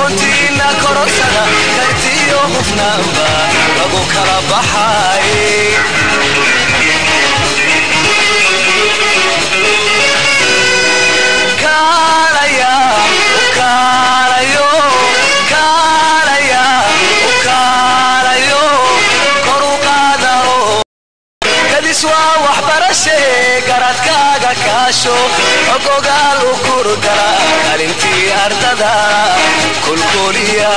aqoontiina kororsada kartiyo hufnaanba lagu kala baxay kaalaya kaalayo kaalaya kaalayo kor u qaadao kadis waa waxbarashe garadkaaga kaasho ogogaal u kurgala kalintii ardada kulkuliya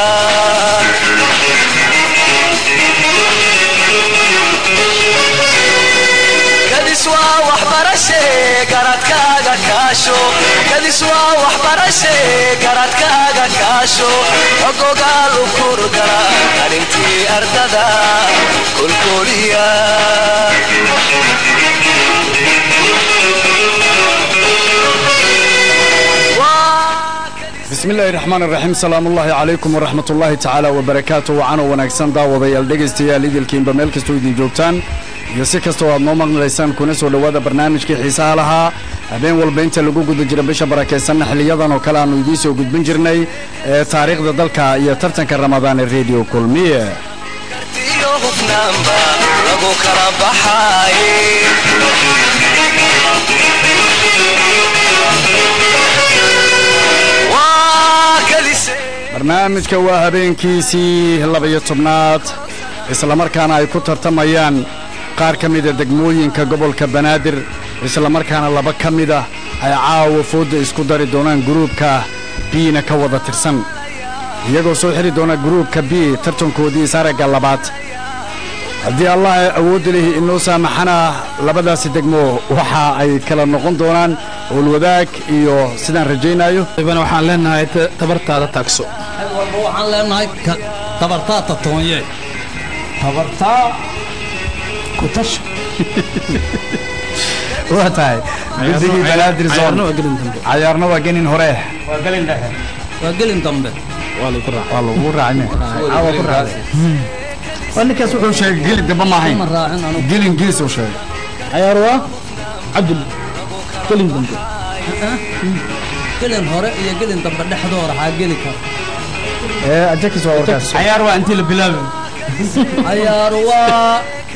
kadis waa waxbarashe garadkaaga kaasho kadis waa waxbarashe garadkaaga kaasho ogogaal u kurgala kalintii ardada kulkuliya bismi illaahi raxmaan iraxiim salaamullaahi calaykum waraxmat ullaahi tacaala wabarakaatu wacanoo wanaagsan daawadayaal dhegaystayaal idilkiinba meel kastoo idin joogtaan iyo si kastoo aad noo maqlaysaan kuna soo dhowaada barnaamijkii xiisaha lahaa habeen walba inta lagu guda jira bisha barakaysanna xiliyadan oo kale aannu idiin soo gudbin jirnay ee taariikhda dalka iyo tartanka ramadaan ee rediyo kulmiye kartiyo hufnaanba lagu kala baxay waa kadise barnaamijka waa habeenkiisii laba-iyo tobnaad islamarkaana ay ku tartamayaan qaar ka mida degmooyinka gobolka banaadir islamarkaana laba ka mid ah ay caawa foodda isku dari doonaan guruubka biina ka wada tirsan iyagoo soo xiri doona guruubka b tartankoodii saragga labaad haddii allah awoodda lihi inoo saamaxana labadaasi degmo waxa ay kala noqon doonaan howlwadaag iyo sidaan rajaynayo ibana waxaan leenahay ta- tabartaada taagso walba waxaan leenahay ka- tabartaa tatoonye tabartaa ku tasho waa tahay guddigii banaadir cayaarna waa zone gelin dambe cayaarna waa genin hore waa gelin dhexe waa gelin dambe waa lagu raaca waa lagu raacne caawa ku raacday waa ninkaas wuxuu sheegay gelin dambe ma ahayn ma raacin anugu gelin gees uu sheegay cayaar waa cabdul gelin dambe gelin hore iyo gelin dambe dhexdooda waxaa geli kara ee ajakis waa warkaas cayaar waa intii la bilaabay cayaar waa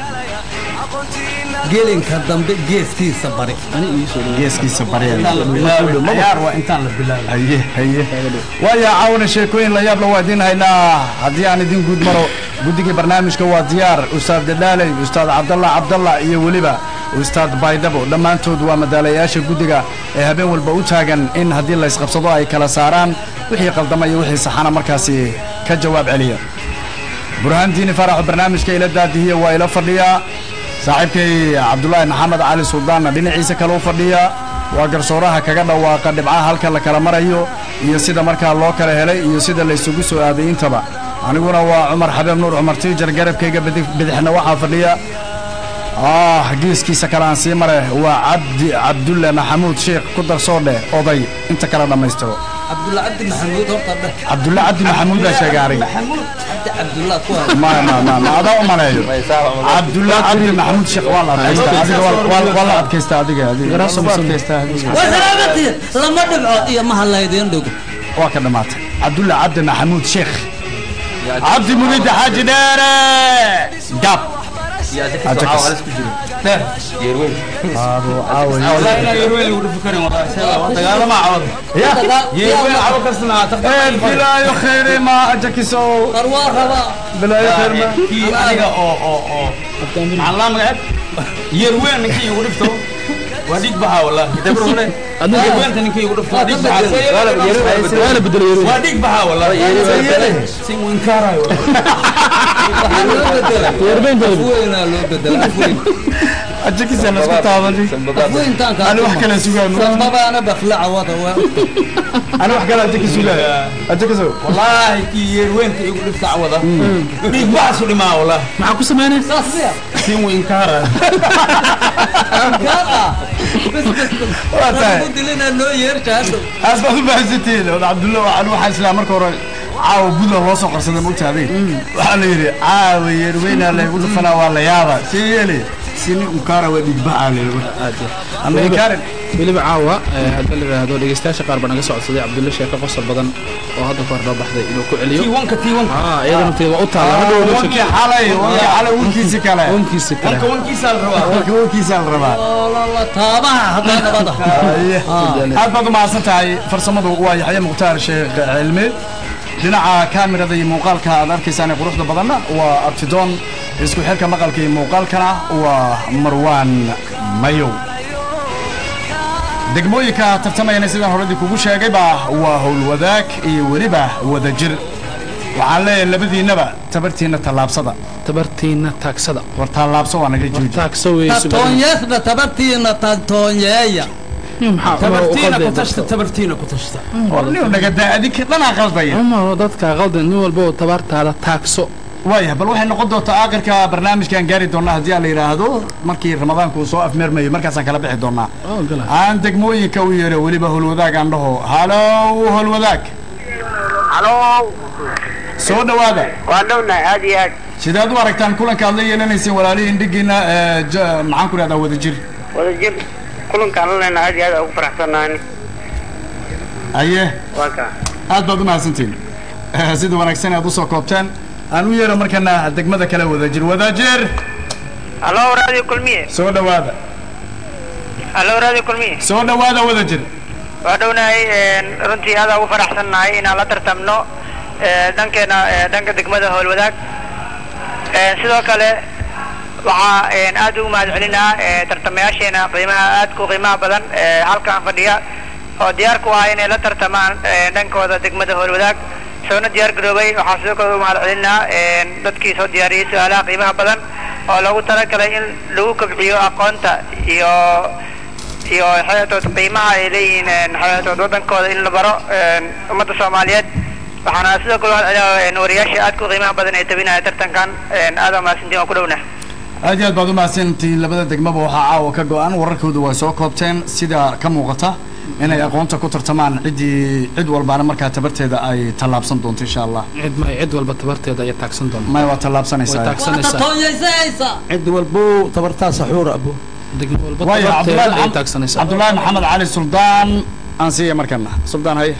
gelinka dambe geeskiisa bari geeskiisa barya cayaar waa intaan la bilaabay haye haye waayo caawana sheekooyin la yaab la waa idiin haynaa haddii aan idin guud maro guddigii barnaamijka waa diyaar ustaad dadaaley ustaad cabdalla cabdalla iyo weliba ustaad baydhabo dhammaantood waa madaalayaasha guddiga ee habeen walba u taagan in haddii la isqabsado ay kala saaraan wixii qaldama iyo wixii saxana markaasi ka jawaab celiya burhaan diini faraxo barnaamijka ila daadihiya waa ila fadhiyaa saaxiibkay cabdulaahi maxamed cali suldaanna dhinaciisa kale u fadhiya waa garsooraha kaga dhawaaqa dhibcaha halka la kala marayo iyo sida markaa loo kala helay iyo sida la isugu soo aaday intaba aniguna waa cumar xabeeb nuur cumar tiijar garabkayga bidi- bidixna waxaa fadhiya ah geeskiisa kale aan sii mare waa cabdi cabdulle maxamuud sheekh ku darsoodhe oday inta kale dhammaystiro cabdulla cabdi maxamuud horta dheh cabdulle cabdi maxamuud baa sheegay aniga maxamuud cabdi cabdulla ku ma ma ma ma adaa u maleeyo cabdulle cabdi maxamuud sheekh waa la adkaystaa adiga waa- waa waa la adkaystaa adiga adiga waa lagu adkaystaa adiga. waa salaamati lama dhibcood iyo maha laydiin dhigo waa ka dhammaatay cabdulle cabdi maxamuud sheekh cabdi mugida xaaji dheere gaab bilaayo khayre ma ajakiso war waa rabaa bilaayo khayr ma kii aniga oo oo oo maxaa laa magaceeb yeerweyn ninkii igu dhifto waa dhig baxaa wallahi yeerweynta ninkii igu dhifto waa dhig baxaa waana bedelo waa dhig baxaa wallahi si mu inkaarayo waxaa loo bedela afweynaa loo bedela afweyn ajakisa la isku taabanay afweyntaan ani wax kale sugaan sababaana baflaca wada waa ani wax kale ajakisu leeyahay ajakiso wallahi kii yeerweynta igu dhifta wada dhig baxasu dhimaa wallahi maxaa ku samaynaysa saas miya si mu inkaarayo gaar ah bes bes bes Waa tahay. ku dilina noo yeerta hadhow aas baad u baahsantihiin ood cabdulle waxaan waxaa islaa marka hore caawa buntland loo soo qarsaday ma ogtaadeen waxaa la yidhi caawa yeerweynaa laygu dhufanaa waa la yaaba see yeeli sini unkaara waa dhiigbaxaa leeyahay amerikaarin weliba caawa eh, hadda la yidhaahdo dhegeystayaasha qaar baa naga socodsaday cabdulle sheeko qosol badan oo hadda ka hor noo baxday inuu ku celiyo tiiwanka tiiwanka ah iyada nafteeda waa u taala hadda waa wankii xalay wankii xalay wankiisi kale onkiisa kale wanka wankiisaa la rabaa wanka wankiisa la rabaa taabaha haddaa nabada Haye. aad baad u mahadsan tahay farsamadu waa yaxye mukhtaar sheekh cilmi dhinaca kaamirada iyo muuqaalka aad arkaysaan ee quruxda badanna waa abtidoon isku xirka maqalka iyo muuqaalkana waa marwaan mayow degmooyinka tartamayana sidaan horadii kugu sheegayba waa howlwadaag iyo weliba wadajir waxaan leeyahay labadiinnaba tabartiinna tallaabsada tabartiina taagsada war tallaabso waa naga jooji taagsa weyso tatoonyeesna tabartiina tatoonyeeya maxaa tabartiina ku u tashta tabartiina ku tashta war nin nagadaa adinka dhanaa qaldaya umar dadka qaldan nin walba oo tabartaada taagso waaya bal waxay noqon doontaa aakhirka barnaamijkan gaari doonaa haddii aan la yidhaahdo markii ramadaanku uu soo afmeermayo markaasaan kala bixi doonaa oo gala aan degmooyinka u yeero weliba howlwadaag aan dhaho halow howlwadaag halo soo dhowaada waa dhownahay aad iyo aad sidaad u aragtaan kulanka aad la yeelanayseen walaalihiin dhigiina ee, ja- maxaan ku idhahdaa wadajir wadajir kulankaan la leenahay aad iyo aad ugu faraxsanaani aye waa kaa aad baad u mahadsantiin Eh, sida wanaagsan aad usoo koobteen aan u yeero markana degmada kale wadajir wadajir halo radio kulmiye soo dhowaada halo radio kulmiye soo dhowaada wadajir waa dhownahay runtii aad ugu faraxsannahay inaan la tartamno eh, dhankeena eh, dhanka degmada howlwadaag Eh, sidoo kale waxaa eh, aad ugu mahad celinaa eh, tartamayaasheena qiimaha aadka u qiimaha badan eh, halkaan fadhiya oo diyaar ku ah inay la tartamaan eh, dhankooda degmada howlwadaag soona diyaar garoobay waxaa sidoo kale ugu mahad celinaa eh, dadkii soo diyaariyey su-aalaha qiimaha badan oo loogu talagalay in lagu kobciyo aqoonta iyo iyo xayatood qiimaha ay leeyihiin xayatood wadankooda in la baro ummadda soomaaliyeed waxaana sidoo kale waxaan celinayaa wariyaasha aadka u qiimaha badan ee tabinaya tartankan aad mahadsantiin waan ku dhowna aad iyo aad baad u mahadsantihiin labada degmaba waxaa caawa ka go-an wararkooda way soo koobteen sida ka muuqata inay aqoonta ku tartamaan ciddii cid walbaana markaa tabarteeda ay tallaabsan doonto insha allah cid ma cid walba tabarteeda ayaa taagsan doonta maya waa way tallaabsanaysaa taagsanaysaa tatoonyeysaysa cid walbo tabartaa saxuur abo degmo walba waayo tabarteeda ayay cabdulaahi taagsanaysaa cabdulaahi maxamed cali suldaan aan siiya markana suldaan haye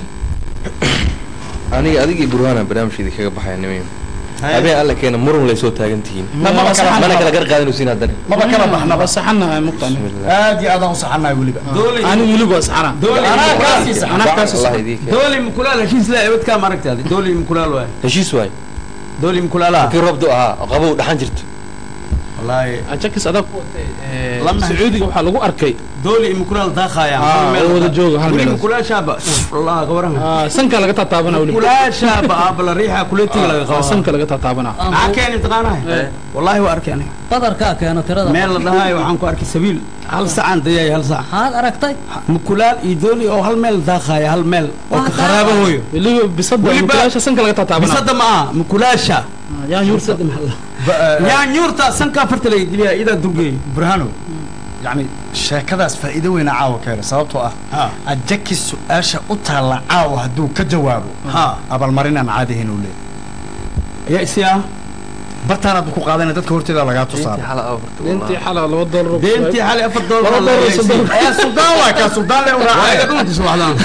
aniga adigii burhaana barnaamijkeedii kaga baxaya nimayo habeen alla keena murun lay soo taagan tihiin maba kala mana kala gar qaadanaysiin haddana maba kala baxnaba waa saxanahay muqtan aad iyo aadaan u saxanahay weliba ani weliba waa saxana dooli anaa kaasii saxan anaa kaasi wallahi idii keen dooli mukulaal heshiis leh ebadkaa maaragtaadi dooli mukulaal waay heshiis waay dooli mukulaalaha kii roobdu ahaa oo qabow dhaxan jirto wallaahi ajakis adag ku watay ee, Lama- sacuudiga waxaa lagu arkay dooli mukulaal daaqaya Ah, oo wada jooga hal meel. mukulaashaaba wallah gabaran ah, sanka laga taataabana weliba mukulaashaaba abala riixa kuletiga laga Ah, qaba sanka laga taataabana maxaa keeni taqaanaha wallahi waa arkay aniga badarkaa keena tirada meel la dhahayo waxaan ku arkay sabiil hal sacaan dayay hal sac maxaad aragtay mukulaal iyo dooli oo hal meel daaqaya hal meel oo ka kharaabo hooyo weliba bisada Weliba- mukulaasha sanka laga taataabana bisada ma aha mukulaasha yaa yuurta bisada maxaa yaa nyuurta sankaa farta laga geliya idaa dulgeey burhano yani sheekadaas faa'iido weyna caawa keena sababtoo ah ha ajaki su-aasha u taalla caawa hadduu ka jawaabo ha abaalmarinaan caadihayn uu leeyahy yaa isi ah bartaanaad ku qaadana dadka horteeda lagaa tusaara xala afarta intii xala laba doolar deentii xali afar doolar Laba doolar iyo soddon. ee suldaan waa kaa suldaan le waaga uraacay dhunti subaxdaan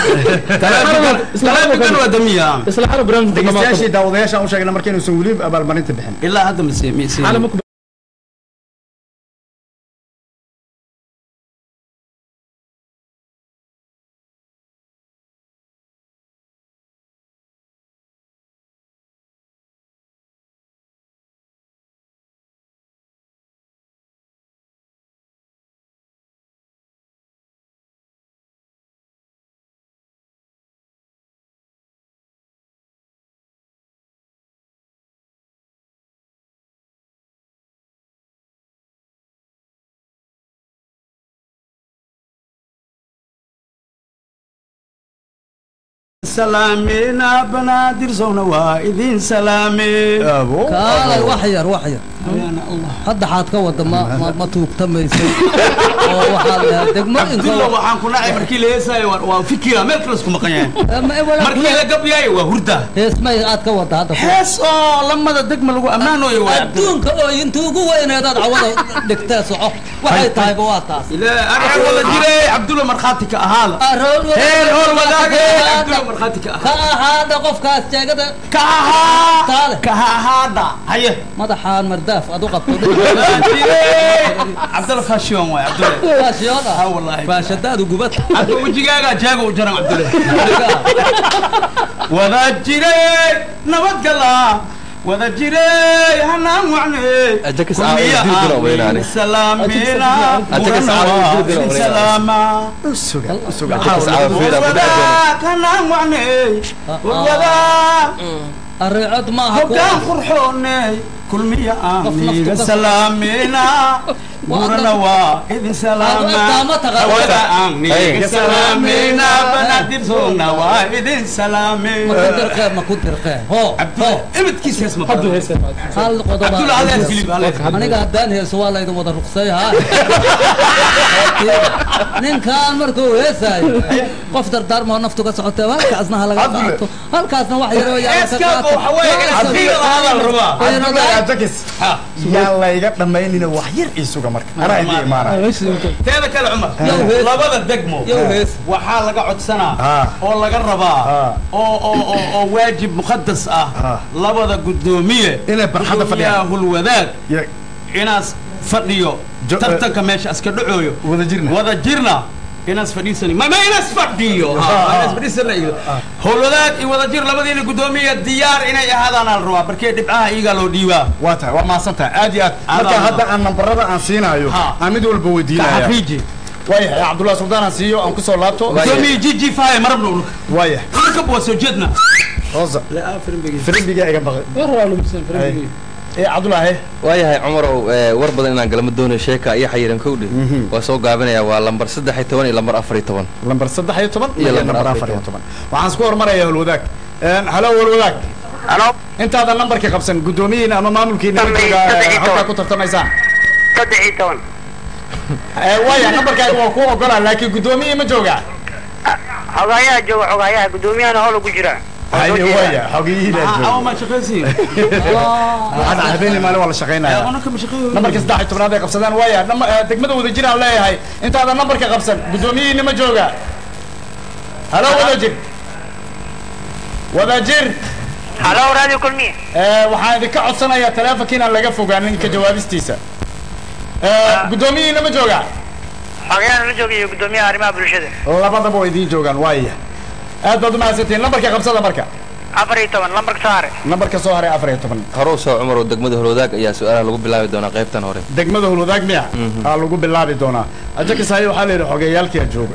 talaafikan waa damiya isla xala barnaamijka dhegeystayaashii daawadayaashaan u sheegna marka inuusan weli abaalmarinta bixin ilaa hadda mase mase xala ma ku salaamina banaadir sowna waa idin salaame abo kaalay wax yar wax yar hadda xaad ka wada ma ma- ma tuugtamaysay oo waxaa la degmo cabdulla waxaan ku nacay markii la heesaayo waa- waa fikira meel kale isku maqan yahay markii la gabyaayo waa hurda heesmay aad ka wada hadda hees oo lamada degma lagu ammaanayo waa adduunka oo inta ugu weyneedaad cawada dhigtee soco waxay tahayba waa taas ilaa aniga wada jiray cabdulla markhaati ka ahaada heel hool wadaage cabdulla markhaati ka ka ahaada qofkaas jeegada ka ahaa ka ahaada haye madaxaan mardaaf aad u qabto cabdulla fashion waay cabdulla faashiyoon ah wallahi faashadaadu gubata hadda wejigaaga jaaga u jaran cabdulla wada jiray nabadgala wada jiray hanaan wacnay Ajakas aa wada diri dira waa inaani. salaamina Ajakas aa wada diri dira waa inaani. salaama suga suga Ajakas aa wada diri dira waa inaani. wadaag hanaan wacnay wadaag areecod maaha hoggaan qurxoonay kulmiya Qof aniga naftu ka- salaamina gurana waa idin salaama Aad- aad taqaan. wada aniga salaamina banaadirsoona waa idin salaame ma ku dirqee ma ku dirqee ho ho ibidkiisa hees ma hadduu heesa hal qodob Abdul Aziz Filip Aziz aniga haddaan heeso waa laydin wada ruqsay ha ninkaan markuu heesaayo qof dardaarmoo naftu ka socotee halkaasna ha laga Abdul. qaato halkaasna wax yaroo yaa heeskaaga waxa weeye inaad fiira lahaada la rabaa ajakis yaa layga dhammaynina wax yar ii suga marka anaa idin imaanaya teeda kale cumar Yow hees. labada degmo Yow hees. waxaa laga codsanaa Ah. oo laga rabaa Ah. oo oo oo oo waajib muqadas ah Ah. labada gudoomiye Inay barxadda fadhiyaan. hulwadaag Ya- inaas fadhiyo Jo- tartanka meesha iska dhacooyo wada jirna wada jirna inaas fadhiisani ma ma inaas fadhiyo Ah, Ah. inaas fadhiisana iyo howlwadaag iyo wada jir labadiina gudoomiye diyaar inay ahaadaan al rabaa barkee dhibcaha iyagaa loo dhiibaa waa tahay waa mahadsan tahay aad iyo aad marka Aad- hadda aan nambarada aan siinaayo Ha. aan mid walba ka weydiinaya xaqiiji waayahay cabdullahi suldaan aan siiyo aan kusoo laabto gudoomiye jiji faye marabna ulka waayahay ulka waa soo jeedna hoosa firimbiga iga baqay war waa lumsan farbiga ee cabdullaahi waayahay cumarow ee, war badan inaan galama doonayo sheeka iyo xayiran kowdhe waa soo gaabinaya waa lambar saddex iyo toban iyo lambar afar iyo toban lambar saddex iyo toban Iyo iyo lambar lambar afar afar iyo iyo toban waxaan isku hormaraya holwadaag halo holwadaag halo intaadan nambarka qabsan guddoomiyiina ama maamulkiina Saddex- jooga saddex iyo halkaa toban. ku tartamaysaan saddex iyo toban Eh, waaya nambarkaaga waa ku ogolaa laakiin guddoomiyi ma jooga xogaayaha jooga xogaayaha gudoomiyahana hoola ku jira haye waaya xogiyihiina awa jooga ma shaqaysiin waxaan habeenii maalin waa la shaqaynaya anaka ma shaqeeyo nambarka saddex iyo tobnaad ay qabsadaan waaya nama- eh, degmada wada jir aan leeyahay intaadan nambarka qabsan guddoomiyihiina ma jooga halo wada jir wada jir halo radio kulmiye Eh, waxaan idinka codsanayaa taleefonka inaan laga fogaanin ka jawaabistiisa Eh, guddoomiyihiina ma jooga xogayahana la jooga iyo gudoomiyaha arrimaha bulshada labadaba waa idiin joogaan waaya aad baad umahadsantihiin nambarka qabsada marka afar iyo toban lambarka saare nambarka soo haray afar iyo toban horow soo cumarow degmada holwadaag ayaa su-aalaha lagu bilaabi doonaa qaybtan hore degmada hulwadaag miya aa lagu bilaabi doonaa ajakisaaye waxaa la yidhi xogeeyaalkiia jooga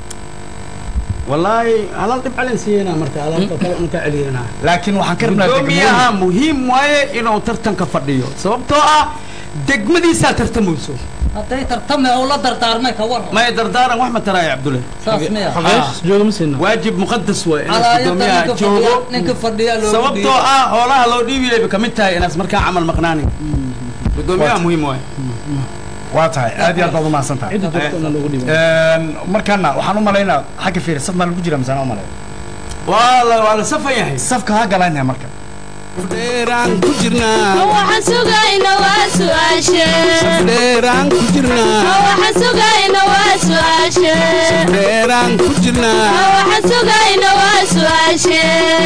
wallaahi halal dhib calin siiyena marka halalka kale una ka celiyena laakiin waxaan ka rabnaa gudoomiyaha degmooyin muhiim waaye inuu tartanka fadhiyo sababtoo ah degmadiisaa tartamayso hadday tartame oo la dardaarmay ka war maya dardaaran wax ma taraayo cabdulle saas miya xogeesh jooga ma siina waajib muqadas waay inaas calaayada gudoomiyaha ninka joogo fadhiya ninka fadhiya loogu sababtoo ah hoolaha loo dhiibiyay bay kamid tahay inaas markaa camal maqnaanin gudoomiyaha muhiim waaye waa tahay aad iyo aad baad umahadsan tahay cidda joogto na loogu dhiibo markaana waxaan u malaynaa xagga fiiri saf maa lagu jira misaan u malay waa la waa la safan yahay safka ha galaynaha marka dheeraan ku jirnaa waxaan sugayna waa su'aashe dheeraan ku jirnaa waxaan sugayna waa su'aashe dheeraan ku jirnaa waxaan sugayna waa su'aashe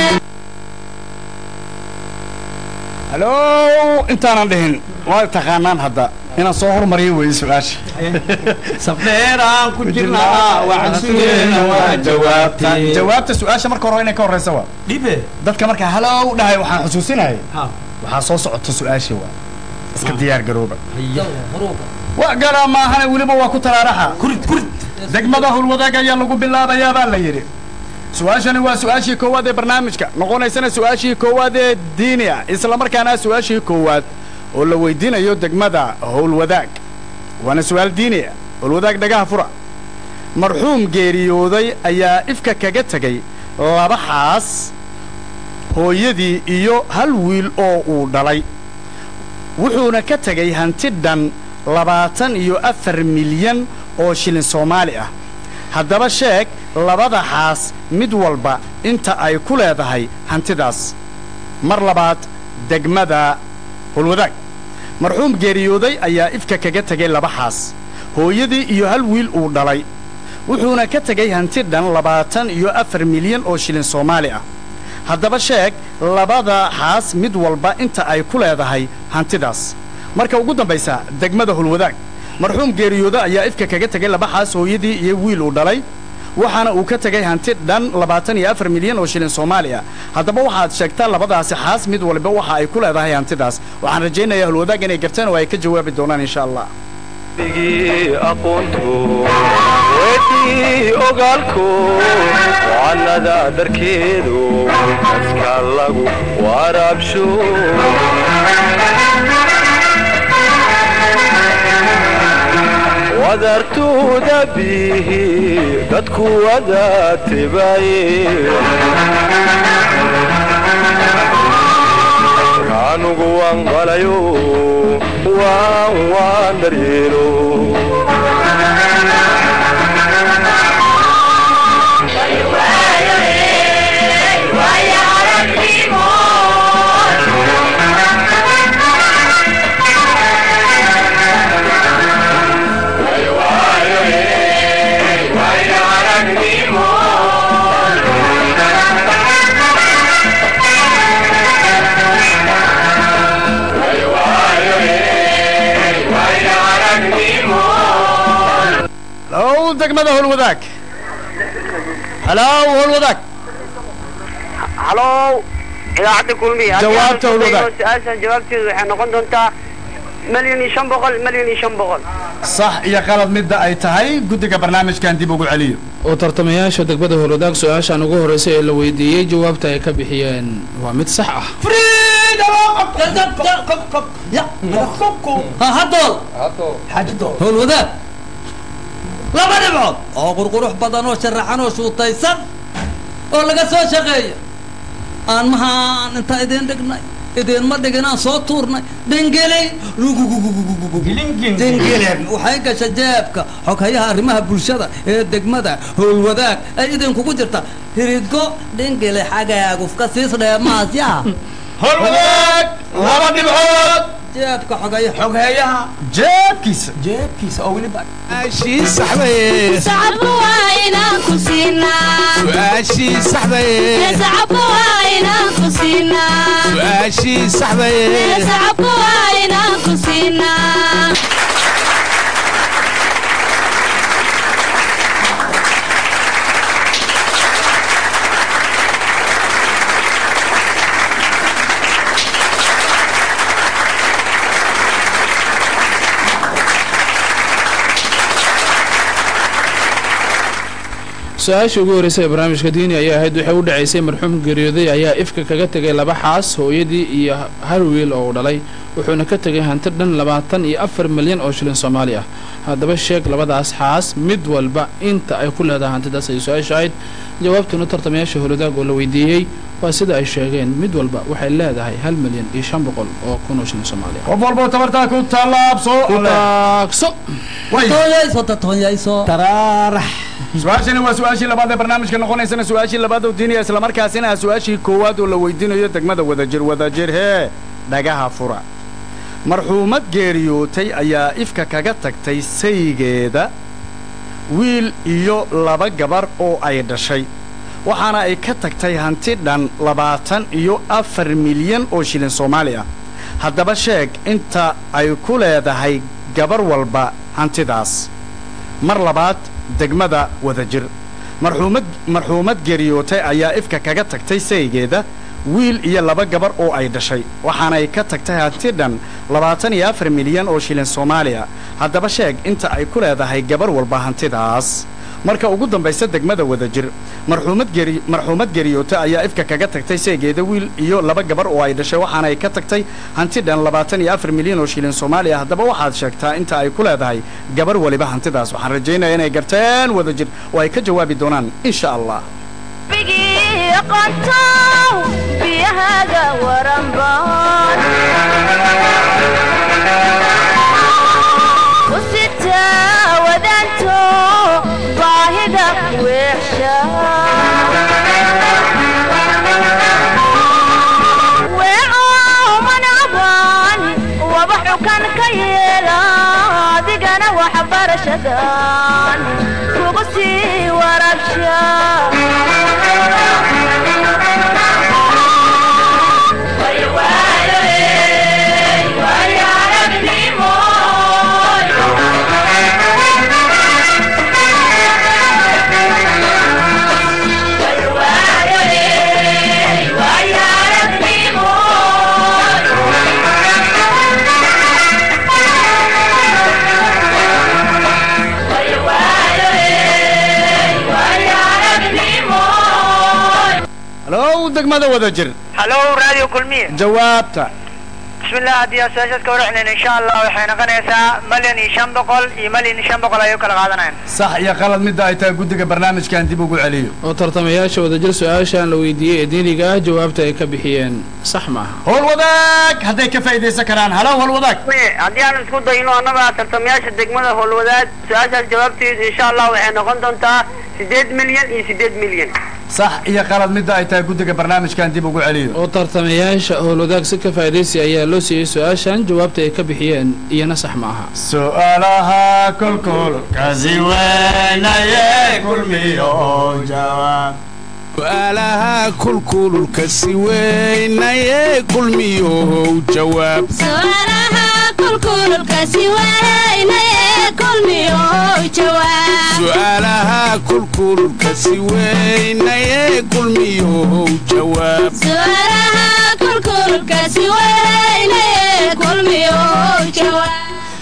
halo intaanan dhihin waa taqaanaan hadda inaan soo hormariyo weeye su-aasha sabdheeraan ku jirnaa waxaan sugeena waa jawaabtay jawaabta su-aasha marka hore inay ka horeysa waa dhibe dadka marka halow dhahay waxaan xusuusinayay ha waxaa soo socota su-aashii waa iska diyaar garooba huruuba wa galaa maahane weliba waa ku taraaraxa kurid kurid degmada hulwadaag ayaa lagu bilaabayaa baa la yidhi su-aashani waa su-aashii koowaad ee barnaamijka noqonaysana su-aashii koowaad ee diini ah islamarkaana su-aashii koowaad oo la weydiinayo degmada howlwadaag waana su-aal diini ah howlwadaag dhagaha fura marxuum geeriyooday ayaa ifka kaga tegay laba xaas hooyadii iyo hal wiil oo uu dhalay wuxuuna ka tegay hanti dhan labaatan iyo afar milyan oo shilin soomaali ah haddaba sheeg labada xaas mid walba inta ay ku leedahay hantidaas mar labaad degmada hulwadaag marxuum geeriyooday ayaa ifka kaga tegay laba xaas hooyadii iyo hal wiil uu dhalay wuxuuna ka tegay hanti dhan labaatan iyo afar milyan oo shilin soomaali ah haddaba sheeg labada xaas mid walba inta ay ku leedahay hantidaas marka ugu dambaysa degmada hulwadaag marxuum geeriyooda ayaa ifka kaga tegay laba xaas hooyadii iyo wiil uu dhalay waxaana uu ka tegay hanti dhan labaatan iyo afar milyan oo shilin soomaali ah haddaba waxaad sheegtaa labadaasi xaas mid walba waxa ay ku leedahay hantidaas waxaan rajaynayaa hulwadaag inay garteen oo ay ka jawaabi doonaan insha allah aqoontu weydii ogaalku wacanada dharkeedu aska lagu waraabsho wadartuuda bihi dadku wada tibaye kaanugu waan qalayo waan waan daryeelo low degmada holwadaag halow holwadaag halow idaacadda kulmiya Jawaabta Hulwadaag. su-aashan jawaabteedu waxay noqon doontaa milyan iyo shan boqol milyan iyo shan boqol sax iyo qalad midda ay tahay guddiga barnaamijkan dib ugu celiyo oo tartamayaasha degmada howlwadaag su-aashan ugu horreysay ee la weydiiyey jawaabta ay ka bixiyeen waa mid sax ah ha hadool howlwadaag laba dhibcood oo qurqurux badan oo sharaxan oo shuutaysan oo laga soo shaqeeya aan mahaan intaan idiin dhignay idiinma dhigin aan soo tuurnay dhengeley dhengeleen waxay gasha jeebka xoghayaha arrimaha bulshada ee degmada howlwadaag ay idinkugu jirta hirigo dhengele xagaagufka siis dheemaasyaha holwadaag laba dhibcood jeebka xogaya xogheeyaha jeebkiisa jeebkiisa oo weliba sacabka waa inaan ku siinaa sacabka waa inaan ku siinaa sacabka waa inaan ku siinaa su-aashii ugu horreysay ee barnaamijka diini ayaa ahayd waxay u dhacaysay marxuum geeriyooday ayaa ifka kaga tegay laba xaas hooyadii iyo hal wiil oo uu dhalay wuxuuna ka tegay hanti dhan labaatan iyo afar milyan oo shilin soomaali ah haddaba sheeg labadaas xaas mid walba inta ay ku leedahay hantidaas ay su-aasha ahayd jawaabtuna tartamayaasha howladaag oo la weydiiyey waa sida ay sheegeen mid walba waxay leedahay hal milyan iyo shan boqol oo kun oo shilin soomaali ah qof walboo tabartaa ku tallaabso ku taagso way toonyayso tatoonyayso su-aashani waa su-aashii labaad ee barnaamijka noqonaysana su-aashii labaad oo diiniya islamarkaasina ah su-aashii koowaad oo la weydiinayo degmada wadajir wadajir hee dhagaha fura marxuumad geeriyootay ayaa ifka kaga tagtay saygeeda wiil iyo laba gabar oo ay dhashay waxaana ay ka tagtay hanti dhan labaatan iyo afar milyan oo shilin soomaali ah haddaba sheeg inta ay ku leedahay gabar walba hantidaas mar labaad degmada wadajir marxuumad marxuumad geeriyootay ayaa ifka kaga tagtay saygeeda wiil iyo laba gabar oo ay dhashay waxaanay ka tagtay hanti dhan labaatan iyo afar milyan oo shilin soomaaliya haddaba sheeg inta ay ku leedahay gabar walba hantidaas marka ugu dambaysa degmada wadajir marxuumad geri marxuumad geeriyoota ayaa ifka kaga tagtay seegeeda wiil iyo laba gabar oo ay dhashay waxaanay ka tagtay hanti dhan labaatan iyo afar milyan oo shilin soomaaliya haddaba waxaad sheegtaa inta ay ku leedahay gabar waliba hantidaas waxaan rajaynaya inay garteen wadajir oo ay ka jawaabi doonaan insha allah bigii yaqaantow biyahaaga waranbaan u sitaa wadaanto baahida weexsha weeco manacbaan waba xukan ka yeela adigana waxbarashadan kugu sii warabsha halow degmada wada jir halo radio kulmiye jawaabta bismillah haddii aan su-aashaas ka warxinayn insha allah waxay noqonaysaa malyan iyo shan boqol iyo malyan iyo shan boqol ayay u kala qaadanayaan sax iyo qalad midda ay tahay guddiga barnaamijkan dib ugu celiyo oo tartamayaasha wadajir su-aashan la weydiiyey ee diiniga ah jawaabta ay ka bixiyeen sax maaha howl wadaag hadday ka faa'iidaysan karaan halow howl wadaag haddii aan isku dayno annaga tartamayaasha degmada howlwadaad su-aashaas jawaabteedu insha allah waxay noqon doontaa sideed milyan iyo sideed milyan sax iyo qalad midda ay tahay guddiga barnaamijkan dib ugu celiyo oo tartamayaasha howlwadaag si ka faa'iidaysi ayaa loo siiyey su-aashan jawaabta ay ka bixiyeen iyana sax ma aha su'aalaha kolkol kasi weynaye kulmiyo jawaab su'aalaha kulkululka si weynaye kulmiyow jawaab su'aalaha kulkululkasi weynaye kulmiyo jawaab su'aalaha kulkululka si weynaye kulmiyow jawaab su'aalaha kulkululkasi weynaye kulmiyo jawaab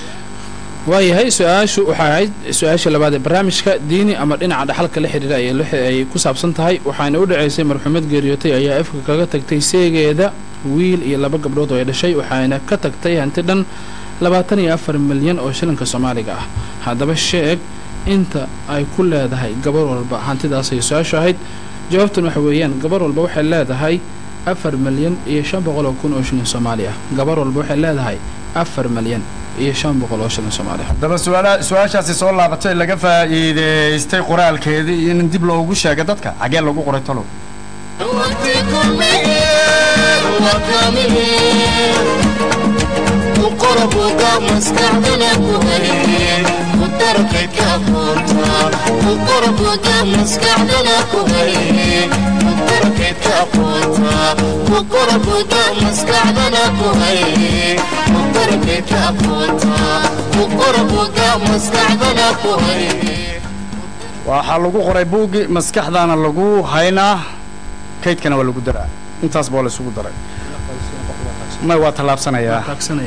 waayahay su-aashu waxay ahayd su-aasha labaad ee barnaamijka diini ama dhinaca dhaxalka la xidhiira ayay lix- ay ku saabsan tahay waxaana u dhacaysay marxuumad geeriyootay ayaa afka kaga tagtay seegeeda wiil iyo laba gabdhood oo ay dhashay waxaana ka tagtay hanti dhan labaatan iyo afar milyan oo shilinka soomaaliga ah haddaba sheeg inta ay ku leedahay gabar walba hantidaas ay su-aashu ahayd jawaabtan waxa weeyaan gabar walba waxay leedahay afar milyan iyo shan boqol oo kun oo shilin soomaali ah gabar walba waxay leedahay afar milyan iyo shan boqol oo shilin soomaali ah haddaba su'aala su-aashaasi soo laabatay laga faa'iidaystay qoraalkeedii iyo in dib loogu sheegay dadka xaggee lagu qoray talow waxaa lagu qoray buuggi maskaxdaana lagu haynaa kaydkana waa lagu daraa intaas baa la isugu daray may waa tallaabsanayaa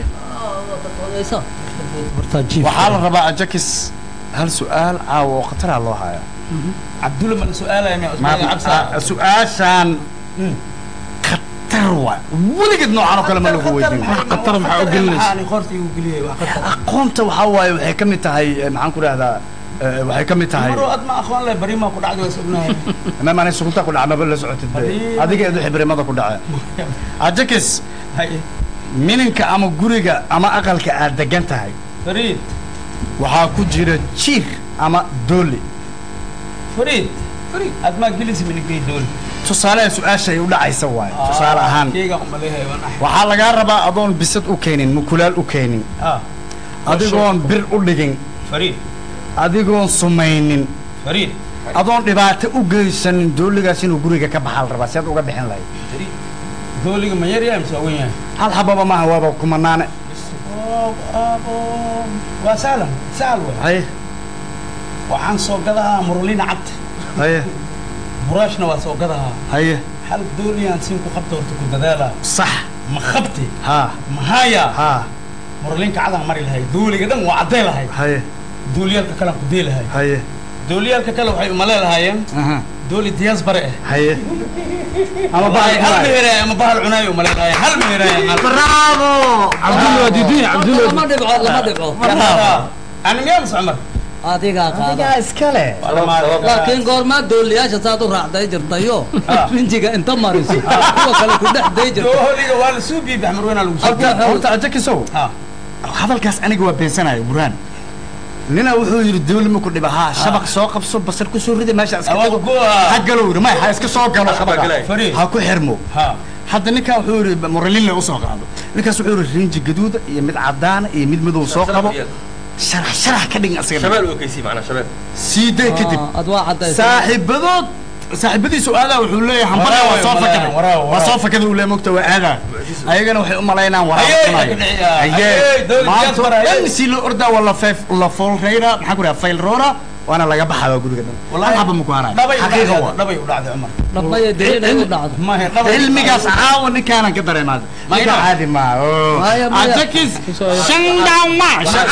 waxaa la rabaa ajakis hal su'aal caawa oo khataraa loo hayaa cabdulla ma la su-aalaya Ma- su-aashaan khatar waa weligeed noocan oo kale ma lagu weydiin khatar maxaa u gelinaysa qoorta igu geliyay wax khatar aqoonta waxaa waaye waxay ka mid tahay eh, maxaan ku dhahdaa eh, waxay ka mid tahay maro aad ma aqoon leh bari ma ku dhacday waa sugnahay maam anay sugunta ku dhaca maba la socotid be Haddii- adiga eedu xibrimada ku dhace ajakis hay mininka ama guriga ama aqalka aad degan tahay fariid waxaa ku jira jiir ama dooli fariid fariid aad ma gelisi minigay dool tusaaleha su-aashay u dhacaysa waaye tusaale ahaan keega umaleeyahay waan ahay waxaa lagaa rabaa adoon bisad u keenin mukulaal u keenin ah adigoon bir u dhigin fariid adigoon sumaynin fariid adoon dhibaato u geysanin dooligaas inuu guriga ka baxaa la rabaa si aad uga bixin lahayd fariid dooliga ma yar yahay mise waa weyn yahay hal xababa maaha waaba kumanaane Oo, oo, waa sahlan sahal wey haye waxaan soo gadahaa murulina cad haye buraashna waa soo gadahaa haye hal dooliyaan siin ku qabta horta ku dadaalaa sax ma qabti haa ma haya haa murulinka cadaan mari lahay dooliga dhan waa caddee lahay haye dooliyaalka kalean ku dee lahay haye dooliyaalka kale waxay umale lahaayeen aha dooli diyaas bare ah haye ama Wallahi, hal bahal meheraaye ama bahal cunaayo umale lahaayeen hal meheraaye bravo cabdulla waa diidunya cabdulla lama dhibco lama dhibco ani miyaa mise cumar adigaa qaada adigaa iskale laakiin goormaa dooliyaasha saad u raacday jirtayo rinjiga inta mariso kuwa kale ku dhex day jirta dooliga waa la suu biibi axmed weynaa lagu horta horta ajakisow hadalkaas aniga waa beensanayo burhaan nina wuxuu yidhi dooli ma ku dhiba haa shabaq soo qabso basar ku soo rida meesha iska Awa tago goa. ha galow yidhi may ha iska soo galo shabaqa Fariid. ha ku xirmo ha hadda ninkan wuxuu yidhi moralille usoo qaado ninkaas wuxuu yidhi rinji gaduuda iyo mid cadaana iyo mid madow soo qabo sharax sharax ka dhigin asaga shabeal oo kaysi macnaa shabeal sii day kadib ad waa cadaysa saaxiibadood saaxiibadiisu aadaa wuxuu leeyahay hambada waa soo fakada Waraawe, waa soo fakada uu leeyahay mogta waa aadaa ayagana waxay u malaynaan Ayay, waraabsanayo ka dhiciyaa. Ayay, dowlad maanta diaspora, ayay. dhan si loo ordaa waa la feef la foolreyra maxaa ku dhaha faylroora waana laga baxaa guriga dhan hal xaba ma ku harayo dhabay u xaqiiqa dhacday waa dhabay u dhacday cumar dhabaya diinay u dhacdo mahe dhabay cilmigaas caawa ninkaanan ka dareemaada ninka Mayna. caadi maaha Maya, maya. ajakis shandama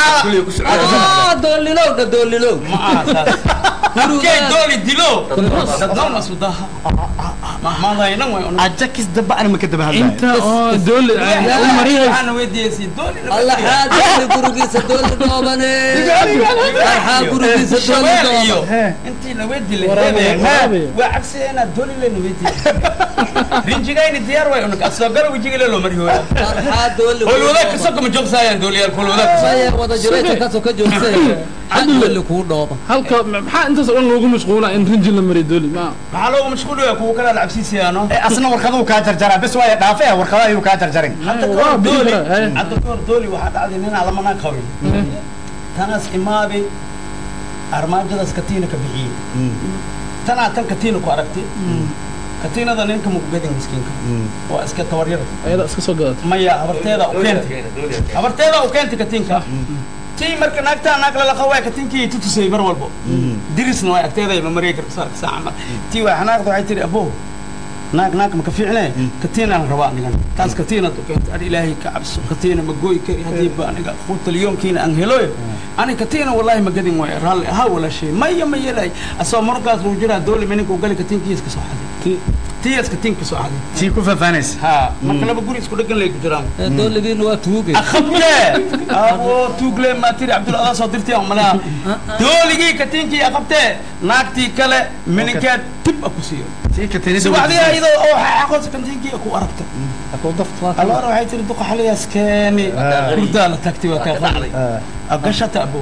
Ah, doolilow dha doolilow ma aha saas halkee dooli dilo dadnoon asudaha maadaynan way ajakis daba ana ma ka daba hadlayo inta oo dooli u marihay waxaana weydiiyeysi dooli alla xaadali gurigiisa dooli dhoobane arxaa gurigiisa dooli shabeel dhooban iyo intii la weydii Waraabe, waraabe. waa cagsigeena dooli lena weydii rinjigayni diyaar way unaka asoo gala wejigale loo mari hooya arxaa dooli hool wadaag kasoo kama joogsaayaan dooliyaal hool wadaag kasoo maya wada jiraysa kasoo ka joogtay xad dooli kuu dhooban halka maxaa intaas oo dhan loogu mashquulaa in rinji la mariyo dooli ma maxaa loogu mashquulaya kuwa kale lacabsiisiyaano asna warqaduu kaa jarjaraa bes waaya dhaafe warqada ayuu kaa jarjarin hadda waa kahor bixi dooli karaa, eh. hadda kahor dooli waxaa dhacday ninaa lamanaa qabin tanaas imaabay armaajadaas katiina ka bixiyey tanaa tan katiina ku aragtay katiinada ninka mukugadin miskiinka waa iska tabaryada ayada iska soo gadata maya habarteeda u keentay habarteeda u keentay katiinka tii marka naagtaa naag lalaqa waa katiinkii tutusay mar walbo dirisna waa agteeda ma marey karka saarka saaca mar tii waa xanaaqda waxay tihi abo naag naag maka fiicne katiinaan rabaa anigan taas katiinad u keentay ar ilaahay ka cabso katiina ma gooyi kari haddii ba aniga quutalyoonkiina aan heloy ani katiina wallahi ma gadin waay raalli ahaa walaashay maya ma yeelay asoo markaas lagu jiraa dooli mininku gali katiinkiis ka soo xaday tiyaas katiinka ka soo xaday tii ku faahfaanaysa ha marka laba guri isku dhegan lay ku jiraan ee dooligiina waa tuugay akhabte abo tuugle ma tiri abdul adaa soo dirtay aan malaha dooligii katiinkii akhabte naagtii kale mininkeed tib a ku siiyo tii katiinada subaxdii ayadoo oo xaqoos katiinkii ku aragta alloora waxay tiri duqa xaliyaas keeni hurdaa la tagtay waa kaa qaaday agashata abo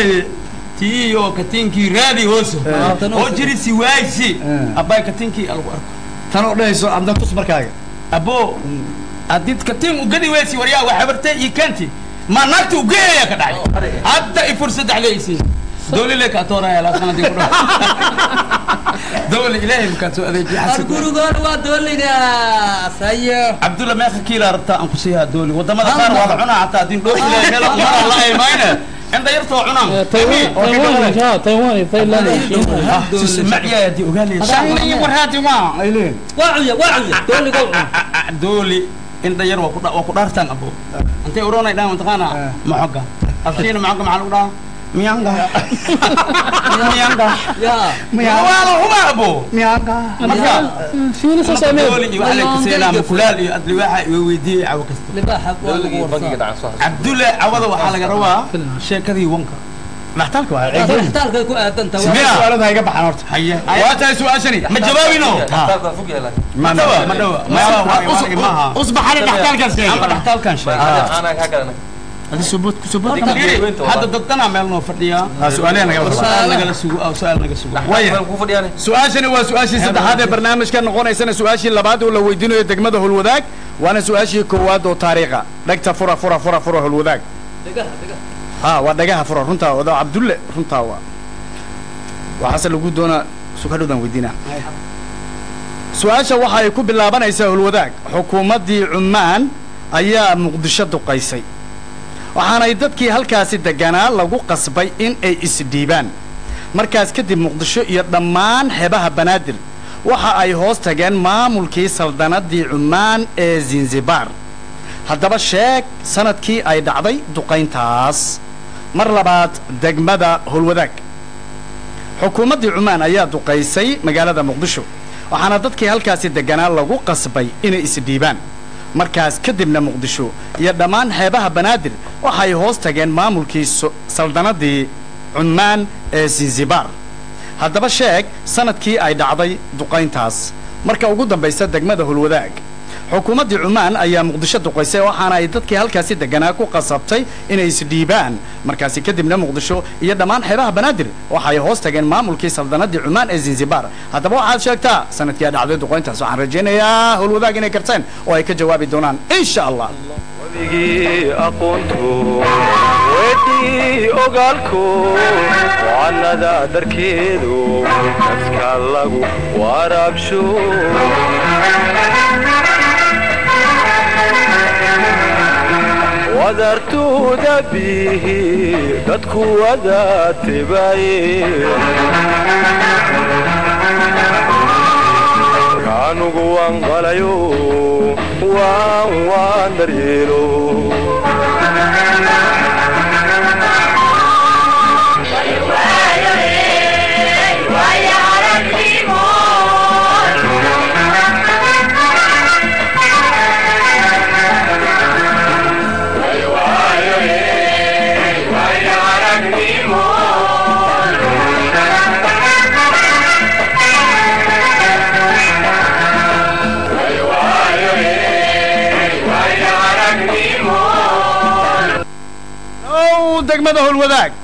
tii oo katiinkii raadi hooso oo jiri si waaysi abbay katiinkii alagu arko tan oo dhahayso adna tus markaaga abo adid katiin ugadi weysi waryaa waa habartay iyo keenti ma naagta ugeeya ka dhacay hadda i fursad dhexleysi dowli le kaa tooraya laa sanadii ku dhaw dowli ilaahay makaa soo adeejiy ar xasan gurigoona waa dooligaas ayo cabdulla meeqa kiilaa rabtaa aan ku siiyaa dooli wadamada qaar waa la cunaa hataa haddii dhoofi lahay meel umara la aymayne inda yartoo cunaan taiwan ha taiwan iyo thailand iyo China. macyaay haddii ogaanaya warhaati waa ay leeyihin waa cuya waa cuya dooligow cun dooli indha yar waa ku dha- waa ku dhaartaan abo intay uroonay dhahan mataqaana maxoga afkiina maxoga maxaa lagu dhahaa miyanga miyanga yaa waa la huma abo miyaanga marka Shiina soo sameeyo. dooli iyo waxaa la kaseenaa mukulaal iyo adli waxa iwa weydiiyey cawo kasta libaaxa waa lagu dowligii bangiga warsaa dhacan soo cabdulle cawada waxaa laga rabaa sheekadii wanka dhaxtaalka waa taas waxtaalkay ku aadan tahay Miya? su'aalada iga baxan horta haye waa tahay su'aashani ma jawaabino dhaxtaalka fog yahay ma dhawa ma dhawa ma maaha usbaxani dhaxtaalkaas amba dhaxtaalkan sheeg aanaa kaa galana hadi subut subut hadda dadkanaa meel noo fadhiyaa su'aalaha naga baxan su-aal nagala sugo ah, su-aal naga sugo waya ku fadhiyaane su-aashani waa su-aashii saddexaad ee barnaamijka noqonaysana su-aashii labaad oo la weydiinayo degmada holwadaag waana su-aashii koowaad oo taariikha dhegta fura fura fura fura holwadaag ha waa dhagaha fura runtaa wada cabdulle runtaa waa waxaase lagu doonaa sukadhowdan weydiinaa su-aasha waxa ay ku bilaabanaysaa holwadaag xukuumaddii cummaan ayaa muqdisho duqaysay waxaanay dadkii halkaasi deganaa lagu qasbay in ay isdhiibaan markaas kadib muqdisho iyo dhammaan xeebaha banaadir waxa ay hoos tageen maamulkii saldanadii cummaan ee zanzibar haddaba sheeg sanadkii ay dhacday duqayntaas mar labaad degmada holwadaag xukuumaddii cummaan ayaa duqaysay magaalada muqdisho waxaana dadkii halkaasi deganaa lagu qasbay inay isdhiibaan markaas kadibna muqdisho iyo dhammaan xeebaha banaadir waxay hoos tageen maamulkii so- saldanadii cummaan ee zanzibar haddaba sheeg sanadkii ay dhacday duqayntaas marka ugu dambaysa degmada hulwadaag xukuumaddii cumaan ayaa muqdisho duqaysay waxaana ay dadkii halkaasi deganaa ku qasabtay inay isdhiibaan markaasi kadibna muqdisho iyo dhammaan xeebaha banaadir waxa ay hoos tageen maamulkii saldanadii cumaan ee zanzibar haddaba waxaad sheegtaa sanadkii ay dhacday duqayntaas waxaan rajaynayaa howlwadaag inay karteen oo ay ka jawaabi doonaan insha allah wabigii aqoonto weydii ogaalko wacanada darkeedu dadka lagu waraabsho wadartuuda bihi dadku wada tibaye kaanugu waan qalayo waan waan daryeelo ow degmada howlwadaag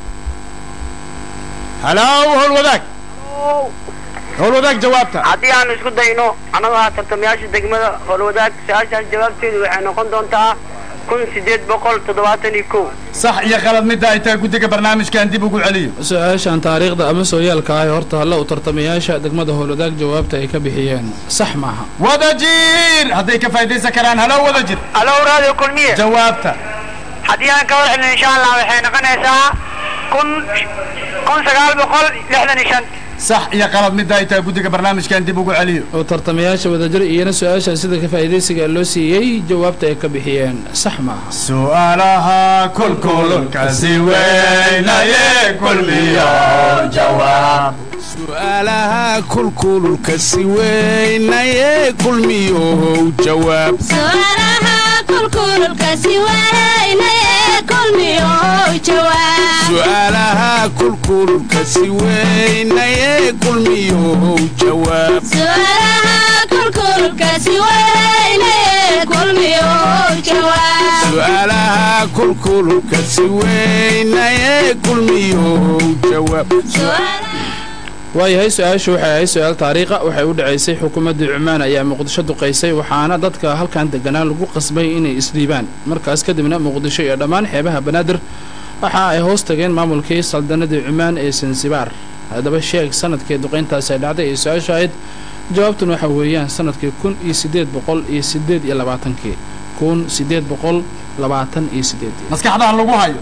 halow howlwadaag howlwadaag jawaabta haddii aanu isku dayno annaga tartamayaasha degmada howlwadaag su-aashaas jawaabteedu waxay noqon doontaa kun sideed boqol toddobaatan iyo kow sax iyo khalad midda ay tahay guddiga barnaamijkan dib ugu celiyo su-aashan taariikhda ama sooyaalka ah ee horta halla u tartamayaasha degmada howlwadaag jawaabta ay ka bixiyeen sax maaha wadajir hadday ka faa'idaysan karaan halow wadajir alo radio kulmiye jawaabta haddii aan ka war celino insha allah waxay noqonaysaa kun kun sagaal boqol lixdan iyo shan sax iyo qalad midda ay tahay guddiga barnaamijkan dib ugu celiyo oo tartamayaasha wadajir iyana su-aashan sida ka faa'idaysiga loo siiyey jawaabta ay ka bixiyeen sax maaha su'aalaha kulkululkasi weynaye kulmiyo jawaab su'aalaha kulkululka si weynaye kulmiyow jawaab su'aalaha kulkululkasi weynaye kulmiyow jawaab su'aalaha kulkululka si weynaye kulmiyow jawaab su'aalaha kulkululkasi weynaye kulmiyow jawaab su'aalaha kulkululka si weynaye kulmiyow jawaab waayahay su-aashu waxay ahayd su-aal taariikha waxay u dhacaysay xukuumaddii cumaan ayaa muqdisho duqaysay waxaana dadka halkan deganaa lagu qasbay inay isdhiibaan markaas kadibna muqdisho iyo dhammaan xeebaha banaadir waxa ay hoos tageen maamulkii saldanadii cumaan ee sansibaar haddaba sheeg sanadkii duqayntaasi ay dhacday ee su-aasha ahayd jawaabtun waxa weeyaan sanadkii kun iyo siddeed boqol iyo siddeed iyo labaatankii kun siddeed boqol labaatan iyo siddeed maskaxdaha lagu hayo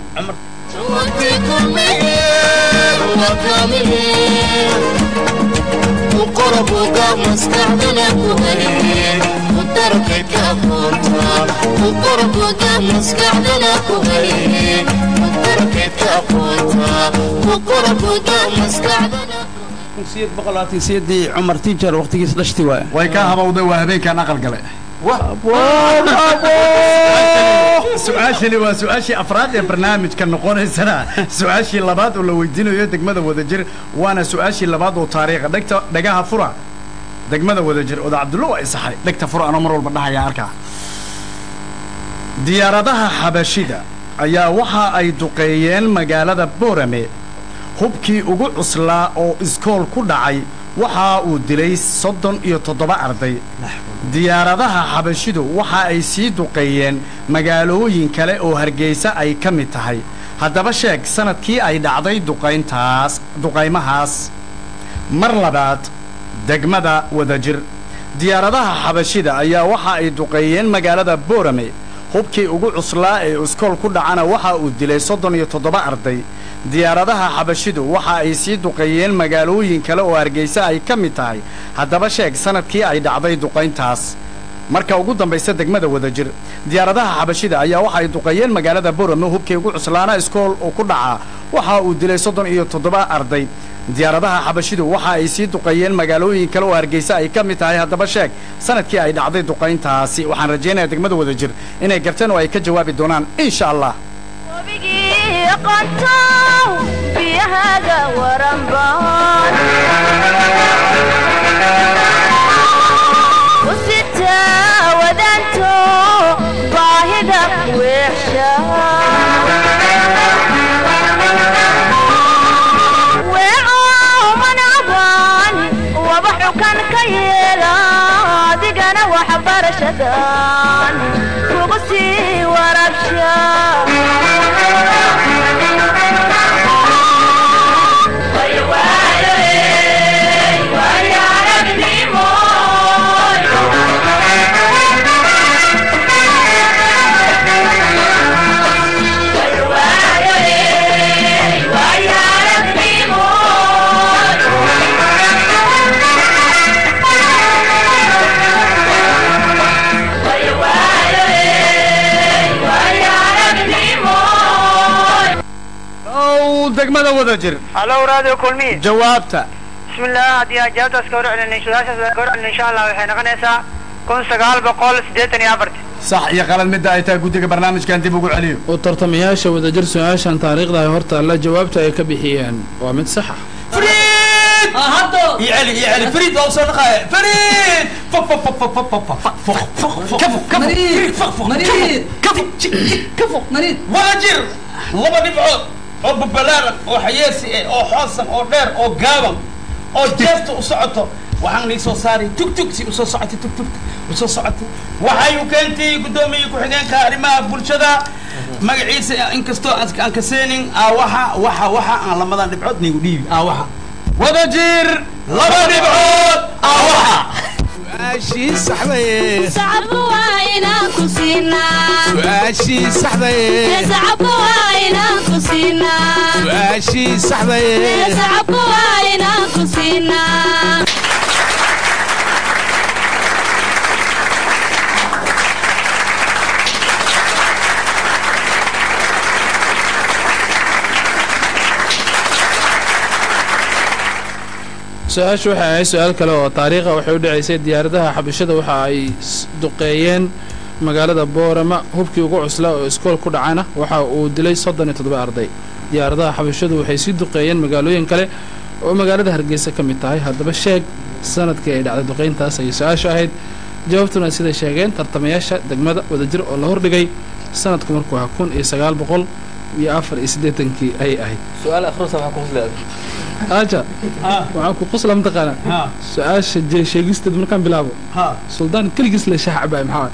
sideed boqol labaatan sideedii cumar tiijar waqtigiis dhashti waaya way ka habowday waa habeenkan aqal gale su-aashani waa su-aashii afraad ee barnaamijka noqonaysana su-aashii labaad oo la weydiinayo degmada wadajir waana su-aashii labaad oo taariikha dhegta dhagaha fura degmada wadajir oda cabdullo waa isaxay dhegta fura anoo mar walba dhahaya arkaa diyaaradaha xabashida ayaa waxa ay duqeeyeen magaalada boorame hubkii ugu cuslaa oo iskool ku dhacay waxa uu dilay soddon iyo toddoba arday diyaaradaha xabashidu waxa ay sii duqeeyeen magaalooyin kale oo hargeysa ay ka mid tahay haddaba sheeg sanadkii ay dhacday duqayntaas duqaymahaas mar labaad degmada wadajir diyaaradaha xabashida ayaa waxa ay duqeeyeen magaalada boorame hubkii ugu cuslaa ee iskool ku dhacana waxa uu dilay soddon iyo toddoba arday diyaaradaha xabashidu waxa ay sii duqeeyeen magaalooyin kale oo hargeysa ay ka mid tahay haddaba sheeg sanadkii ay dhacday duqayntaas marka ugu dambaysa degmada wadajir diyaaradaha xabashida ayaa waxa ay duqeeyeen magaalada borame hubkii ugu cuslaana iskool oo ku dhaca waxa uu dilay soddon iyo toddoba arday diyaaradaha xabashidu waxa ay sii duqeeyeen magaalooyin kale oo hargeysa ay ka mid tahay haddaba sheeg sanadkii ay dhacday duqayntaasi waxaan rajaynayaa degmada wadajir inay garteen oo ay ka jawaabi doonaan insha allah wabigii yaqaanto biyahaaga waranbaan u sitaa wadaanto baahida weexsha weeco manacbaan waba xukan ka yeela adigana waxbarashadan kugu sii warabsha ow degmada wada jir halo radio kulmi jawaabta bismillah haddii aan jawaabtaas ka warcelin su-aashaas ka warcelin insha allah waxay noqonaysaa kun sagaal boqol siddeetan iyo afarti sax iyo qalad midda ay tahay guddiga barnaamijkan dib ugu celiyo u tartamayaasha wadajir su-aashan taariikhda ay hortaalla jawaabta ay ka bixiyeen waa mid sax ah فريد هاتو يعلي يعلي فريد لو صار نقاية فريد فق فق فق فق فق فق فق فق فق كفو كفو مريض فق فق مريض كفو كفو مريض واجر لما نبعد oo babalaaran oo xayeesi eh oo xoosan oo dheer oo gaaban oo jeefta u socoto waxaan nii soo saaray tugtug si usoo socotay tugtugta usoo socotay waxay u keentay guddoomiye ku-xigeenka arrimaha bulshada magaciisa inkastoo aan aan kaseenin aawaxa waxa waxa aan lamadan dhibcood niigu dhiibi aawaxa wada jir laba dhibcood aawaxa su-aashii saxdaye sacabka waa inaan ku siinaa su-aashii saxdaye sacabka waa inaan ku siinaa su-aashii saxdaye sacabka waa inaan ku siinaa su-aashu waxay ahayd su-aal kale oo taariikha waxay u dhacaysay diyaaradaha xabashada waxa ay s- duqeeyeen magaalada boorama hubkii ugu cuslaa oo iskool ku dhacana waxa uu dilay soddon iyo toddoba arday diyaaradaha xabashadu waxay sii duqeeyeen magaalooyin kale oo magaalada hargeysa ka mid tahay haddaba sheeg sanadkii ay dhacday duqeyntaas ayay su-aashu ahayd jawaabtuna siday sheegeen tartamayaasha degmada wadajir oo la hordhigay sanadku markuu ahaa kun iyo sagaal boqol iyo afar iyo siddeetankii ayay ahayd su-aal akhrusa waxaa ku huslay aaja waxaan ku qosla mataqaana su-aasha je sheegisteed markaan bilaabo suldaan keligiis le shaha cabaay maxaa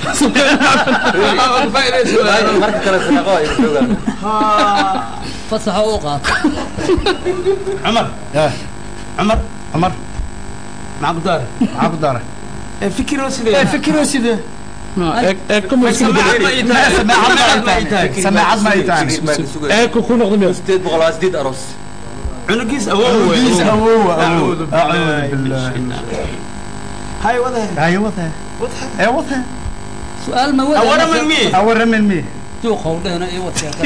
marka kale sadaaqo ay joogaan fasaxa u qaata cumar cumar cumar maxaa ku daara maxaa ku daara fikiroo sidee fikiro side samaacad ma ii tahay samaacad ma ii tahay samaacad ma ay tahay eeko ku noqda miya sideed boqol waa sideed aroos cunugiis awoow Cunugiis awoow, awoow. acuudu Acuudu billahi hay wada haye wada ee wada su-aal ma awara min mi awara min mi juuqow dhehna iyo wadkeeka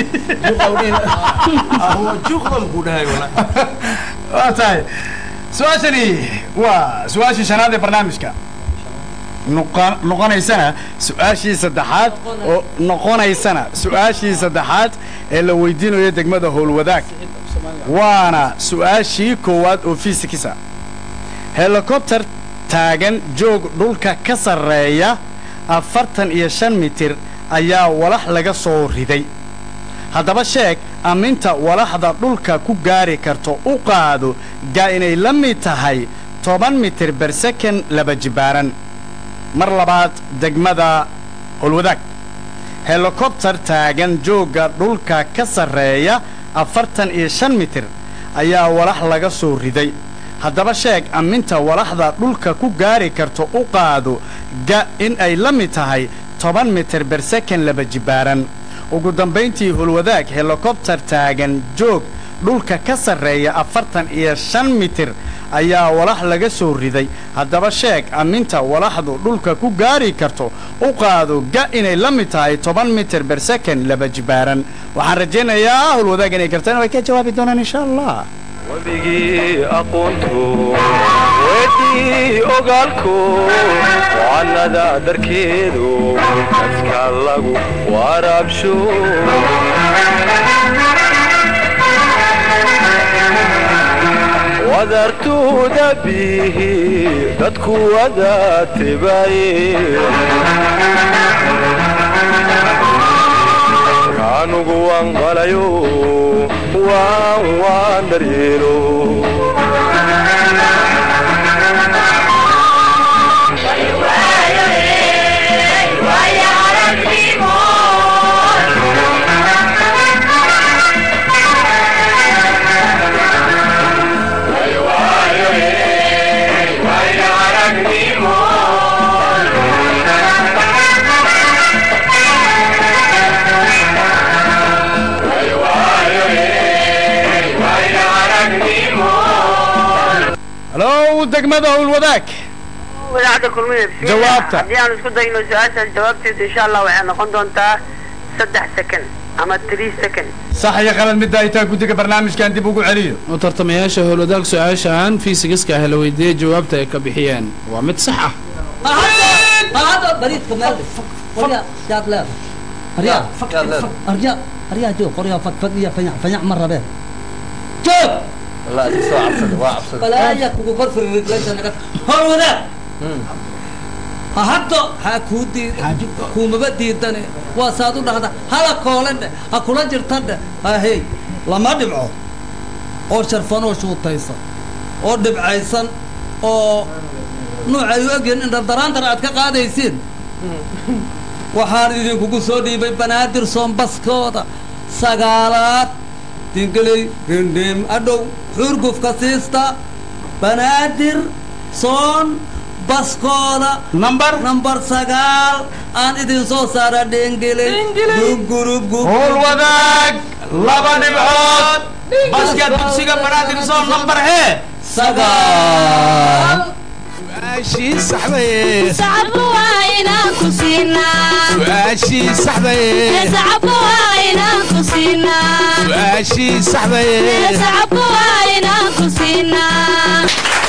juuqdan ku dhahay wala waa tahay su-aashani waa su-aashii shanaad ee barnaamijka noqon- noqonaysana su-aashii saddexaad oo noqonaysana su-aashii saddexaad ee la weydiinayo degmada howlwadaag waana su-aashii koowaad oo fiisikisa helikobter taagan joog dhulka ka sarreeya afartan iyo shan mitir ayaa walax laga soo riday haddaba sheeg amminta walaxda dhulka ku gaari karto u qaado gaa inay la mid tahay toban mitir bersakan laba jibaaran mar labaad degmada holwadaag helikobter taagan joogga dhulka ka sarreeya afartan iyo shan mitir ayaa walax laga soo riday haddaba sheeg amminta walaxda dhulka ku gaari karto u qaado ga in ay la mid tahay toban mitir bersakan laba jibaaran ugu dambayntii hulwadaag helikobter taagan joog dhulka ka sarreeya afartan iyo shan mitir ayaa walax laga soo riday haddaba sheeg amminta walaxdu dhulka ku gaari karto u qaado ga inay la mid tahay toban mitir bersakan laba jibaaran waxaan rajaynayaa hulwadaag inay gartaan way ka jawaabi doonaan insha allah webigii aqoontu weydii ogaalku wacanada dharkeedu dadka lagu waraabsho wadartuuda bihi dadku wada tibaye kaanugu waan qalayo waan waan daryeelo halow degmada howlwadaag wadaacadda kulmida Jawaabta. haddii aan isku dayno su-aashaas jawaabteedu insha allah waxay noqon doontaa saddex second ama three second sax iyo qalad midda ay tahay guddiga barnaamijkan dib ugu celiyo u tartamayaasha howlwadaag su-aashan fiisigiska ah la weydiiyey jawaabta ay ka bixiyeen waa mid sax ah هذا بريد كمال قرية شاد لا قرية قرية قرية جو قرية فك فك يا فنع فنع مرة به شوف والله أدي سوى عبصد waa cabsada بلا يك وكفر في الرجلين أنا هو ذا hadda ha kuu diid kuumaba diidane waa saad u dhahda hala koolendhe ha kula jirtadhe hahey lama dhibco oo sharfan oo shuutaysan oo dhibcaysan oo nuucay u egyihin indhadaraantar aad ka qaadaysiin waxaan idinkugu soo dhiibay banaadir soombaskooda sagaalaad dingeley gendheem adhow xurgufka siista banaadir soon baskooda number number sagaal aan idin soo saara dhengeley gugurugug howlwadaag laba dhibcood baska dugsiga banaadirsoon number hee sagaal su-aashii saxdaye sacabka waa inaan ku siinaa su-aashii saxdaye sacabka waa inaan ku siinaa su-aashii saxdaye sacabka waa inaan ku siinaa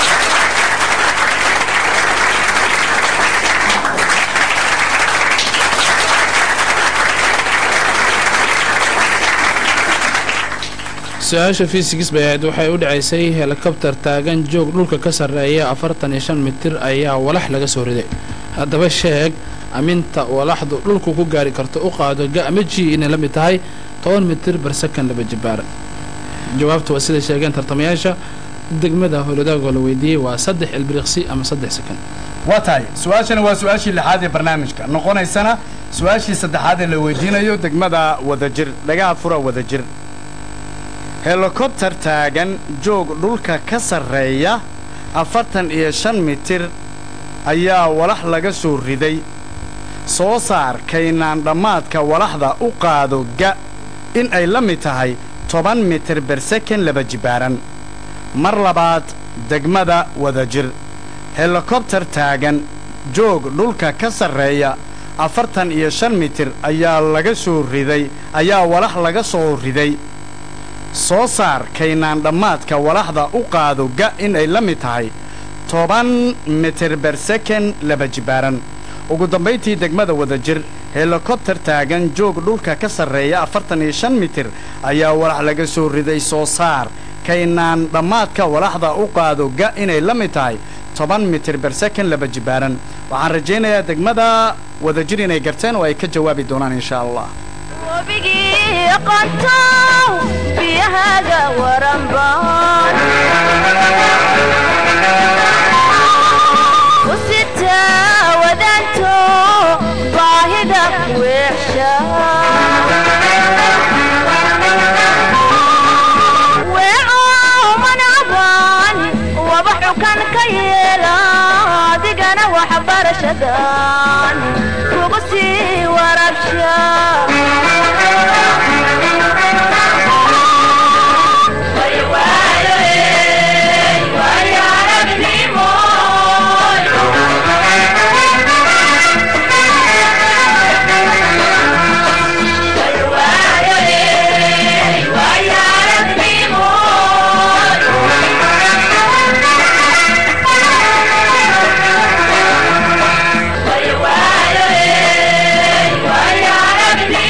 su-aasha fiisigis bay ahayd waxay u dhacaysay helikobtar taagan joog dhulka ka sarreeya afartan iyo shan mitir ayaa walax laga soo riday haddaba sheeg aminta walaxdu dhulku ku gaari karto u qaado ga ama ji inay la mid tahay toban mitir bar sakan laba jibaaran jawaabtu waa siday sheegeen tartamayaasha degmada howladaagoo la weydiiyey waa saddex ilbiriqsi ama saddex sakan waa tahay su-aashani waa su-aashii lixaad ee barnaamijka noqonaysana su-aashii saddexaad ee la weydiinayo degmada wadajir dhagaha fura wadajir helikobtar taagan joog dhulka ka sarreeya afartan iyo shan mitir ayaa walax laga soo riday soo saar kaynaan dhammaadka walaxda u qaado ga in ay la mid tahay toban mitir berseken laba jibaaran mar labaad degmada wadajir helikobtar taagan joog dhulka ka sarreeya afartan iyo shan mitir ayaa laga soo riday ayaa walax laga soo riday soo saar kaynaan dhammaadka walaxda u qaado ga in ay la mid tahay toban mitir berseken laba jibaaran ugu dambayntii degmada wadajir helikobtar taagan joog dhulka ka sarreeya afartan iyo shan mitir ayaa walax laga soo riday soo saar kaynaan dhammaadka walaxda u qaado ga inay la mid tahay toban mitir berseken laba jibaaran waxaan rajaynayaa degmada wadajir inay garteen oo ay ka jawaabi doonaan insha allah wabigii aqoontow biyahaaga waranbaan u sitaa wadaanto baahida weexsha weecow manacban waba xukan ka yeela adigana waxbarashadan kugu sii warabsha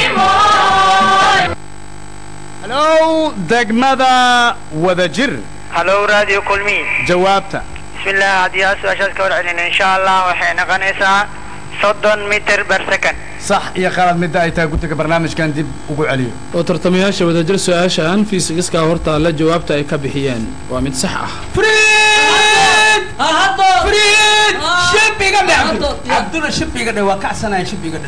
halow degmada wadajir halow radio kulmi jawaabta bismillah haddii aa su-aashaas ka warcelin insha allah waxay noqonaysaa soddon mitir per second sax iyo qalad midda ay tahay guddiga barnaamijkan dib ugu celiyo oo tartamayaasha wadajir su-aashan fiisigiska hortaalla jawaabta ay ka bixiyeen waa mid sax ah فريد شبي قدر عبد الله شبي قدر وكعسنا شبي قدر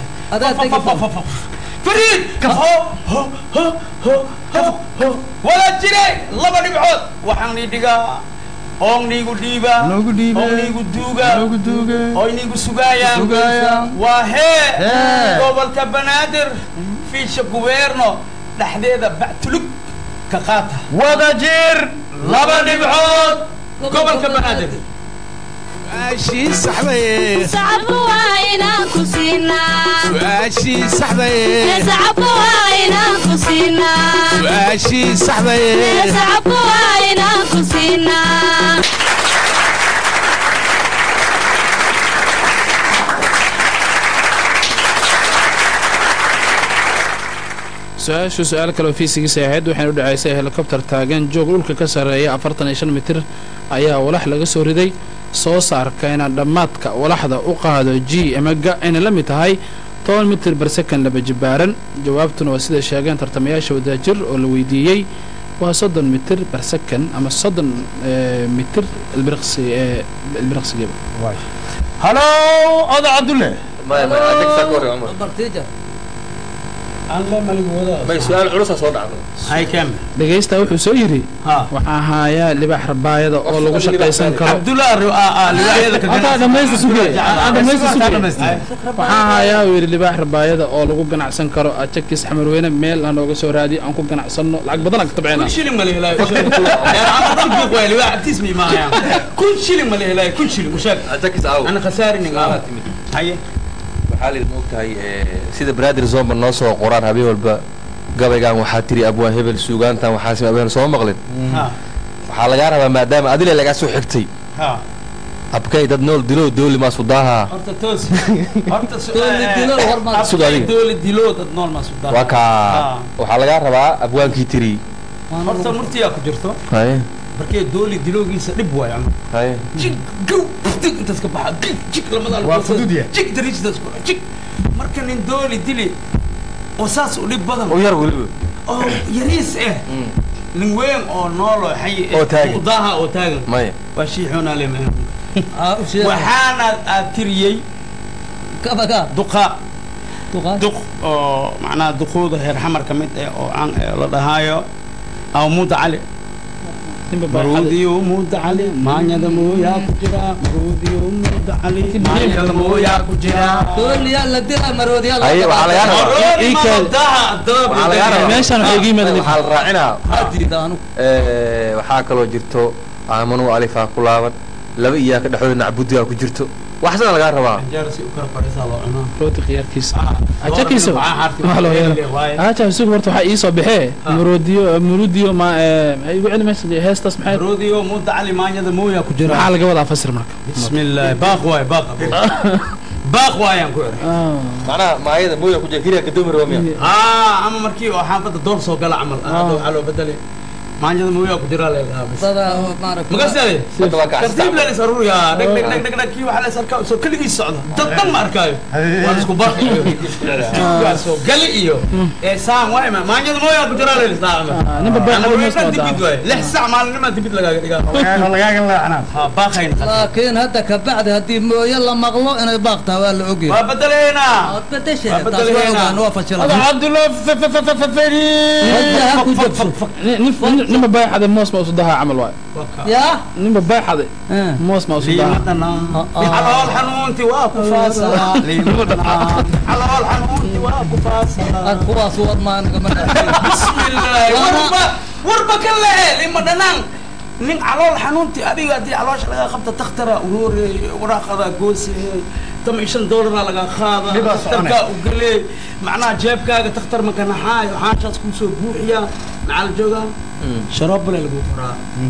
فريد هو هو هو هو هو هو ولا جري لبا نبعود waxaan ni dhigaa oon niigu dhiiba noogu dhiibe oon niigu duuga noogu duuge oy niigu sugaayaan Sugaayaan. waa hee Hee. gobolka banaadir fiisha gubeerno dhexdeeda bactulug ka qaata wada jir laba dhibcood gobolka banaadir su-aashii saxdaye sacabka waa inaan ku siinaa su-aashii saxdaye sacabka waa inaan ku siinaa su-aashii saxdaye sacabka waa inaan ku siinaa su-aashu su-aal kaleo fiisigiisa ahayd waxayna u dhacaysay helikobtar taagan joog dhulka ka sarreeya afartan iyo shan mitir ayaa walax laga soo riday soo saarkayna dhammaadka walaxda u qaado g ama ga ayna la mid tahay toban mitir bar second laba jibaaran jawaabtuna waa sida sheegeen tartamayaasha wadaajir oo la weydiiyey waa soddon mitir bar second ama soddon eh, mitir ilbiriqsi eh, ilbiriqsigiiba halo oda cabdulle maya maya ajag saa ka warri cumar bartiija may su-aal culusaa soo dhacdo hay kam dhegaysta wuxuu soo yidhi ha waxaa haayaa libaax rabaayada oo lagu shaqaysan karo cabdullah libaayada ka Halkaa dhamaysta suge aan dhamaysta suge Dhamaystiran. waxaa hayaa uu yidhi libaax rabaayada oo lagu ganacsan karo ajakis xamarweyne meel aan nooga soo raadiyo aan ku ganacsanno lacag badan aan ka tabcayna kun shilin ma la helaayo tismi maaya kun shilin ma la helaayo kun shilin mushaag ajakis aaw ana khasaarinin Su'aalaa timid haye waxaa la ma ogtahay sida braadir zomba noo soo qoraan habeen walba gabaygan waxaa tiri abwaan hebel suugaantan waxaa sima abwaan soo maqlin ha waxaa lagaa rabaa maadaama adile lagaa soo xigtay ha abkay dad nool dilo dooli maa sudaaha horta toos horta Dooli dilo hormar. Sud adiga. dooli dilo dad nool ma sudaa waa kaa Ah. waxaa lagaa rabaa abwaankii tiri horta murtiyaa ku jirto haye markee dooli diloogiisa dhib waay ama haye jig gow dig intaas ka baxa jig jig lamada Waa fudud yahay. jig dariishadaas ku jig marka nin dooli dili oo saas u dhib badan u yar weliba oo yariis eh nin weyn oo noolo xay Oo taagan. udaha oo taagan maya waa shiixuuna le aa u sheeg waxaana aad tiriyey kabaga duqa duqaa duq oo macnaha duquuda heer xamar ka mid eh oo aan eh, la dhahaayo aw muuda cali maruudiyo muuda cali maanyada mooyaa ku jira maruudiyo muuda cali maanyada mooyaa ku jira dooliyaa la dila maroodiyaa la haye waxaa lagaa rabaa Ii keen. waxaa lagaa rabaa meeshaan waxay iga yimaadeen waxaa la raacinaa diida anu Eh, waxaa kaloo jirto aamanu alifaa ku laaban laba iyaa ka dhexdooda nacbudigaa ku jirto waxsana lagaa rabaa rooti khiyaarkiisa ajakiisa waa loo yeelo aja sugu horta waxaa ii soo baxee murudiyo murudiyo ma eh, maxay igu celi meesha heestaas maxay maruudiyo muuda cali maanyada mooyaa ku jira maxaa laga wadaa fasir marka بسم الله باق واي باق باق واي aan ku ere Ah. macnaha maayada mooya ku jira keliya gadoomi raba miya aa ama markii oo xaafadda door soo gala camal hadda waxaa loo bedelay maanyada mooyaa ku jira leedaha bas dada maaragta magasaade hadda waa kacsi tartiib leen is aruuriya dheg dheg dheg dheg dheg kii waxaa la is arkaa soo keligii socda dad dhan ma arkaayo waa la isku barqi waa soo gali iyo ee saan waay ma maanyada mooyaa ku jira leen isdhaa Ah, ninba baa ama xabad way moos dhan wadaa. dibid waay lix sac maalinnimaa dibid lagaaga dhigaa lagaaga leexnaa ha baaqayna laakiin hadda ka bacdi haddii mooye la maqlo inay baaq tahay waa la ogyahay waa bedeleynaa waad bedeshe Waa taas waa bedeleynaa. ogaan waa fashilan cabdulle feri wajaha ku jabso Nin- nin- ninba baaxade moos ma usudahaa camal waay yaa ninba baaxade Eh. moos ma usudahaa calool xanuunti waa ku faasaa calool xanuunti waa ku faasaa ar kuwaas wad maanaga ma bismillaahi warba warba ka lehe lima dhanaan nin calool xanuunti adiga haddii caloosha laga qabta takhtara uroore waraaqada gooseeyey tama iyo shan doolara laga qaada Dhibaa takhtarkaa u galee macnaha jeebkaaga takhtar makanaxaayo xaashaas kuu soo buuxiyaa maxaa la joogaa sharoobale lagu qoraa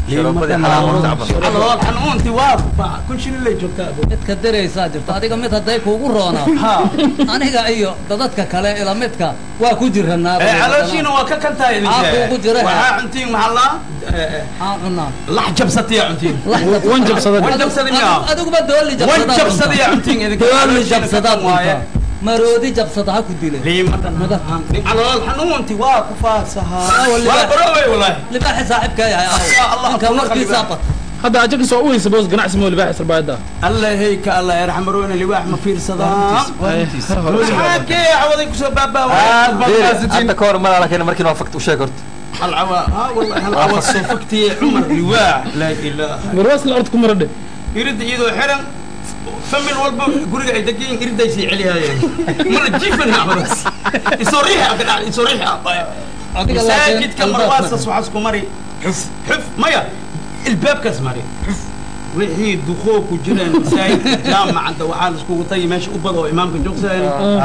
calool xanuunti waa ba- kun shilin lay joogtaa abo midka diraysaa jirto adiga mid hadday kuugu roonaa aniga iyo dadadka kale ila midka waa ku jiranaa Eh, calooshiina waa ka kantaa idin Aa, kuugu jira. waxaa cuntiin maxaa laa aan cunaa lax jabsatiya cuntiin wan jabsada wan jabsada miyaa adiguba dooli wan jabsadiya cuntiin idinka dooli calooshiina jabsadaad ka kan waaye cuntaa maroodi jabsada ha ku dile calool xanuunti waa ku faadsahaa waliba- waa barowey walaahi libaaxi saaxiibka yahay Allah, ninka Allah, warkiisa Allah. hadda ajakas waa u weysa boos ganacsi moo libaax sarbaayada alla heyka alla yarxam roona liwaax ma fiirsadaan maxaa kee cawaday kusoo baabaa hadda ka hor malaala keena markiin waa fakt u sheeg horta hal cawa ha wallahi hal cawa soo faktiye cumar liwaax laa ilaaha marwaas la ord ku maradhe iridda iyadoo xiran famil walba guriga ay degan yihiin iridday sii celiyaayeen mana jiifan cawadaas isoo riixa ka dhacday isoo riixa Adiga laakiin masaajidka albaabka marwaasas waxaa isku mari xuf xuf maya ilbaabkaas mari xuf wixii duqoo ku jireen masaajidka jaamacadda waxaa la iskugu tagi meesha u bada oo imaamka joogsadeen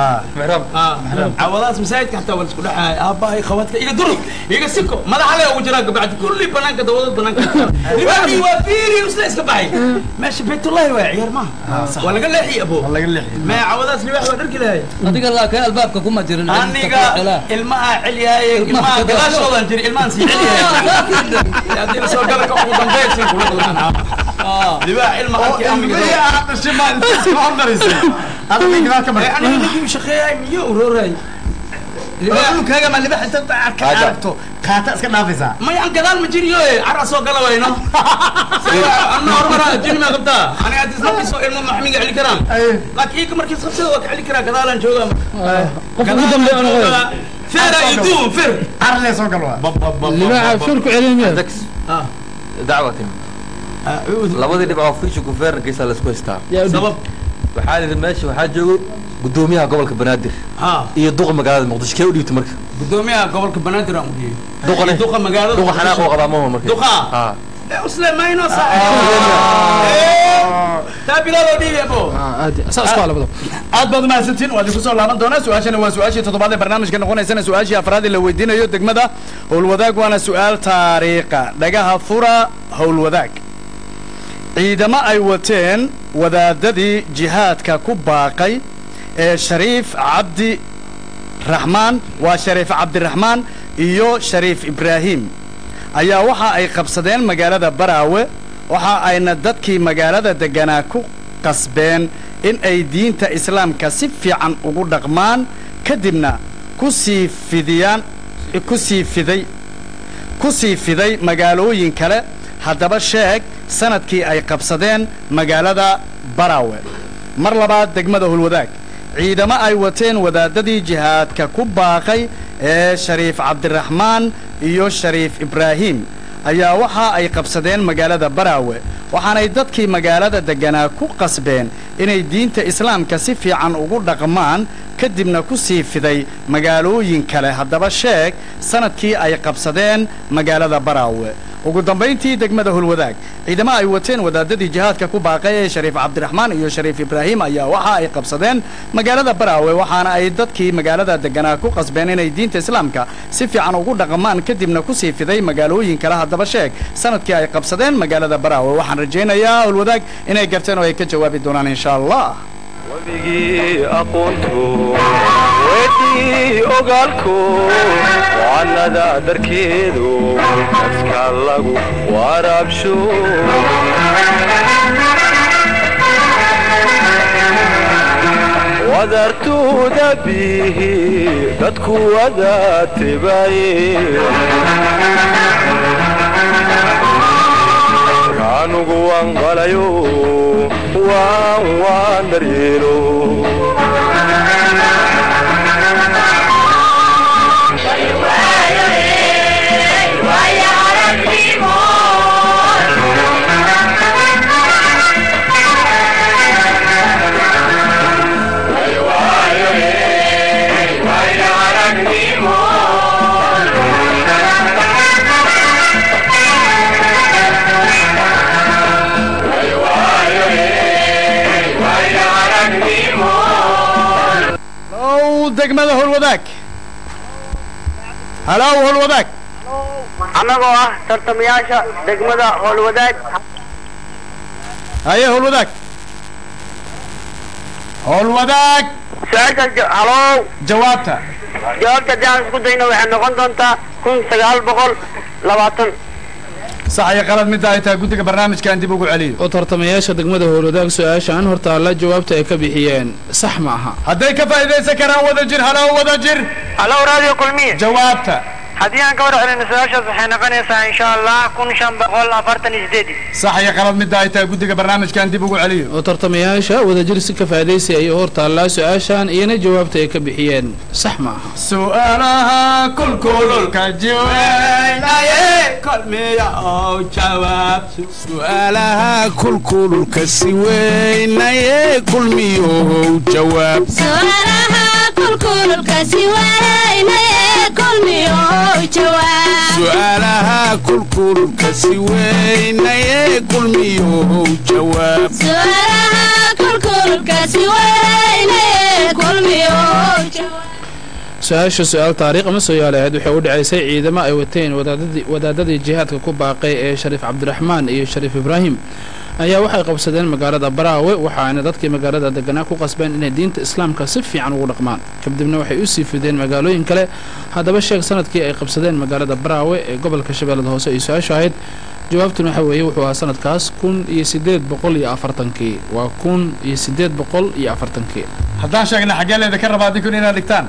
cawadaas masaajidka xataa waa la isku dhaxaay aabbahay khawadka iga dur iga siko madaxa le ugu jiraa gabacdi kulli banaanka dawadad banaanka libaadii waa fiiri isla iska baxay meesha baytullahi waa ciyaar maaha waa laga leexiyey abo ma cawadaas libaax waa dharki lahay adiga laakiin albaabka kuma jirin aniga ilmaha celiyaaye ilmaha gadaashoodan jiri ilmahan sii celiyaaye haddii lasoo gala ka ugu dambaysin kula kulmaan libaax ilma halkii amiga aniga ninkii shaqeeyay miyo urooray kaaga ma libax inta arka aragto qaata iska dhaafaysaa maya aan gadaal ma jiriyo cara soo gala wayno ana hormara jini ma qabtaa aniga haddii isnafiso ilmo maxmiga celi karaan laakiin ika markii isqabsada waa ka celi karaa gadaalaan joogaa qofka ugu dambeeya ana qoya fera iduun fir carle soo gal waa libaaxa fir ku celin miya dacwa timi labadii dhibcoo fiisha gufeerna geesaa laisku haystaa sabab waxaa la yidhi meesha waxaa joogo gudoomiyaha gobolka banaadir iyo duqa magaalada muqdisho kee u dhiibta marka gudoomiyaha gobolka banaadir aan u dhiibay duqane duqa magaalada duqa xanaaq oo qabaa maho marka duqa ha usle mayno taa bilaaloo dhiibi abo aad baad umahadsantiin waa idinku soo laaban doonaa su-aashana waa su-aashii toddobaad ee barnaamijka noqonaysana su-aashii afraad ee la weydiinayo degmada howlwadaag waana su-aal taariikha dhagaha fura howlwadaag ciidamo ay wateen wadaadadii jihaadka ku baaqay ee shariif cabdi raxmaan waa shariif cabdiraxmaan iyo shariif ibraahim ayaa waxa ay qabsadeen magaalada baraawe waxa ayna dadkii magaalada degganaa ku qasbeen in ay diinta islaamka si fiican ugu dhaqmaan kadibna ku sii fidiyaan ku sii fiday ku sii fiday magaalooyin kale haddaba sheeg sanadkii ay qabsadeen magaalada baraawe mar labaad degmada hulwadaag ciidamo ay wateen wadaadadii jihaadka ku baaqay ee shariif cabdiraxmaan iyo shariif ibraahim ayaa waxa ay qabsadeen magaalada baraawe waxaanay dadkii magaalada degganaa ku qasbeen inay diinta islaamka si fiican ugu dhaqmaan kadibna ku sii fiday magaalooyin kale haddaba sheeg sanadkii ay qabsadeen magaalada baraawe ugu dambayntii degmada hulwadaag ciidamo ay wateen wadaadadii jihaadka ku baaqay ee shariif cabdiraxmaan iyo shariif ibraahim ayaa waxa ay qabsadeen magaalada baraawe waxaana ay dadkii magaalada degganaa ku qasbeen inay diinta islaamka si fiican ugu dhaqmaan kadibna ku sii fiday magaalooyin kale haddaba sheeg sanadkii ay qabsadeen magaalada baraawe waxaan rajaynayaa hulwadaag inay garteen oo ay ka jawaabi doonaan insha allah webigii aqoontu weydii ogaalku wacanada dharkeedu dadka lagu waraabsho wadartuuda bihi dadku wada tebaaye kaanugu wanqalayo waan waan daryeelo low degmada howlwadaag halow howlwadaag annagoo ah tartamayaasha degmada howlwadaag haye howlwadaag howlwadaag su-aashaas ja- halow jawaabta jawaabta haddii aan isku dayno waxay noqon doontaa kun sagaal boqol labaatan sax iyo qalad midda ay tahay guddiga barnaamijkan dib ugu celiyo oo tartamayaasha degmada howlwadaag su-aashaan hortaalla jawaabta ay ka bixiyeen sax ma aha hadday ka faa'iidaysan karaan wada jir halow wada jir halow raadiyo kulmiye jawaabta haddii aan ka war celino su-aashaas waxay noqonaysaa insha allah kun shan boqol afartan iyo sideed sax iyo qalad midda ay tahay guddiga barnaamijkan dib ugu celiyo oo tartamayaasha wadajir si ka faa'iidaysi ayay hortaallaa su-aashaan iyana jawaabta ay ka bixiyeen sax ma aha su'aalaha kulkululka su'aalaha kulkululka si weynaye kulmiyow jawaab su'aalaha kulkululka si weynaye kulmiyow jawaab su'aalaha kulkululka si weynaye kulmiyow jawaab su'aalaha kulkululka si weynaye kulmiyow jawaab su-aasha su-aal taariikh ama sooyaal ahayd waxay u dhacaysay ciidamo ay wateen wadaadadii wadaadadii jihaadka ku baaqay ee shariif cabdiraxmaan iyo shariif ibraahim ayaa waxay qabsadeen magaalada baraawe waxaana dadkii magaalada deganaa ku qasbeen inay diinta islaamka si fiican ugu dhaqmaan kadibna waxay u sii fideen magaalooyin kale haddaba sheeg sanadkii ay qabsadeen magaalada baraawe ee gobolka shabeellada hoose ay su-aashu ahayd jawaabtuna waxa weeye wuxuu ahaa sanadkaas kun iyo siddeed boqol iyo afartankii waa kun iyo siddeed boqol iyo afartankii haddaan sheegna xaggee leeda ka rabaa adinkun inaad dhigtaan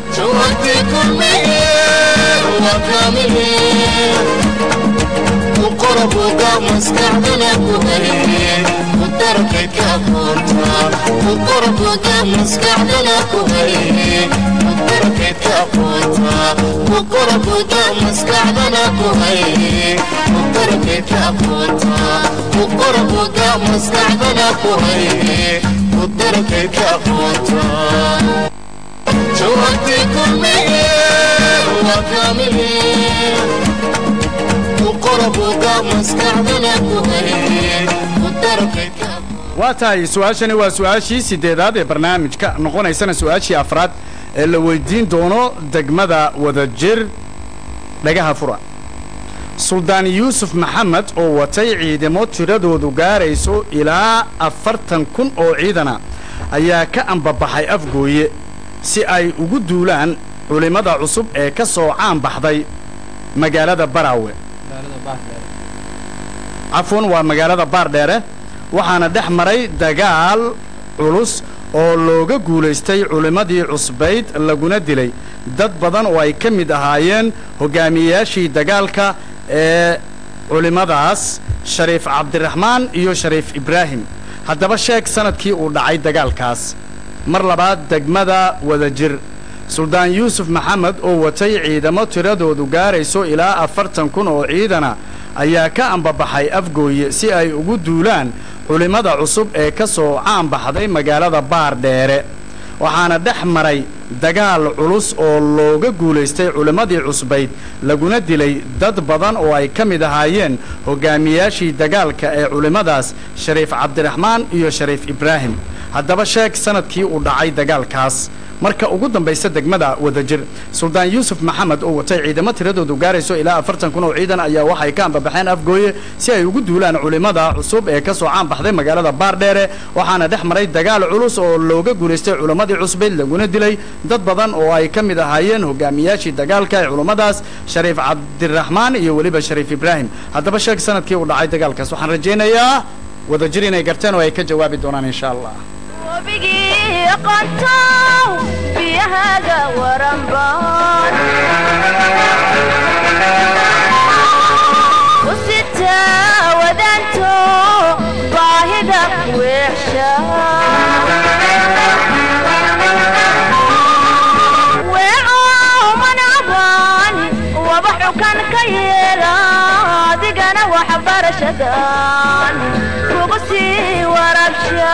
waa tahay su-aashani waa su-aashii sideedaad ee barnaamijka noqonaysana su-aashii afraad ee la weydiin doono degmada wadajir dhagaha fura suldaan yuusuf maxamed oo watay ciidamo tiradoodu gaarayso ilaa afartan kun oo ciidana ayaa ka ambabaxay afgooye si ay ugu duulaan culimmada cusub ee ka soo caan baxday magaalada baraawe cafwan waa magaalada baardheere waxaana dhex maray dagaal culus oo looga guulaystay culimmadii cusbayd laguna dilay dad badan oo ay ka mid ahaayeen hogaamiyeyaashii dagaalka ee culimmadaas shariif cabdiraxmaan iyo shariif ibraahim haddaba sheeg sanadkii uu dhacay dagaalkaas mar labaad degmada wadajir suldaan yuusuf maxamed oo watay ciidamo tiradoodu gaarayso ilaa afartan kun oo ciidana ayaa ka ambabaxay afgooye si ay ugu duulaan culimmada cusub ee ka soo caan baxday magaalada baardheere waxaana dhex maray dagaal culus oo looga guulaystay culimmadii cusbayd laguna dilay dad badan oo ay ka mid ahaayeen hogaamiyaashii dagaalka ee culimmadaas shariif cabdiraxmaan iyo shariif ibraahim haddaba sheeg sanadkii uu dhacay dagaalkaas marka ugu dambaysa degmada wadajir suldaan yuusuf maxamed oo watay ciidamo tiradoodu gaarayso ilaa afartan kun oo ciidan ayaa waxay ka ambabaxeen afgooye si ay ugu duulaan culimmada cusub ee ka soo caan baxday magaalada baardheere waxaana dhex maray dagaal culus oo looga guulaystay culimmadii cusbayd laguna dilay dad badan oo ay ka mid ahaayeen hogaamiyaashii dagaalka ee culummadaas shariif cabdiraxmaan iyo weliba shariif ibraahim haddaba sheeg sanadkii uu dhacay dagaalkaas waxaan rajaynayaa wadajir inay garteen oo ay ka jawaabi doonaan insha allah wabigii aqoontow biyahaaga waranbaan u sitaa wadaanto baahida weexsha weeco manacbaan waba xukan ka yeela adigana waxbarashadan kugu sii warabsha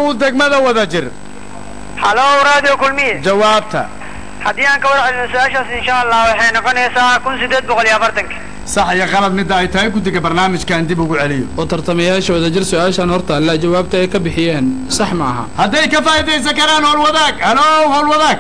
degmada wada jir halow radio kulmiye jawaabta haddii aan ka war celino su-aashaas insha allah waxay noqonaysaa kun sideed boqol iyo afartanka sax iyo qalad midda ay tahay guddiga barnaamijkan dib ugu celiyo oo tartamayaasha wadajir su-aashan horta alla jawaabta ay ka bixiyeen sax ma aha hadday ka faa'iidaysan karaan howlwadaag halow howlwadaag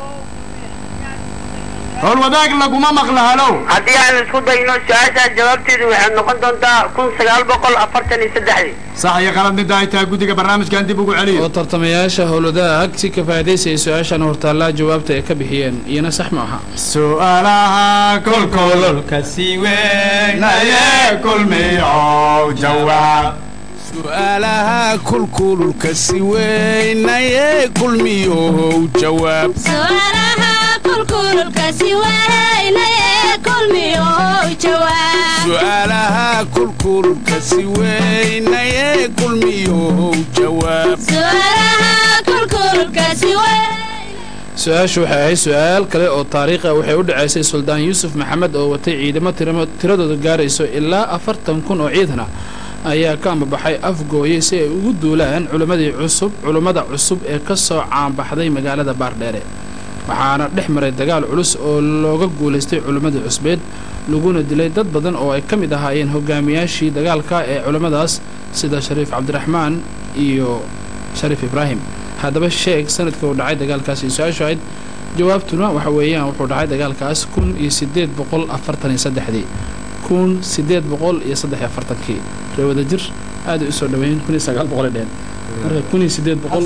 howlwadaag laguma maqlo halow haddii aan isku dayno su-aashaas jawaabteedu waxay noqon doontaa kun sagaal boqol afartan iyo saddexdii sax iyo qalad midda ay tahay guddiga barnaamijkan dib ugu celiyo oo tartamayaasha howlwadaag si ka faa'iidaysaya su-aashan horta alla jawaabta ay ka bixiyeen iyana sax ma aha su'aalaha kolkololka si weynaye kulmiyow jawaab su'aalaha kulkululka si weynaye kulmiyow jawaab su'aalaha kulkululka si weynaye kulmiyow jawaab su'aalaha kulkululka si weynaye kulmiyow jawaab su'aalaha kulkululka si weyn su-aashu waxay ahayd su-aal kale oo taariikh ah waxay u dhacaysay suldaan yuusuf maxamed oo watay ciidamo tiramo tiradooda gaarayso ilaa afartan kun oo ciidan ah ayaa ka ambabaxay afgooye si ay ugu duulaan culimmadii cusub culimmada cusub ee ka soo caanbaxday magaalada baardheere waxaana dhex maray dagaal culus oo looga guulaystay culimmadii cusbeed laguna dilay dad badan oo ay ka mid ahaayeen hogaamiyaashii dagaalka ee culimmadaas sida shariif cabdiraxmaan iyo shariif ibraahim haddaba sheeg sanadka uu dhacay dagaalkaasi su-aashu ahayd jawaabtuna waxa weeyaan wuxuu dhacay dagaalkaas kun iyo sideed boqol afartan iyo saddexdii kun sideed boqol iyo saddex iyo afartankii ree wada jir aaday usoo dhaweeyeen kun iyo sagaal boqol ay dheheen marka kun iyo sideed boqol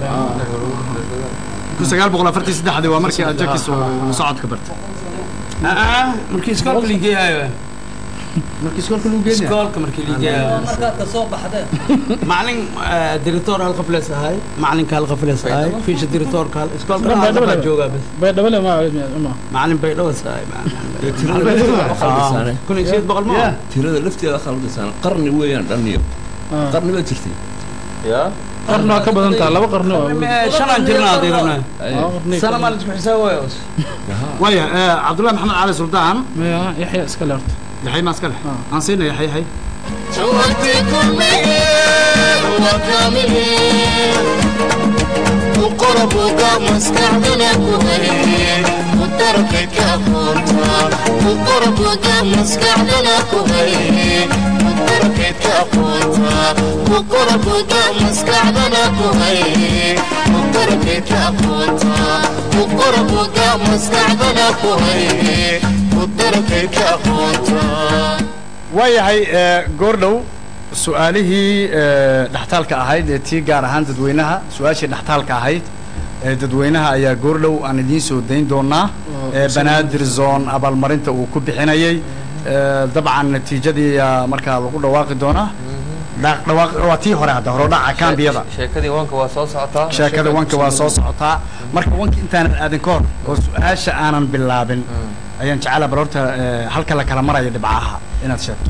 kun sagaal boqol afartan saddexdii waa markii aad jakis uu socodka bartay markii iskoolka ligeeyayo markii iskoolka lagu geynaya iskoolka markii ligeeyayo markaad ka soo baxdeen macalin director hal qaflees ahay macalinka hal qaflees ahay fiisha directorka hal iskoolka hal qaflees joogaa bas baydhabale ma macalin baydhawas ahay kun iyo sideed boqol ma tirada lafteeda khaldasan qarni weeyaan dhanniyo qarni baa jirtay yaa qarni waa ka badan taha laba qarni oo shanaan jirnaa dirana sana maa laisku xisaabayo waya cabdullahi maxamed cali suldaan maya yaxya iska le horta yaxay maa iska leh aan siina yaxay yaxay waayahay goordhow su-aalihii dhextaalka ahayd ee tii gaar ahaan dadweynaha su-aashii dhextaalka ahayd ee dadweynaha ayaa goordhow aan idiin soo dayn doonaa ee banaadir zone abaalmarinta uu ku bixinayay dabcan natiijadii ayaa markaa lagu dhawaaqi doonaa dhawaaq waa tii hore hadda horodhaca kaambiyada sheekadii wanka waa soo socotaa sheekada wanka waa soo socotaa marka wanka intaanan aadin ka hor oo su-aasha aanan bilaabin ayaan jecela bal horta halka la kala marayo dhibcaha inaad sheegto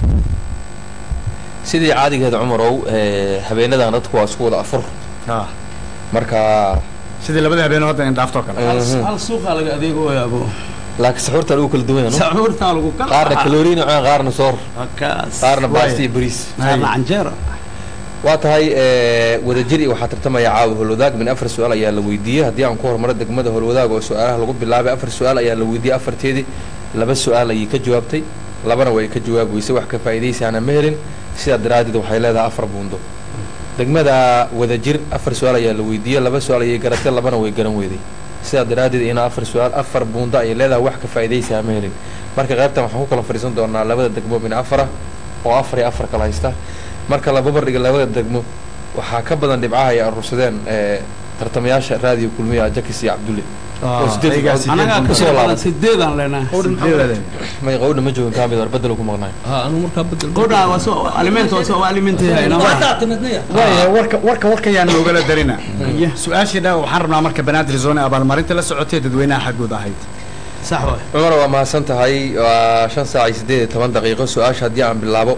sidii caadigeeda cumarow habeenadan dadku waa isku wada afur marka sidii labada habeenoo hadda in dhaaftoo kale hal suuqaa laga adeegooya abo laakiin saxuurta lagu kala duwan yahay sacuurtaa lagu kala qaarna kalooriin cunaan qaarna soor kaas qaarna baasti iyo bariis qaarna canjeero waa tahay wadajir iyo waxaa tartamaya caawa holwadaag min afar su-aal ayaa la weydiiyey haddii aan ku hormaro degmada holwadaag oo su-aalaha lagu bilaabay afar su-aal ayaa la weydiiyey afarteedii laba su-aal ayay ka jawaabtay labana way ka jawaab weysay wax ka faa'iidaysaana ma helin sidaa daraaddeed waxay leedahay afar buundo degmada wadajir afar su-aal ayaa la weydiiyey laba su-aal ayay garatay labana way garan weyday sidaa daraaddeed ina afar su-aal afar buundo ayay leedahay wax ka faa'iidaysaa ma helin marka qaybtan waxaan ku kala fadhiisan doonaa labada degmo min afara oo afar iyo afar kala haysta marka la babardhiga labada degmo waxaa ka badan dhibcaha ay aruursadeen tartamayaasha raadiyo kulmiya jakis iyo cabdulle oo sideed dhibcood anagaa kusoo kasoo laaban sideedaan leenahay may qawdha ma joogin kaamid war bedelo ku maqnaay anu markaa bedel qodhaa waa soo alimento waa soo alimentayna waasaa timidnaya waaya warka warka warka yaan noogala darina su-aashii dha waxaan rabnaa marka banaadir zone abaalmarinta la socotay dadweynaha xaggooda ahayd sax waay cumar waa mahadsan tahay waa shan saac iyo siddeed iyo toban daqiiqo su-aasha haddii aan bilaabo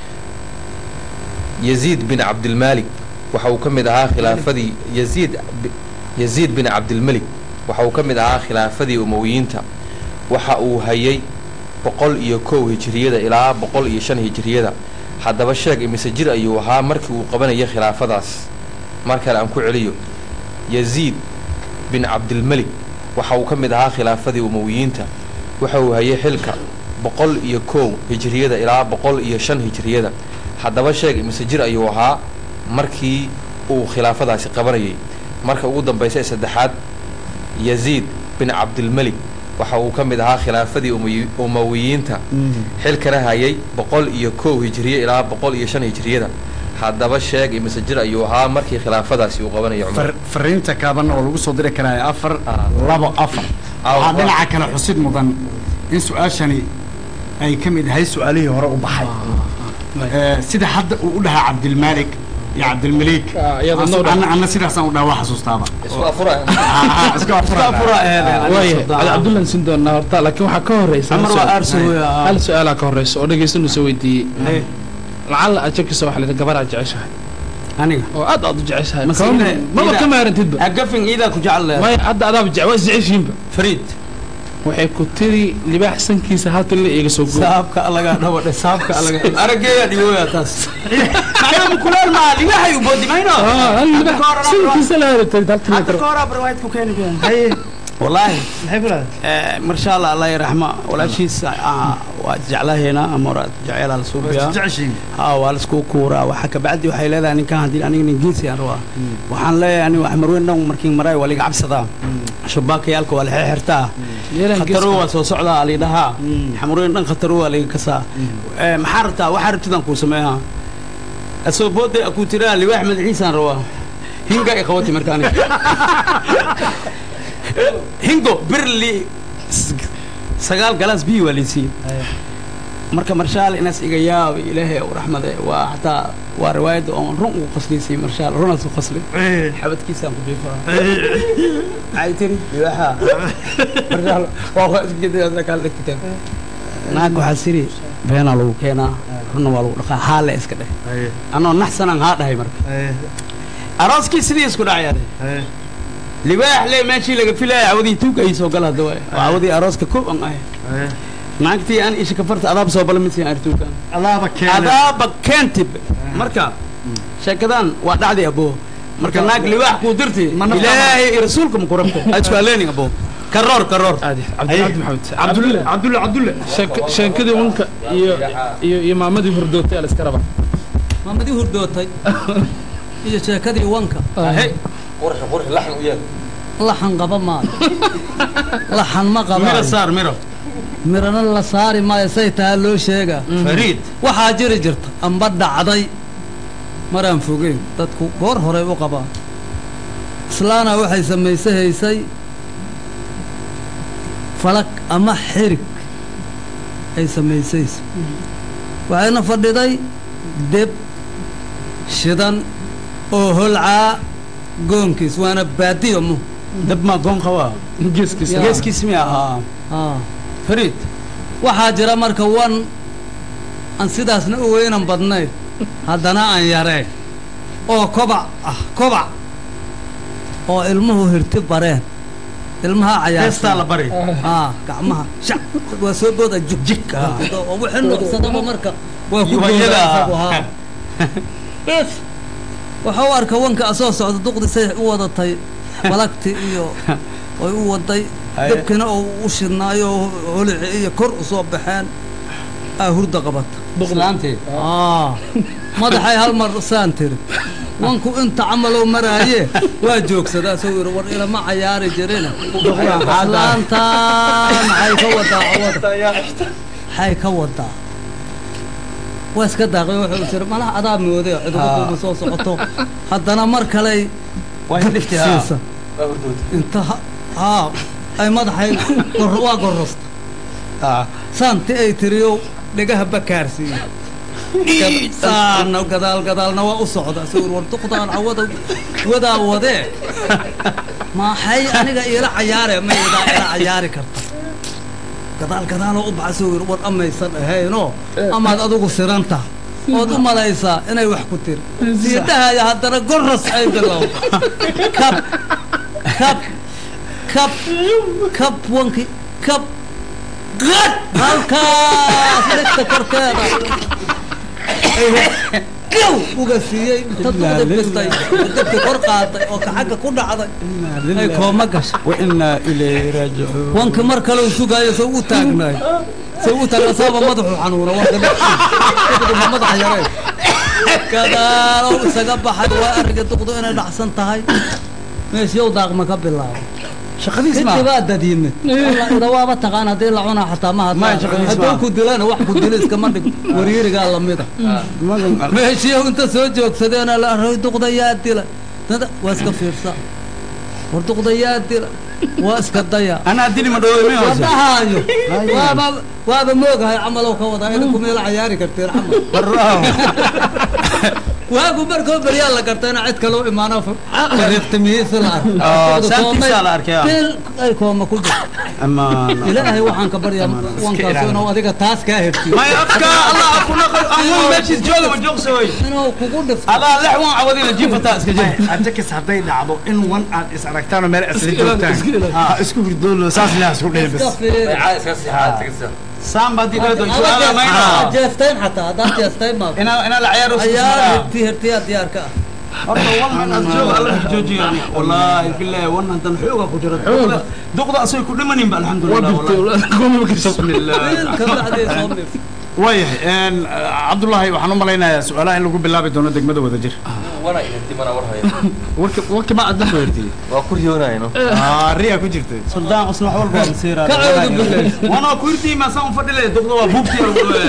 yaziid bin cabdilmaalik waxa uu ka mid ahaa khilaafadii yaziid yaziid bin cabdilmelik waxa uu ka mid ahaa khilaafadii umowiyiinta waxa uu hayay boqol iyo kow hijiriyada ilaa boqol iyo shan hijiriyada haddaba sheeg imise jir ayuu ahaa markii uu qabanayay khilaafadaas mar kale aan ku celiyo yaziid bin cabdilmelik waxa uu ka mid ahaa khilaafadii umawiyiinta waxa uu hayay xilka boqol iyo kow hijriyada ilaa boqol iyo shan hijriyada haddaba sheeg imise jir ayuu ahaa markii uu khilaafadaasi qabanayay marka ugu dambaysa ee saddexaad yaziid bin cabdilmelik waxa uu ka mid ahaa khilaafadii umayi- umawiyiinta xilkana hayay boqol iyo kow hijriye ilaa boqol iyo shan hijriyada haddaba sheeg imise jir ayuu ahaa markii khilaafadaasi uu qabanayay cumar far- fariinta kaaban oo lagu soo diri karaayo afar labo afar waxaa dhinaca kale xusid mudan in su-aashani ay ka mid ahay su-aalihii hore u baxay Eh, sida hadda uu u dhahaa cabdilmaalik iyo cabdilmalik iyada noo dhan. Anna- anna sidaasaan u dhaha waa xasuustaaba isku afura isku afura waaya cali cabdullan siin doonaa horta laakiin waxaa ka horeysa hal Amar waa su'aal- aarsi weya. hal su-aalaa ka horeysa oo dhegeystanuu soo weydiiyey lacalla aad jakisa waxa la yidhi gabar aad jeceshahay aniga oo aad aad u jeceshahay Masiibada- Kama- maba ida- ka maarantidba agafin iidaa ku jecel leedahay. maya hadda adaaba jece waa isjeceshiinba fariid waxay ku tiri libaax sankiisa hal tilla iiga soo gooy saabka alaga dhawadhe saabka alaga arageeyaa dhiwoya taas macnaa mukulaal maa libaxay u boodi mayno sankiisa la heli tarid hal tilla hadda ka hor abarwayd ku keeni haye wallaahi maxay ku leedahay marsha allah allah yaraxma walaashiisa ah, waa jeclaheena ama hore jeceelaa lasoo biyaa jeceshiin ha waa laisku kuuraa waxa kabacdi waxay leedahay ninkan haddii aniga nin geesi aan rabaa waxaan leeyahay aniga wax marweyn dhan markiin maraay waa liga cabsadaa shabaakayaalka waa la xirxirtaa khatarow waa soo socdaa lidhahaa xamarweyn dhan khatarow waa liga kasaa Eh, maxaa rabtaa waxaa rabtidaan kuu sameeyaa asoo booday akuu tiraa liwaax madaxiisaan rabaa hinga ay qabati marka aniga hingo birli sagaal galaas biyo waa liisiiyey marka marshaal inaas iga yaab ilaahay u raxmade waa xataa waa riwaayadda oon run ugu qasliysay marshaal runaas u qaslay xabadkiisaan ku biifaa maxay tiri liwaaxa marshaal waa waa isgedaa kaal dhigteen naag waxaa siri beenaa lagu keenaa runna waa lagu dhaqaa haa le iska dheh anoo naxsanaan haa dhahay marka arooskii sidii isku dhacyaa libaax le meeshii laga filaya cawadii tuug ay soo gala hadda waay waa cawadii arooska koob an ahay naagtii aan isha kafarta adaab soo bala midsiin artuukan adaaba keena adaaba keentib marka sheekadan waa dhacday abo marka naag libaax kuu dirti ilaahay iyo rasuulka ma ku rabta aad isku haleenin abo karoor karoor cabdi cabdi maxamed cabdulle cabdulle cabdulle Sheek- sheekadii wanka iyo iyo iyo maamadii hordootay ala iska raba maamadii hurdootay iyo sheekadii wanka qurxi qurxi laxan u yeel laxan qaba maayo laxan ma miro qabaayo saar miro mirana la saari maayo say tahaa loo sheegaa fariid waxaa jiri jirta amba dhacday maraan fogeyn dadku goor horey u qabaan islaana waxay samayse haysay falag ama xirig ay samaysayso waxayna fadhiday deb shidan oo holcaa goonkiis waana baadiyo mu dab maa goon qabaa geeskiisa Ya. geeskiis mi ahaa Ah. fariid waxaa jira marka wan aan sidaasna u weynan badnayn haddana aan yareen oo kobac ah kobac oo ilmuhu hirti bareen ilmaha heestaa la cayaarsan bari ah gacmaha shac waa soo booda jugjig oo wixii nuucsadaba marka waa ku Yubayada. booda isagu, haa. bes waxa u arka wanka asoo socda duqdisay u wadatay balagti iyo way u waday Haye. dabkina oo u shidnaayo oo holici iyo kor u soo baxeen aa hurda qabata islaantii Ah, madaxay hal mar saan tiri wanku inta camalow maraaye waa joogsadaa soo yiri war ilama cayaari jirina islaantaan maxay ka wadaa cawada maxay ka wadaa waa iska daaqay wuxuu jira malaha adaa mooday cidugu kuuma soo socoto haddana mar kaley waa hindhifti haa siisa inta ha- haa ay madaxay gor- waa gorosta saanti ay tiriyo dhegaha bakaarsiiyo saana gadaal gadaalna waa u socda sawir war duqdaan cawada wadaa wadee maxay aniga iila cayaare ma idaa ila cayaari karta gadaal gadaaloo u baxa sawir war amaysan ahaynoo amaad adigu siranta ood u malaysaa inay wax ku tiri sii dhahaya haddana goras ay bilow kab kab kab kab wanki kab qad halkaas dhegta korkeeda gow uga siiyey inta duqdi bistay dabki kor qaaday oo kaxagga ku dhacday ay kooma gashay wainaa ilayhi raajicuun wanka mar kale uu sugaayo soo u taagnaay soo u taagna saaba madaxu xanuuna wanka dhexdiisa madaxa yareen gadaalow isaga baxay waa ariga duqdu inay dhacsan tahay meeshiyow daaqma ka bilaabo shaqadiis ma kadib aa dad yimid ida waaba taqaan haddii la cunaa xataa ma Ma, shaqadiis hadduu ma. ku dilana wax ku dilo iskama dhig waryirigaa lamida meeshiyow inta soo joogsadeena la array duqda yaa dila dada waa iska fiirsa war duqda yaa dila waa iska daya anaa dili ma dhawo ma hoose wadahaayo waaba waaba moogahay camalow ka wadaa idinku meela cayaari karteen camal waagu markoo beryaa la garta ina cid kaloo imaano riqtimihiisa la Ah, saantiisaa la arkay, ah. bil ay kooma ku jirto amaan ilaahay waxaan ka baryaa wankaas inuu adiga taas kaa hertiyo may afka allah akuna amun meeshis jooga ma joogsa way inuu kugu dhifto adaa lex wan cawadina jiifataa iska jir ajakis hadday dhacdo in wan aad is aragtaanoo meel isla joogtaan ha isku hurdoolo saas ilaah isku dhihin iska bas fiiri saamba haddii kala doon su'aala mayna jeesteen xataa haddaad jeesteen maa inaa inaa la ciyaaro ayaa herti hertiyaa diyaarka ah horta wan aad jooga alla joojiya wallaahi billahi wan hadan xooga ku jira duqda duqda asay ku dhimanin ba alxamdulillah wallaahi bismillah bil ka bacdee soo mif waayahay cabdullaahi waxaan u malaynayaa su-aalaha in lagu bilaabi doono degmada wadajir wana ihirti mana war haya warki warki ma aad la weertiyey waa ku riyoonayno riya ku jirtay suldaan usna wax walba waa masiira ka cawdu billahi wana ku irtii ma saan fadhile duqda waa buubti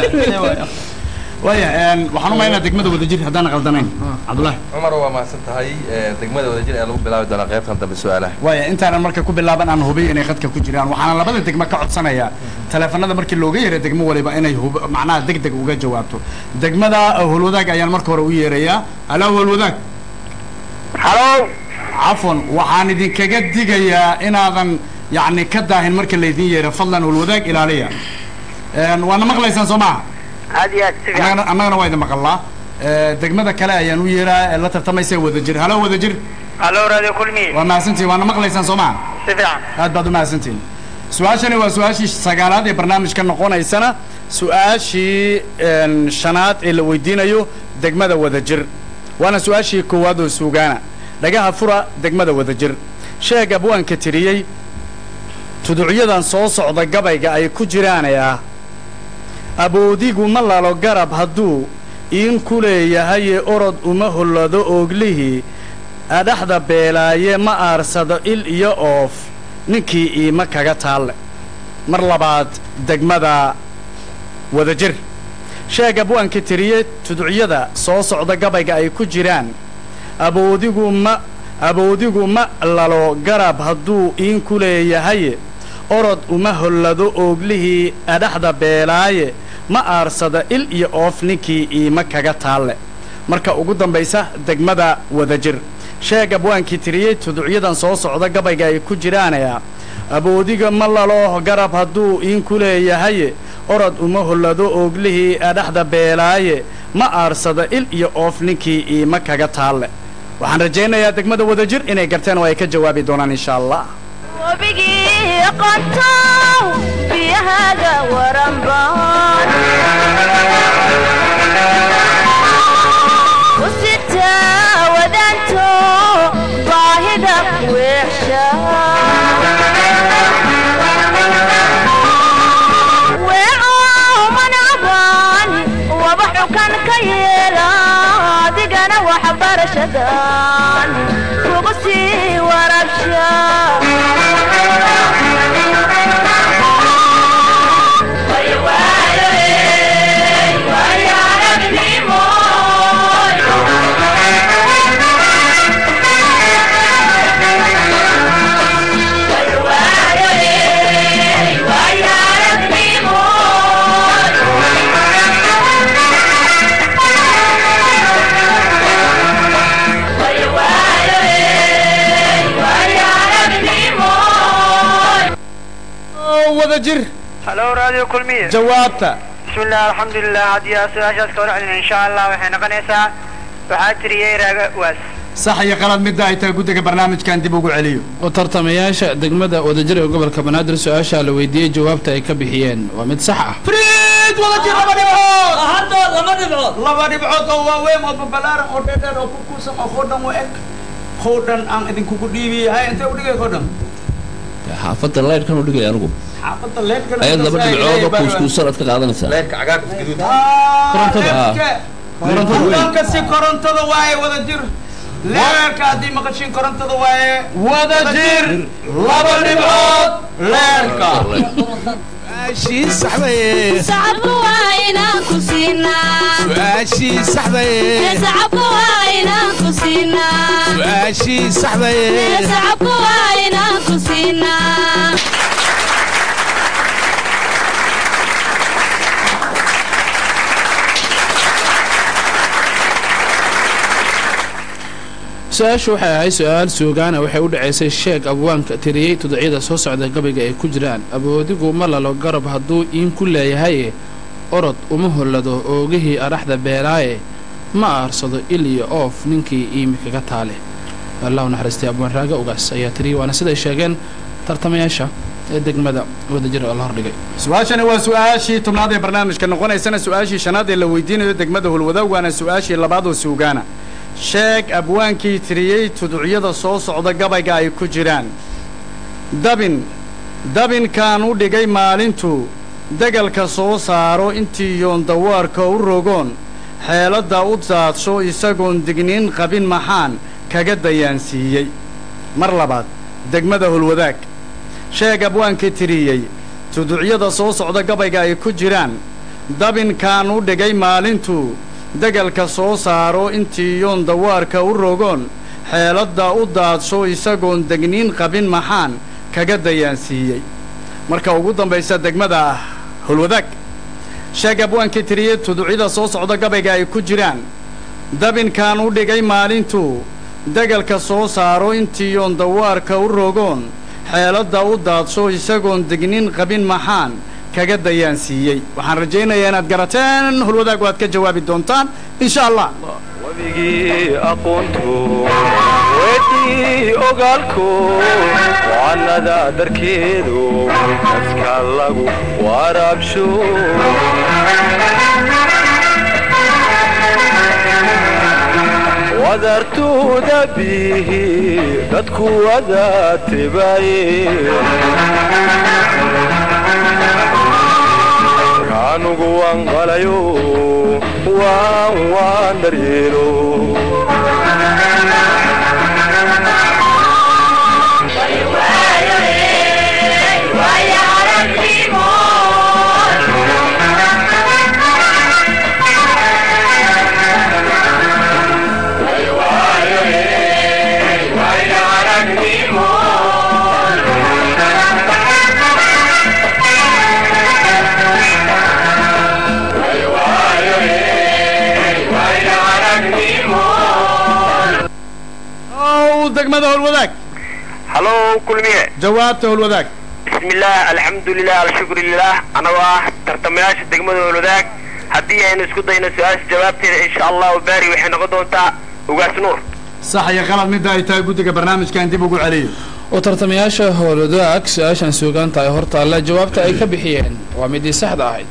waayahay waxaan u malaynayaa degmada wadajir haddaan qaldanayn cabdullaahi cumar waa mahadsan tahay ee, degmada wadajir ee lagu bilaabi doonaa qaybtan dambe su-aalaha waaya intaanan marka ku bilaaban aan hubiy inay khadka ku jiraan waxaana labada degmo ka codsanayaa taleefanada markii looga yeeray degmo waliba inay hub macnaha deg deg uga jawaabto degmada howlwadaag ayaan marka hore u yeerayaa alaa howlwadaag halo cafwan waxaan idinkaga digayaa inaadan yacni ka daahin marka laydin yeero fadlan howlwadaag ilaaliya Een, waana maqlaysaan soo maha aad iyo aad si fiican annagana annagana waa idin maqalnaa Ee, degmada kale ayaan u yeeraa ee la tartamaysa wadajir halo wadajir halo radio kulmi waa mahadsantihin waana maqlaysaan soo maha si fiican aad baad u mahadsantihin su-aashani waa su-aashii sagaalaad ee barnaamijka noqonaysana su-aashii een, shanaad ee la weydiinayo degmada wadajir waana su-aashii koowaad oo suugaana dhagaha fura degmada wadajir sheeg abwaanka tiriyey tuducyadan soo socda gabayga ay ku jiraanaya aboodigu ma lalo garab hadduu iin ku leeyahaye orod uma hollado ooglihii adhaxda beelaaye ma aarsado il iyo oof ninkii iima kaga taalle mar labaad degmada wadajir sheeg abwaanka tiriye tuducyada soo socda gabayga ay ku jiraan aboodigu ma aboodigu ma lalo garab hadduu iin ku leeyahaye orod uma hollado ooglihii adhaxda beelaaye ma aarsada il iyo oof ninkii iima kaga taalle marka ugu dambaysa degmada wadajir sheeg abwaankii tiriyey tuducyadan soo socda gabayga ay ku jiraanaya aboodiga ma lalo garab hadduu iin ku leeyahaye orod uma hollado ooglihii adhaxda beelaaye ma aarsada il iyo oof ninkii iima kaga taalle waxaan rajaynayaa degmada wadajir inay garteen oo ay ka jawaabi doonaan insha allah wabigii qontow biyahaaga waranbaan u sita wadaanto baahida weexsha weeco manacbaan waba xukan ka yeela adigana waxbarashadan kugu sii warabsha wadajir halo radio kulmiye jawaabta bismillah alxamdulilah haddii aad su-aashaas ka warcelin insha allah waxay noqonaysaa waxaa tiriyey raaga waas sax iyo qalad midda ay tahay guddiga barnaamijkan dib ugu celiyo oo tartamayaasha degmada wadajir ee gobolka banaadir su-aasha la weydiiyey jawaabta ay ka bixiyeen waa mid sax ah mid wada jir laba dhibcood hadda laba dhibcood laba dhibcood oo waaweyn oo babalaaran oo dheedheer oo ku kuusan oo hodhan u eg hodhan aan idinkugu dhiibiyey hay intee u dhigay hodhan xaafadda laydhkan u dhigay anigu xaafadda leedkan ayaad laba dhibcood oo kuuskuusan aad ka qaadanaysaa leerka cagaarka gaduud Korontada. hodhanka si korontada waaye wada jir leerka haddii maqashin korontada waaye wada jir laba dhibcood leerka su-aashii saxdaye sacabka waa inaan ku siinaa su-aashii saxdaye sacabka waa inaan ku siinaa su-aashii saxdaye sacabka waa inaan ku siinaa su-aashu waxay ahayd su-aal suugaana waxay u dhacaysay sheeg abwaanka tiriyey tuducyada soo socda gabayga ay ku jiraan aboodigu ma lalo garab hadduu iin ku leeyahaye orod uma hollado oogihii adhaxda beeraaye ma aarsado il iyo oof ninkii iimi kaga taale allahu naxariistay abwaan raaga ugaas ayaa tiriyey waana siday sheegeen tartamayaasha ee degmada wadajir oo la hordhigay su-aashani waa su-aashii tobnaad ee barnaamijka noqonaysana su-aashii shanaad ee la weydiinayo degmada hulwadaag waana su-aashii labaad oo suugaana sheeg abwaankii tiriyey tuducyada soo socda gabayga ay ku jiraan dabin dabinkaan u dhigay maalintuu degalka soo saaro intii yoon dawaarka u rogoon xeeladda u daadsho isagoon digniin qabin maxaan kaga dayaansiiyey mar labaad degmada hulwadaag sheeg abwaankii tiriyey tuducyada soo socda gabayga ay ku jiraan dabinkaan u dhigay maalintuu degalka soo saaro intii yoon dawaarka u rogoon xeeladda u daadsho isagoon degniin qabin maxaan kaga dayaansiiyey marka ugu dambaysa degmada ah hulwadaag sheeg abwaankii tiriyey tuducyada soo socda gabayga ay ku jiraan dabinkaan u dhigay maalintuu degalka soo saaro intii yoon dawaarka u rogoon xeeladda u daadsho isagoon degnin qabin maxaan kaga dayaansiiyey waxaan rajaynayaa inaad garateen hulwadaag waad ka jawaabi doontaan insha allah wabigii aqoontu weydii ogaalku wacanada darkeedu dadka lagu waraabsho wadartuuda bihi dadku wada tebaaye kaanugu waan qalayo waan waan daryeelo ow degmada hulwadaag halo kulmiye jawaabta hulwadaag bismillaah alxamdulilah alshukrulilah anagoo ah tartamayaasha degmada olwadaag haddii aynu isku dayno su-aasha jawaabteeda insha allahu baari waxay noqon doontaa ugaas nuur sax iyo qalad midda ay tahay guddiga barnaamijkan dib ugu celiyo oo tartamayaasha howlwadaag su-aashan suugaanta ay hortaalla jawaabta ay ka bixiyeen waa midii saxda ahayd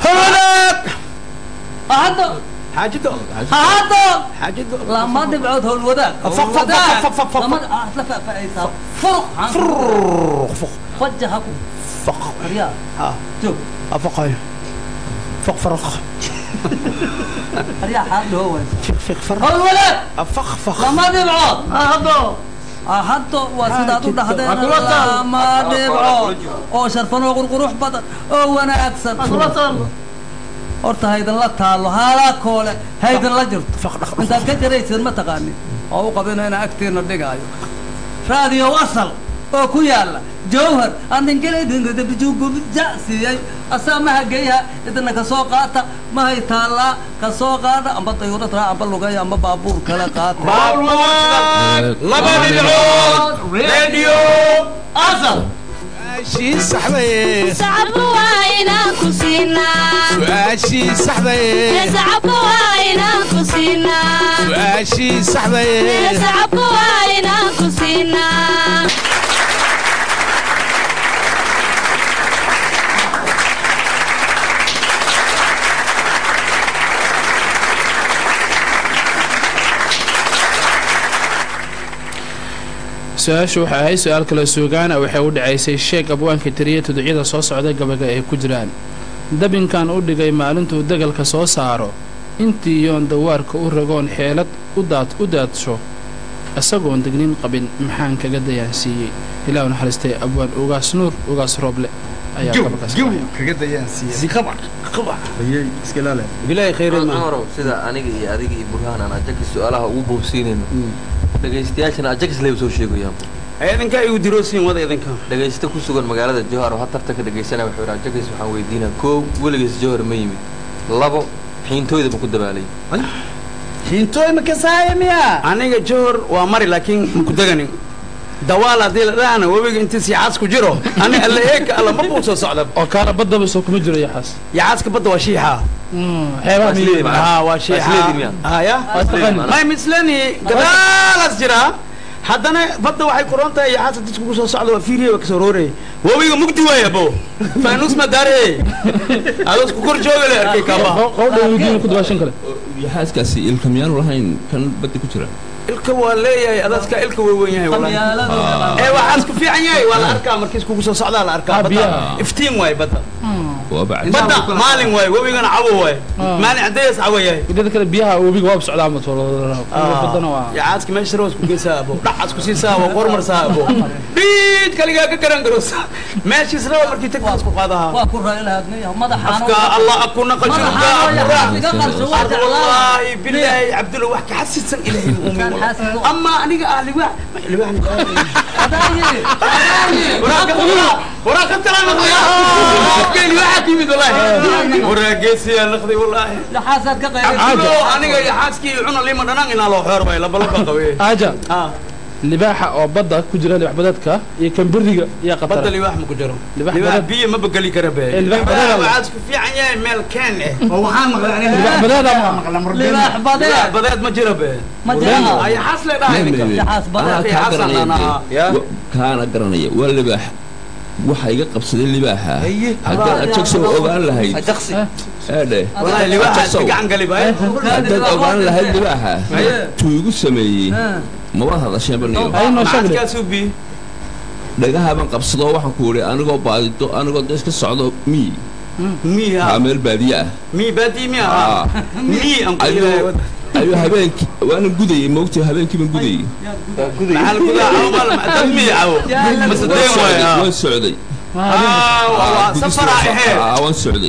hadda xaajido hadda xaajido lama dhibcood howlwadaag Faq, faq, faq, faq, faq, faq. lama ah la faafahaysaa furuq fajaha ku faq aryaa ha joog afaqay faq faraq aryaa xaad dhoo waay fiq fiq faraq howlwadaag afaq faq lama dhibcood haddo haddo waa sidaad u dhahdeen lama dhibcood oo sharfan oo qurqurux badan oo wanaagsan horta haydinla taalo haalaa koole haydinla jirto intaad ka jaraysid ma taqaanin oo u qabino inaan agtiina dhigaayo raadiyo asal oo ku yaala jawhar aningeladinjasiiyey asaa maha geeyaha idina kasoo qaata mahay taallaa kasoo qaada amba dayuurad raa amba lugaya amba baabuur kale qaata laba dhibcood radio asal su-aashii saxdaye sacabka waa inaan ku siinaa su-aashii saxdaye sacabka waa inaan ku siinaa su-aashii saxdaye sacabka waa inaan ku siinaa su-aashu waxay ahayd su-aal kale suugaana waxay u dhacaysay sheeg abwaanka tiriya tuducyada soo socda gabaga ay ku jiraan dabinkan u dhigay maalintuu degalka soo saaro intii yoon dawaarka u ragoon xeelad udaad u daadsho isagoon degnin qabin maxaan kaga dayaansiiyey ilaahu naxariistay abwaan ugaas nuur ugaas rooble ayaa gabagaas kaga bilaahi khayrin ma cumarow sida aniga iyo adiga iyo burhaan aan ajakis su-aalaha ugu boobsiinayno dhegaystayaashana ajakis lay soo sheegayaan idinka igu diroosiin wada idinka dhegaysta ku sugan magaalada jowhar oo ha tartanka dhegaysanaya wuxuu yidhi ajakis waxaan weydiinaa koow weligiis jowhar ma yimid labo xiintooyda ma ku dabaalay hiintooy ma kasaaya miya aniga johor waa mari laakiin maku deganin dawaal haddii la dhahana webiga intiis yacaas ku jiro ani alla eeka alla ma buu soo socda oo kaana baddaba soo kuma jiro yaxaas yacaaska badda waa shiixa xeebaha Asleedi miyiga ma- ها waa Asleedi shiixa miyaa? haya Asleedi. may misleni gadaalaas jira haddana badda waxay kuroon tahay yacaasa dadku ku soo socda waa fiiriye waa kasoo roorey webiga mugdi waaya bo faanuus ma daare adoos ku kor jooga le arkay kaaba qowdha weydiin ku dabaashan kale yaxaaskaasi ilka miyaanu lahayn kan badda ku jira ilka waa leeyahay adaaska ilka way weyn yahay wallahi ee waxaas ku fiican yahay waa la arkaa markiis kugu soo socdaa la arkaa Ah, badda biyaha. iftiin waay badda waa bacdi badda maalin waay webigana cawo waay maalin cadeeyas cawo yahay midada kale biyaha webiga waaba socdaa ma badana waa yacaaska meesha roos ku geysaa abo dhacaas ku siisaa abo qormarsaa abo dhiid kaligaa ka garan garosa meeshiis raba markii tagtaas ku qaadahaa waa ku raailahaadnaya madaxaana afka allah akuna qashurka madaxaana iga qarsho waa jeclaa wallahi billahi cabdulla wax ka xasisan ilaahay muumin Kan xaasisan. ama aniga ah liwaax liwaax adaayi adaayi وراك انت لا نقضي كان واحد يمد والله وراك جيسي نقضي والله laxaasaad ka qayb عبدو انا يا حاسكي عنا لي مدنان ان لو خير باي لبا لبا قوي aaja ها libaaxa oo badda ku jira libax badeedka iyo kan beriga iyo بدل qatar لي واحد مكجرو لباح لي واحد بدل. بي ما بقى لي كربه لباح بدل. وعاد في عيان ميل كان waxaan maqlay aniga libax badeeda ma maqla murdeen libaax لا badeed بدات ما جربه ma jira اي حاصله ده Yaxaas badeed. في حصل انا yaa Wa- kaana garanaya waa libaax waxa iga qabsaday libaaxa haddaad ajagso ogaan lahayd ajaqsi eedhe والله اللي واحد Ajagsow. قاعد قلب هاي haddaad ogaan lahayd libaaxa tuu igu sameeyey maba hadasheenba niyo ay noo معك sheegay كاسوبي dhagahaban qabsadoo waxaan ku idhi anigoo baadido anigoo da iska socdo mii مي aa ها meel baadiye ah مي بادي مي Ah. ها مي انقل ayuu ayuu habeenkii waanan gudayey moogtay habeenkii baan gudayey محل كذا عمر تدمي عو بس waan الدين socday وين waan socday اه والله سفر هي Aa, waan socday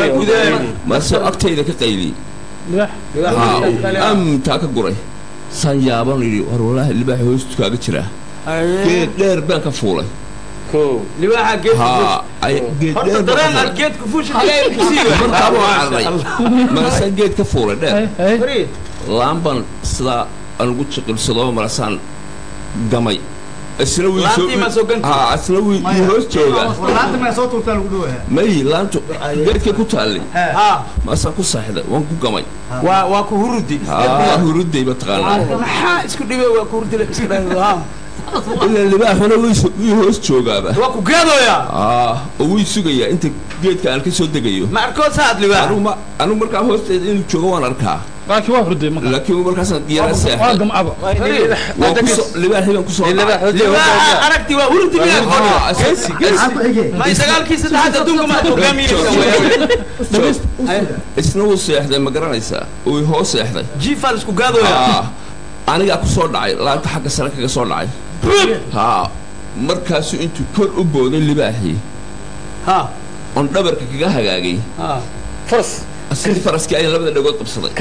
mase agtayda ka qayliyey libax Haa, amtaa ka guray saan yaaban idhi war walaahi libaax hoostu kaaga jiraa geed dheer baan ka fuulay kow لواحد جيت haa ay- geed dheer horta baan ka dareen fuulay. aad geed ku fuushi xagee ku sii markaaba waan carray marasaan geed ka fuulay dheer ay fariid laan baan sidaa aan ugu jiqilsadoo marasaan gamay isna wii soo Laantii ma soo ganti? haa isna wii wii hoos joogaa laanta ma soo tuurtaa lagu dhawayaa may laantu geedkay ku taallay ها maasaan ku saaxiday waan ku gamay waa waa ku hurudi haa huruday mataqaanaa maxaa isku dhibay waa ku hurdi isku dhibay ha ilaa libaaxuna wii so- wii hoos joogaaba waa ku geedoya aa oo wii sugayaa inta geedka aan ka soo degayo ma arkoo saad liwaa anigu ma anigu markaa hoosteeda inuu joogo waan arkaa laakiin waa hurday marka laakiin markaasaan yara waa seexday gamcaba waan kusoo libaaxii baan kusoo dhacay liwaa aragti waa hurdi miyaa Aa, is- maxaa ku xigee ma sagaalkii saddexaad adduunka ma hogaamiyey isna wuu seexday ma garanaysaa uu hoos seexday jiifaa isku gaadoya aa anigaa ku soo dhacay laanta xagga sare kaga soo dhacay haa markaasuu intuu kor u booday libaaxii ha oon dhabarka kaga hagaagay ha faras sidii faraskii ayaan labada dhagood qabsaday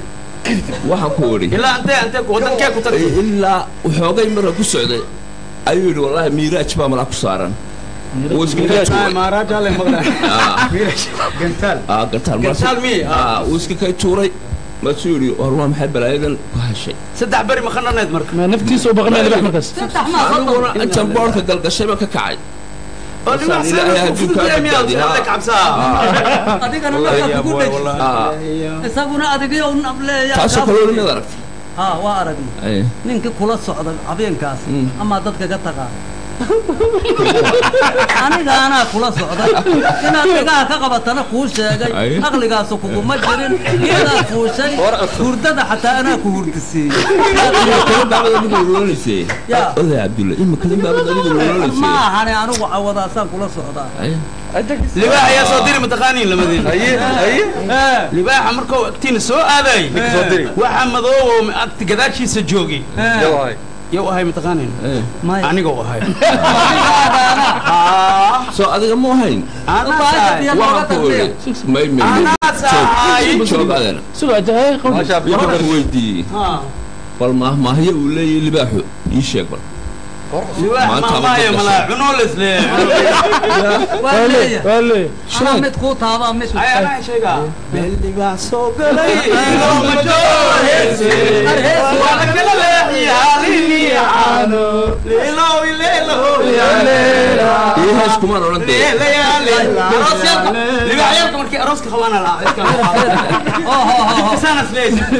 waxaan ku idhi ilaa antee antee wadankee ku tagtay ilaa waxoogay marka ku socday ayuu yidhi wallaahi miiraaj baa malaa ku saaran wuu iskaga tuuray maaraaj hale maqla Aa, gantaal aa, gantaal markaas- Gantaal mii? Aa. Aa, wuu iska kay tuuray maasuu yidhi war waa maxay balaayadan ku hashay saddex beri ma khananeed marka ma naftiisa u baqanaya libax markaas saddex maa aniguna intaan boorka galgashay baan ka kacay oo liwaa Ilaahay saan hadduu ku kaa fududee miyaa badbaadiyo, hadda ha. cabsaa adigana markaa kugu dheg Aa, isaguna adigiyo nableeya taasoo kaloo nimad aragtay haa waa aragnay Ay, ninkii kula socda habeenkaas Mm. amaa dadka ka tagaa aniga anaa kula socday inaad dhigaha ka qabatana kuu sheegay Ay. aqligaasu kuguma jirin geedaad fuushay hurdada xataa anaa ku hurdisiiyey oday cabdulla imika nin baabad adiga ma loolanaysa ahane anigu cawadaasaan kula socdaa libaax ayaa soo diri mataqaaniin lamadeen libaaxa markuu agtiina soo aaday waxa madoobo agti gadaashiisa joogay yow ahay mataqaaniin aniga u ahay soo adiga mu ahayn waxaan ku ori may may joog adana waxaan ku weydiiyey bal maahmaahyo uu leeyahay libaaxu ii sheeg bal Maanta ama maayo dadka malaa sheeg. cunoo lesle waa leeyahay anaa mid kuu taabaa mid ay anaa sheegaa meel libaax soo galay ilooma jooheese wala kala leexiyaalini caano leelow ileelow ii hees kumaan odhan dee libaaxyaalka markii arooska qabaana lasanas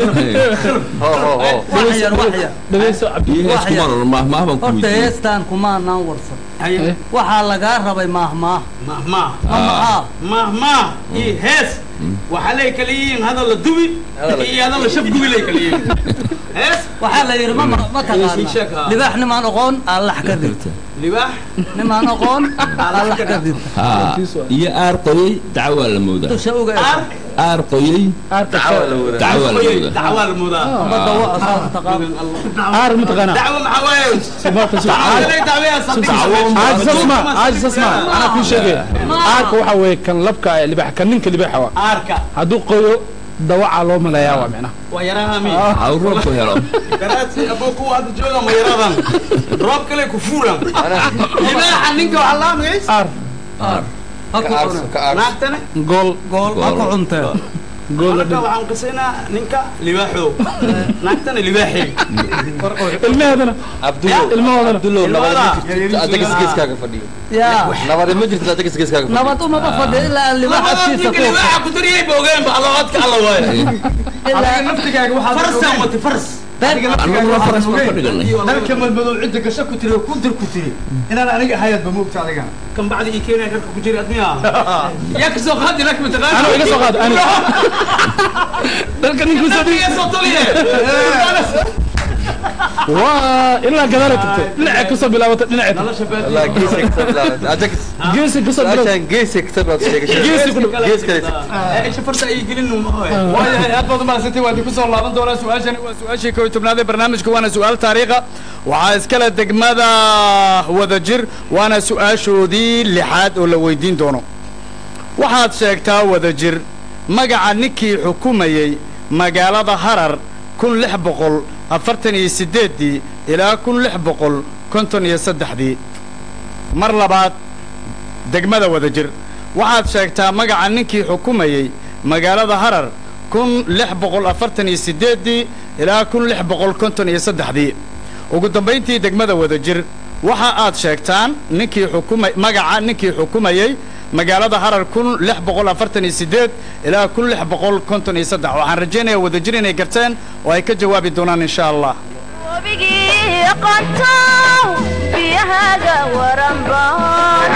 wax yar wax yar ii hees kumaan odhan maahmaah baan ku horta weydiiyey heestaan kumaanaan warsan waxaa lagaa rabay maahmaah mahmaa mahmaah mahmaa iyo hees waxaa lay kala yihiin hadal la dubi iyo hadal la shabgubi lay kala yihiin hees waxaa la yidhi ma ma Ii sheeg, taqaana haa. libaax nimaan oqoon allax ka dirta libaax nimaan oqoon allax ka dirta haa iyo aar qoyey dacwaa la moodaa dusha uga Aar. aar qoyey dacwaa la moodaa dacwaa la moodaa badda waa asaas taqaan aar mataqaanaa dacwo maxaa waaye sabarta Dacwo dacwaya عاجز اسمع عاجز اسمع انا كل شيء عارك waxa weeye kan labka ee libax kan ninka libaxa waa aarka haduu qoyo dawaca loo maleeyaa waa macna waa yaraha mi ha uu roobku helo garaadsi aboo kuwa hadda jooga ma yaradan roob kale ku fuulan libaaxa ninka waxaa laa magays aar ha ku cuna naagtane gool gool ha ku cuntee gool marka waxaan qisaynaa ninka libaaxo naagtana libaaxey ilmaheedana ilmahoodana adaggeeskaaga fadhiyo yaa nabade ma jirto adaggeeskaaga fadhiyo nabad umaba fadhiya ilaa aan libaax afkiisa ninka ku libaaxa ku dariyay ba ogeen ba alla codka alla waaye ilaa naftigaaga waxaad farsaan wati fars annaguna faras baan ka dhiganay dalka madmadow cidda gasho ku tiri oo ku dir ku tiri inaan aniga ahayaadba moogta adigana kan bacdi ii keenaya karka ku jiri admiya yaa kasoo qaadi lak mataqaan Ano iga soo qaad, ano. dalka ninka soo dhigi soo taliye waa ilaa gadaal ay tagtay dhinaca ka soo bilaabatay dhinaca nolosha والله geesi ka bilaabay ajax geesi ka soo bilaabatay su'aashan geesi ka bilaabay sheegashay geesi ku gees kale isha farta ay gelin ma hoy waayahay aad baad umahadsantay waan ku soo laaban doonaa su-aashani waa su-aashii kow iyo tobnaad ee barnaamijka waana su-aal taariikha waxaa iskale degmada wadajir waana su-aashoodii lixaad oo la weydiin doono waxaad sheegtaa wadajir magaca ninkii xukumayey magaalada harar kun lix boqol afartan iyo siddeeddii ilaa kun lix boqol konton iyo saddexdii mar labaad degmada wadajir waxaad sheegtaa magaca ninkii xukumayey magaalada harar kun lix boqol afartan iyo siddeeddii ilaa kun lix boqol konton iyo saddexdii ugu dambayntii degmada wadajir waxa aad sheegtaan ninkii xukumay magaca ninkii xukumayey magaalada harar kun lix boqol afartan iyo siddeed ilaa kun lix boqol konton iyo saddex waxaan rajaynayaa wadajir inay garteen oo ay ka jawaabi doonaan insha allah wabigii aqoontow biyahaaga waranbaan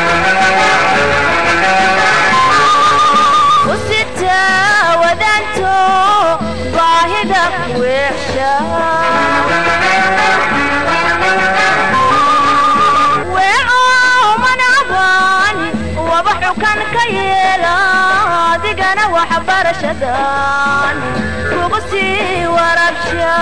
u sita wadaanto baahida weexsha weeco manacban waba xukan ka yeela adigana waxbarashadan kugu sii warabsha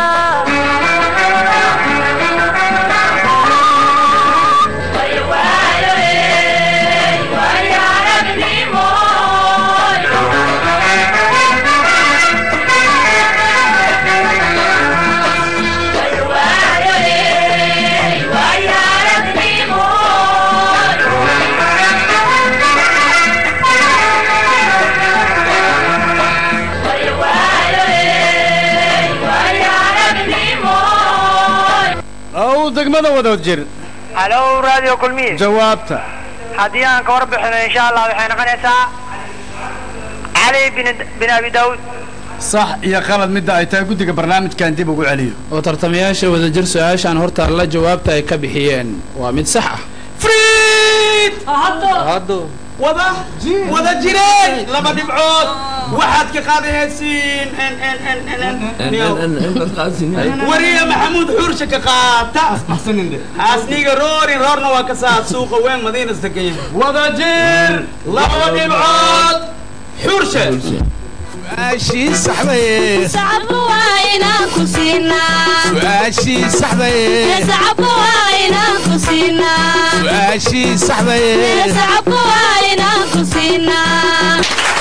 ow degmada wadajir halo radio kulmiye jawaabta haddii aan ka warbixino insha allah waxay noqonaysaa cali bin bin abi daawud sax iyo qalad midda ay tahay guddiga barnaamijkan dib ugu celiyo oo tartamayaasha wadajir su-aashaan hortaalla jawaabta ay ka bixiyeen waa mid sax ah friid wada wada jireen laba dhibcood waxaad ka qaadahaysiin wariya maxamuud xuursha ka qaata xaasniga roorin roorna waa ka saa suuqa weyn madiinas deganya wada jir laba dhibcood xuurshe su-aashii saxdaye sacabku waa inaan ku siinaa su-aashii saxdaye sacabku waa inaan ku siinaa su-aashii saxdaye sacabku waa inaan ku siinaa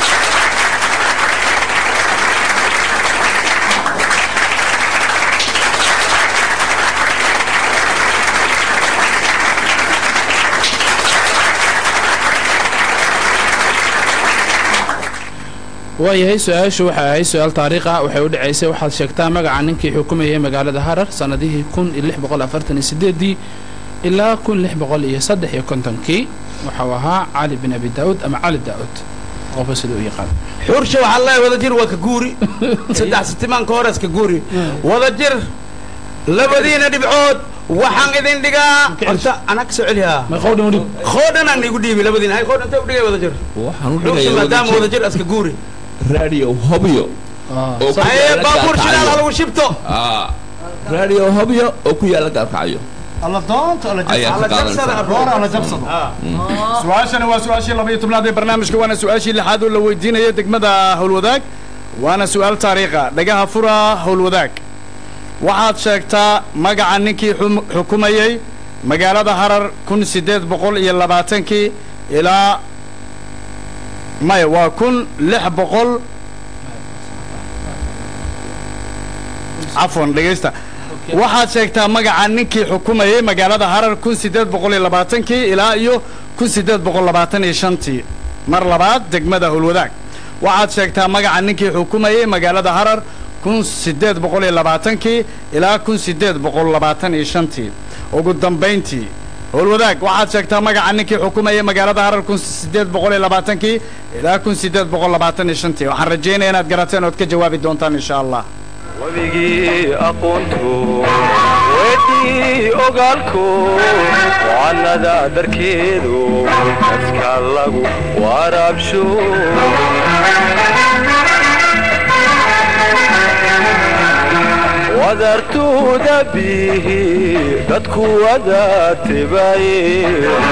waayahay su-aashu waxay ahayd su-aal taariikh ah waxay u dhacaysay waxaad sheegtaa magaca ninkii xukumayay magaalada harar sannadihii kun iyo lix boqol afartan iyo sideedii ilaa kun lix boqol iyo saddex iyo kontonkii waxau ahaa cali bin abi daa'uud ama cali daa'uud qofka sida u yaqaan xuurshe waxaa leeyahay wada jir waa ka guuri saddex sitimaanka hores ka guuri wada jir labadiina dhibcood waxaan idin dhigaa horta anaa ka soo celiyaa qoodhanaan igu dhiibi labadiina hay qoodhan intay u dhigay wada jir waxaan u xuurshe dhigayaa maadaama wada jir aska guuri radio hobyo oo ku haye yaala baabuur shidaal Gaalkacyo. halagu shibto Ah, radio hobyo oo ku yaala gaalkacyo alla doonta alla Ayaa ka qaadanaysaa. roora alla jabsado su-aashani waa su-aashii laba iyo tobnaad ee barnaamijka waana su-aashii lixaad oo la weydiinayo degmada howlwadaag waana su-aal taariikha dhagaha fura howlwadaag waxaad sheegtaa magaca ninkii xum- xukumayey magaalada harar kun siddeed boqol iyo labaatankii ilaa maya waa kun lix boqol cafwan dhegaysta waxaad sheegtaa magaca ninkii xukumayey magaalada harar kun siddeed boqol iyo labaatankii ilaa iyo kun siddeed boqol labaatan iyo shantii mar labaad degmada howlwadaag waxaad sheegtaa magaca ninkii xukumayey magaalada harar kun siddeed boqol iyo labaatankii ilaa kun siddeed boqol labaatan iyo shantii ugu dambayntii howlwadaag waxaad sheegtaa magaca ninkii xukumayey magaalada harar kun siddeed boqol iyo labaatankii ilaa kun siddeed boqol labaatan iyo shantii waxaan rajaynaya inaad garateen ood ka jawaabi doontaan insha allah webigii aqoontu weydii ogaalku wacanada darkeedu dadka lagu waraabsho wadartuuda bihi dadku wada tibaye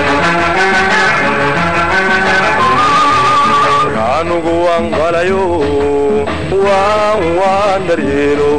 anugu waan qalayo waan waan daryeelo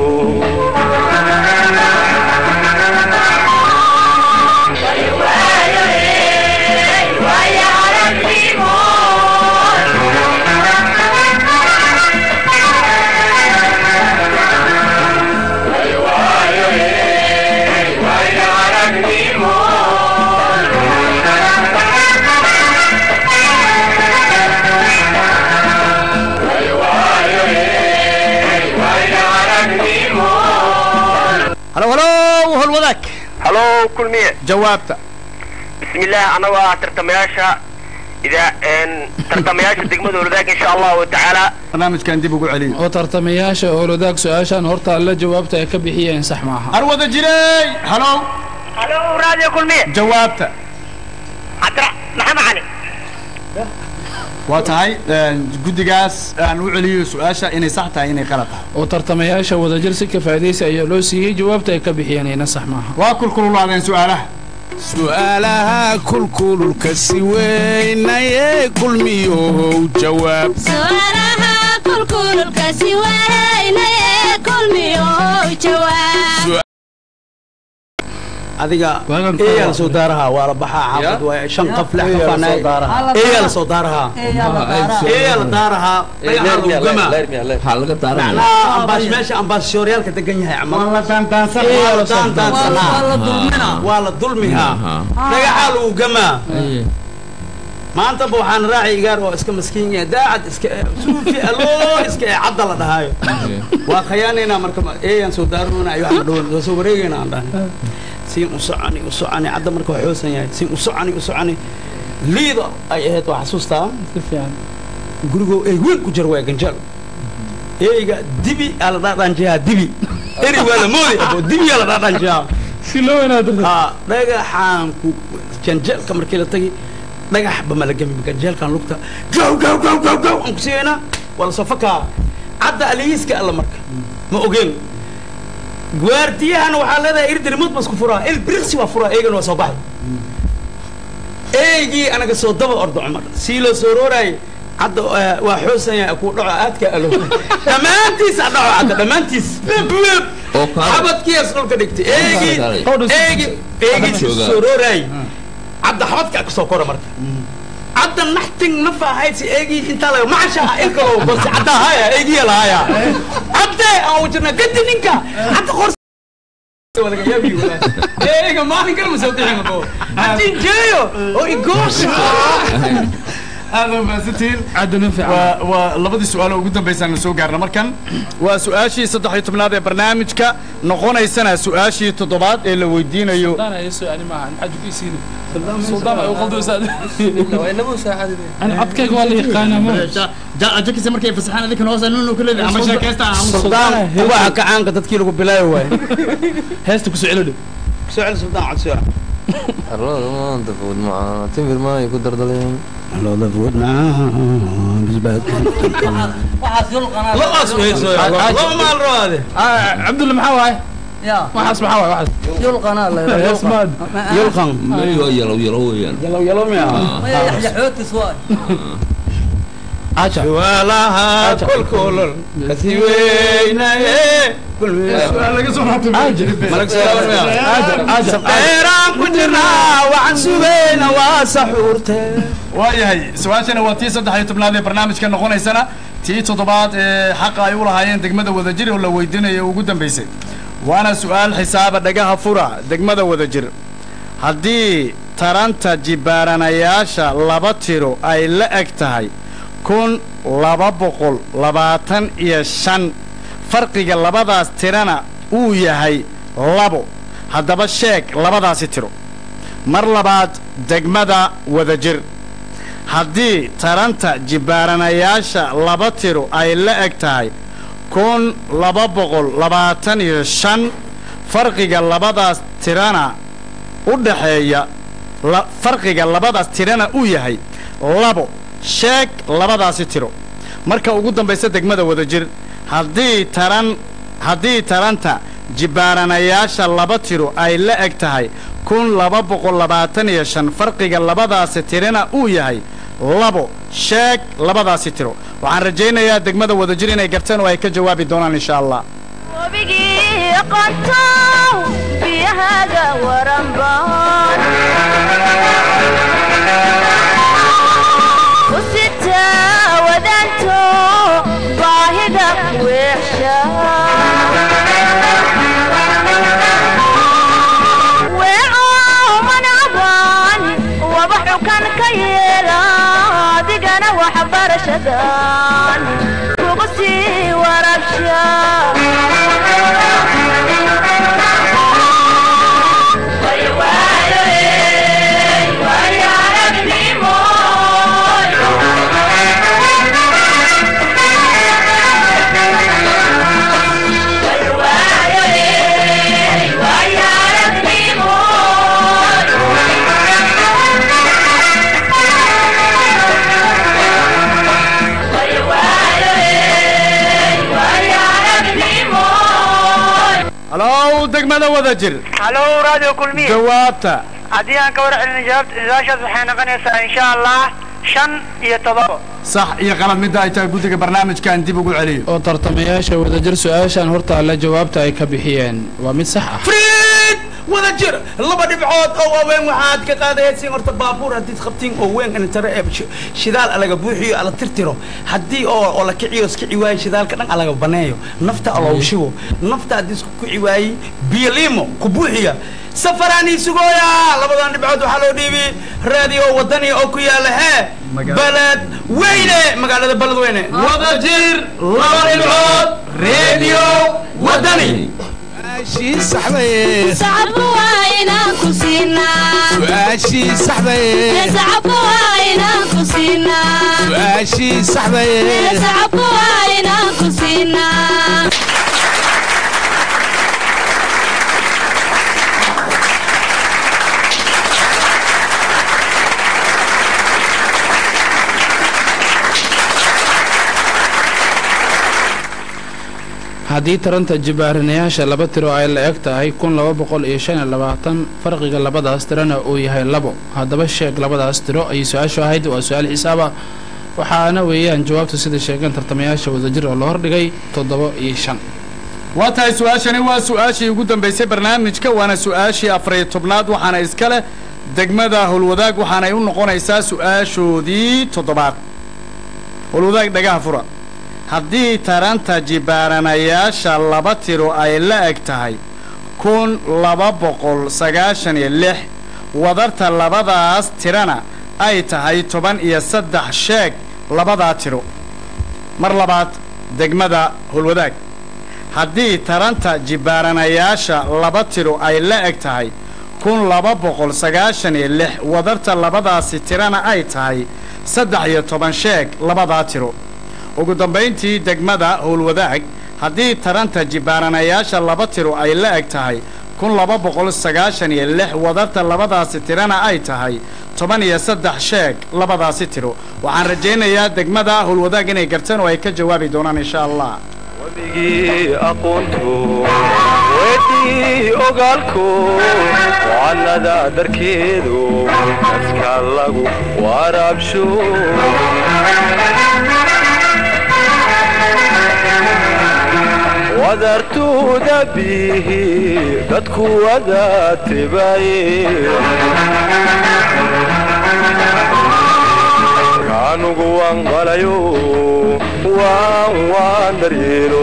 halo halo hol wadaag halo kulmiye jawaabta bismillaah anagoo ah tartamayaasha ida tartamayaasha degmada wadaag insha allahu tacaala barnaamijkan dib ugu celiyo oo tartamayaasha howlwadaag su-aashaan hortaalla jawaabta ay ka bixiyeen sax maaha har wada jirey halo halo radio kulmiye jawaabta cabdira maxamed cali waa tahay guddigaas aan u celiyo su-aasha inay sax tahay inay qalad tahay oo tartamayaasha wadajir si ka faa'iidaysa ayaa loo siiyey jawaabta ay ka bixiyeen ina sax maaha waa kulkululaadeen su-aalaha su'aalaha kulkululka si weynayee kulmiyohow jawaab su'aalaha kulkululka si weynayee kulmiyow jawaab adiga eeyaa lasoo daarahaa waa la baxaa xaafad waay shan qaf lix qaf baan eeyaa lasoo daarahaa eeyaa la daarahaa dhagaxa lagu gamaa waxaa laga daaranaya macnaha ambaas meesha ambaashooriyaalka degan yahay camal waa la daandaansanaa waa la dulmihaa dhagaxaa lagu gamaa maantaba waxaan raacay igaar oo iska maskiin yahay daacad iska suufi aloo iska ee cadda la dhahaayo waa khayaanaynaa marka eeyaan soo daaroona ay waxaan dhawan waa soo wareegayna aan dhahay siin u soconi u soconi cadda marka waa xoosan yahay siin u soconi u soconi liida ay ahayd waa xasuustaa si fiican gurigoo ay weyn ku jira waa ganjaal eyga dibi aa la dhaadhanjiyaa dibi eri waa la moodi abo dibi aa la dhaadhanjiyaa si loo wanaado ha dhagaxaan ku janjeelka markii la tagi dhagax ba malagami ganjeelkan lugta gaw gaw gaw gaw gaw aan ku siiyeyna waa la soo fakaa cadda aliyiiska alla marka ma ogeen gwaardiyahana waxaa leedahay irdir mud basku furaa il biriksi waa furaa eegana waa soo baxay eegii anaga soo daba ordo cumar sii loo soo rooraayay cadda eh, waa xoosanya ku dhaco aadka alo dhammaantiis a dhaco cadda dhammaantiis Web, web. oo kaale xabadkiias dhulka dhigtay eegii eegii eegii Joogaa. soo rooraayay cadda xabadka ka soo kora marka cadda naxting nafa ahayd si eegii intaa laga macasha ilka loo bas cadda haya eegii lahaya cadde aan wajirna gadi ninka cadda qor eega maalin kale ma soo bixin bo haddii jeeyo oo igoosha aad u mahadsantihiin caddanin fiican waa waa labadii su-aal oo ugu dambaysaan soo gaarna markan waa su-aashii saddex iyo tobnaad ee barnaamijka noqonaysana su-aashii toddobaad ee la weydiinayo sultaan ay soo ani maaha maxaa juki siini sultaan ay u qaldoosaa ani codkayga waa la yaqaanaa ma jakisa markay fasaxaan adinkan hoosa nunu ku leedahay ama sheekaysta suldaan waa kacaanka dadkii lagu bilaayo waay heesta kusoo celo dhow soo cel suldaan cod soo arlada maanta fud macaa timir maay ku dardaleen looda fud waxaas yulqanaa lo'aas weyso loo maal rawaade cabdulla maxaa waaye ya waxaas maxaa waaye waxaas yulqanaa la Heesmaad. yulqan may waa yalow yalow weeyaan yalow yalow miya maya yaxyaxootis waay aja su'aalaha kolkolol kasi weynaye dheeraan ku jirnaa waxaan sugayna waa saxuurte waayahay su-aashana waa tii saddex iyo tobnaad ee barnaamijka noqonaysana tii toddobaad ee xaqa ay u lahaayeen degmada wadajir oo la weydiinayo ugu dambaysay waana su-aal xisaaba dhagaha fura degmada wadajir haddii taranta jibaaranayaasha laba tiro ay la eg tahay kun laba boqol labaatan iyo shan farqiga labadaas tirana uu yahay labo haddaba sheeg labadaasi tiro mar labaad degmada wadajir haddii taranta jibaaranayaasha laba tiro ay la eg tahay kun laba boqol labaatan iyo shan farqiga labadaas tirana u dhaxeeya la- farqiga labadaas tirana uu yahay labo sheeg labadaasi tiro marka ugu dambaysa degmada wadajir haddii taran haddii taranta jibaaranayaasha laba tiro ay la eg tahay kun laba boqol labaatan iyo shan farqiga labadaasi tirana uu yahay labo sheeg labadaasi tiro waxaan rajaynayaa degmada wadajir inay garteen oo ay ka jawaabi doonaan insha allah wabigii aqoontow biyahaaga waranbaan u sita wadaanto baahida weexsha weeco manacban waba xukan ka yeela adigana waxbarashadan kugu sii warabsha halow degmada wadajir halo radio kulmiye jawaabta haddii aan ka war celin jawaabta su-aashaas waxay noqonaysaa insha allah shan iyo todoba sax iyo qalad midda ay tahay guddiga barnaamijkan dib ugu celiyo oo tartamayaasha wadajir su-aashan horta alla jawaabta ay ka bixiyeen waa mid sax ah friid wada jir laba dhibcood oo waaweyn waxaad ka qaadaysiin horta baabuur haddii qabtiin oo weyn in tare ee shi- shidaal alaga buuxiyo ala tirtiro haddii oo oo la kiciyo iskici waayo shidaalka dhan alaga baneeyo nafta aloogu shigo nafta haddii isku kici waayey biyo liimo ku buuxiya safaraanii sugooya labadan dhibcood waxaa loo dhiibi raadiyo wadani oo ku yaala hee baled weyne magaalada baled weyne wada jir laba dhibcood radio wadani su-aashii saxdaye sacabka waa inaan ku siinaa su-aashii saxdaye sacabka waa inaan ku siinaa su-aashii saxdaye sacabka waa inaan ku siinaa haddii taranta jibaarinayaasha laba tiro ay la eg tahay kun laba boqol iyo shan iyo labaatan farqiga labadaas tirona uu yahay labo haddaba sheeg labadaas tiro ayay su-aashu ahayd waa su-aal xisaaba waxaana weeyaan jawaabtu sida sheegeen tartamayaasha wadajir oo la hordhigay toddoba iyo shan waa tahay su-aashani waa su-aashii ugu dambaysay barnaamijka waana su-aashii afariyo tobnaad waxaana iska leh degmada howlwadaag waxaanay u noqonaysaa su-aashoodii toddobaad howlwadaag dhagaha fura haddii taranta jibaaranayaasha laba tiro ay la eg tahay kun laba boqol sagaashan iyo lix wadarta labadaas tirana ay tahay toban iyo saddex sheeg labadaa tiro mar labaad degmada howlwadaag haddii taranta jibaaranayaasha laba tiro ay la eg tahay kun laba boqol sagaashan iyo lix wadarta labadaasi tirana ay tahay saddex iyo toban sheeg labadaa tiro ugu dambayntii degmada howlwadaag haddii taranta jibaaranayaasha laba tiro ay la eg tahay kun laba boqol sagaashan iyo lix wadarta labadaasi tirana ay tahay toban iyo saddex sheeg labadaasi tiro waxaan rajaynayaa degmada howlwadaag inay garteen oo ay ka jawaabi doonaan insha allah wabigii aqoonto weydii ogaalko wacanada darkeedu dadka lagu waraabsho wadartuuda bihi dadku wada tibaye kaanugu waan qalayo waan waan daryeelo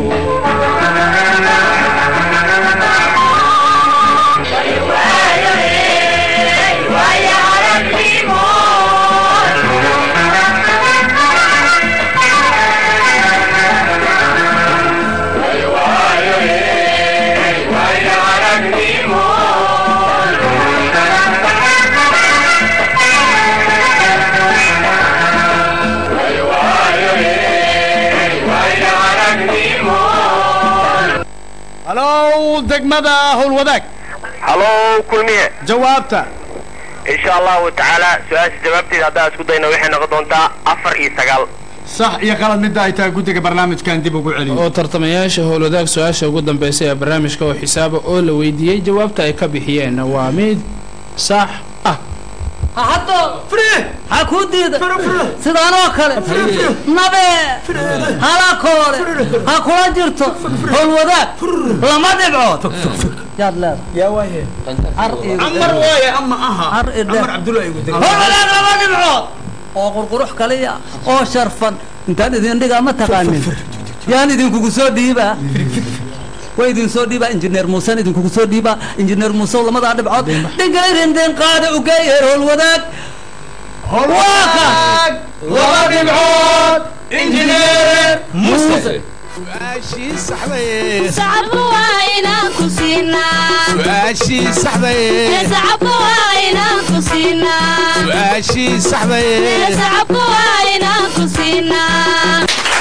halow degmada howlwadaag halow kulmiye jawaabta insha allahu tacaala su-aasha jawaabteeda haddaan isku dayno waxay noqon doontaa afar iyo sagaal sax iyo qalad midda ay tahay guddiga barnaamijkan dib ugu celiyo oo tartamayaasha howlwadaag su-aasha ugu dambaysay ee barnaamijka oo xisaaba oo la weydiiyey jawaabta ay ka bixiyeen waa mid sax ah haddo ha kuu diida sidaanoo kale nabe halakoole ha kula jirto howlwadaag lama dhibcood yaad leedahay amar waaye ama aha amar cabdullahi igu degay howlwadaag lama dhibcood oo qurqurux kaliya oo sharfan intaan idin dhigaa ma taqaanin yaan idinkugu soo dhiibaa way idin soo dhiibaa injineer muusen idinkugu soo dhiibaa injineer muuse lamadaa dhibcood dhingayrindin qaada ugeeyeer howlwadaag howlwadaag laba dhibcood injineer muuse su-aashii saxdaye sacabka waa inaan ku siinaa su-aashii saxdaye sacabka waa inaan ku siinaa su-aashii saxdaye sacabka waa inaan ku siinaa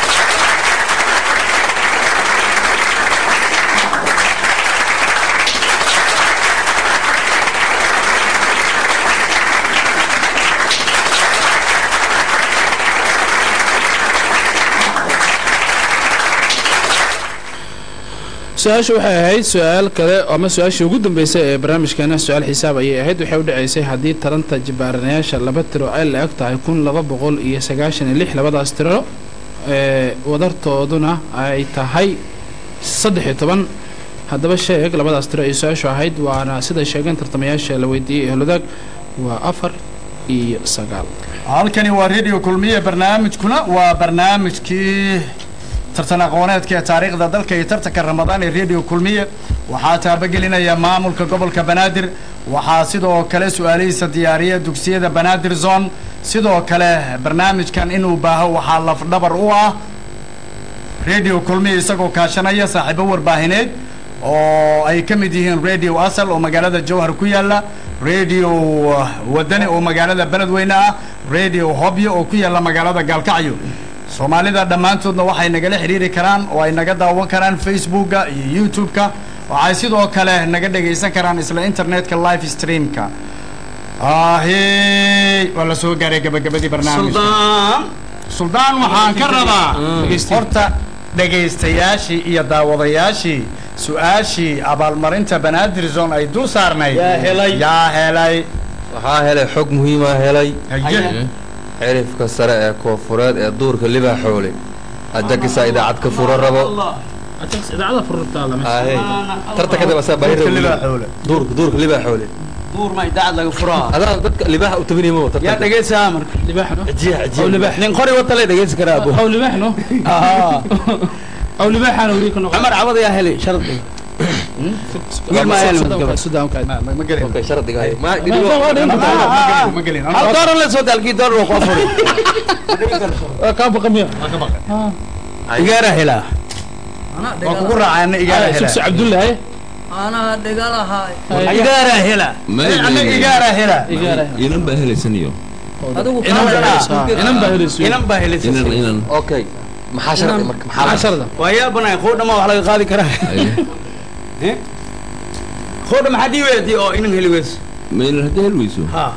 su-aashu waxay ahayd su-aal kale ama su-aashii ugu dambeysay ee barnaamijkeena su-aal xisaab ayay ahayd waxay u dhacaysay haddii taranta jibaaranayaasha laba tiro ay la eg tahay kun laba boqol iyo sagaashan iyo lix labadaas tiro ee wadartooduna ay tahay saddex iyo toban haddaba sheeg labadaas tiro ay su-aashu ahayd waana siday sheegeen tartamayaasha la weydiiyey ee holodaag waa afar iyo sagaal halkani waa radio kulmiye barnaamijkuna waa barnaamijkii tartan aqooneedka ee taariikhda dalka iyo tartanka ramadaan ee radio kulmiye waxaa taabagelinaya maamulka gobolka banaadir waxaa sidoo kale su-aalihiisa diyaariya dugsiyada banaadir zone sidoo kale barnaamijkan inuu baaho waxaa lafdhabar u ah radio kulmiye isagoo kaashanaya saaxiibo warbaahineed oo ay ka mid yihiin radio asal oo magaalada jowhar ku yaala radio uh, wadani oo magaalada beledweyne ah radio hobyo oo ku yaala magaalada gaalkacyo soomaalida dhammaantoodna waxay nagala xiriiri karaan oo ay naga daawan karaan facebooka iyo youtube-ka waxay sidoo kale naga dhegaysan karaan isla internetka live streamka ahey waa la soo gaaray gabagabadii barnaamijka suldaan suldaan waxaan ka rabaa horta dhegaystayaashii iyo daawadayaashii su-aashii abaalmarinta banaadir zone ay dul saarnayd Yaa helay. yaa helay waxaa helay xog muhiima helay Haye. cirifka sare ee koofureed ee duurka libaaxoole ajakisa idaacad ka furo rabo idaacada fururtaa lama Ahey. tarta kadib asaa baahi Duurka rabo libaaxoole. duurka duurka libaaxoole duur ma idaacad laga furaa adaa dadka libaaxa u tabinaymo yaa dhegaysaa marka libaaxno ajiya aw ajiya libaax nin qori wata lay dhegaysan karaa abo aw libaaxno aw libaaxana weli ka noqon cumar cabad yaa helay shardi wiil maa helay madgabad sudaanka ma gelin okay shardiga hay ma ma gelin hal dooran la soo daalkii doolar waa koo furay kaa baqamiya igaara helaa waa kugu raacayna igaara hela sugsi cabdullahi anaa dhigalahay igaara helaa annaga igaara hela inan baa helaysaniyo adigu inan baa helayso inan baa helaysa inan inan okay maxaa shardi marka maxaa maxaa sharda waa yaa banay qoodha ma wax laga qaadi karaa Aye. qoodha maxaa dhii weydii oo inan heli weyso ma inan haddii hel weyso ha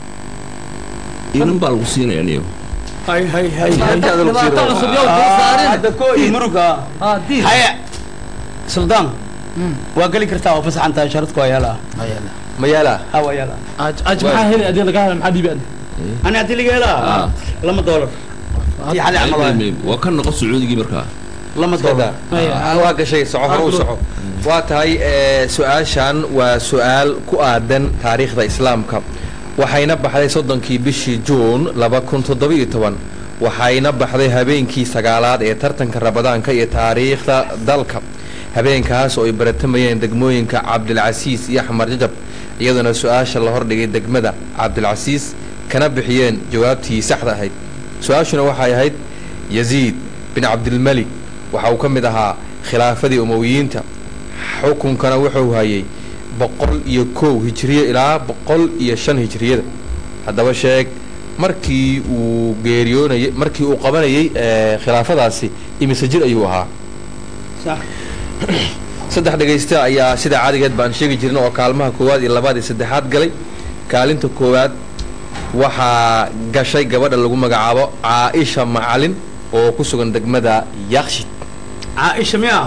inan baa lagu siinaya niyo hay hay hay dhibaato cusub yow kuu saarin hadda koo iyo muruga haa diil haya suldaan waa geli kartaa waa fasaxan tahay sharadku waa yaalaa ma yaalaa ha waa yaalaa aj aj maxaa heli adii lagaa hela maxaa dhiibi adi ani haddii laga helaa Ah. lama doolar tii xali camal waay waa ka noqon sacuudigii markaa lama Kada. doolar Ah, waa gashay soco hore u soco waa tahay eh, su-aashan waa su-aal ku aadan taariikhda islaamka waxayna baxday soddonkii bishii juun laba kun toddobiyo toban waxayna baxday habeenkii sagaalaad ee tartanka rabadaanka iyo taariikhda dalka habeenkaas oo ay baratamayeen degmooyinka cabdilcasiis iyo axmar jajab iyaduna su-aasha la hordhigay degmada cabdilcasiis kana bixiyeen jawaabtii saxda ahayd su-aashuna waxay ahayd yaziid bin cabdilmalik waxa uu ka mid ahaa khilaafadii umowiyiinta xukunkana wuxuu hayay boqol iyo kow hijiriye ilaa boqol iyo shan hijiriyada haddaba sheeg markii uu geeriyoonayay markii uu qabanayay eh, khilaafadaasi imise jir ayuu ahaa sax saddex dhegaysta ayaa sida caadigeed baan sheegi jirna oo kaalmaha koowaad iyo labaad iyo saddexaad galay kaalinta koowaad waxaa gashay gabadha lagu magacaabo caaisha macalin oo ku sugan degmada yakshid caaisha miya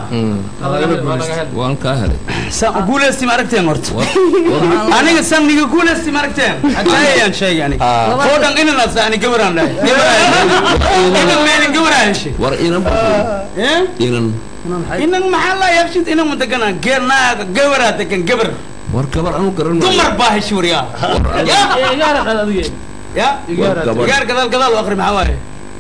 waan kaa helay san guulaysti ma aragteen horta aniga san niga guulaysti ma aragteen hadaayaan sheegay aniga Ah. oo dhan inanaas ani gabaraan dhahay inan meelin gabaraan heshay war inan baa Eh? inan inan maxaa laa yaqshid inan ma deganaa geenaaga gabaraa degan gabar war gabar anu garan maayo. dumar baa heshay waryaa ya igaara dhal adiga ya War gabar gaar gadaal gadaal u akri maxaa waaye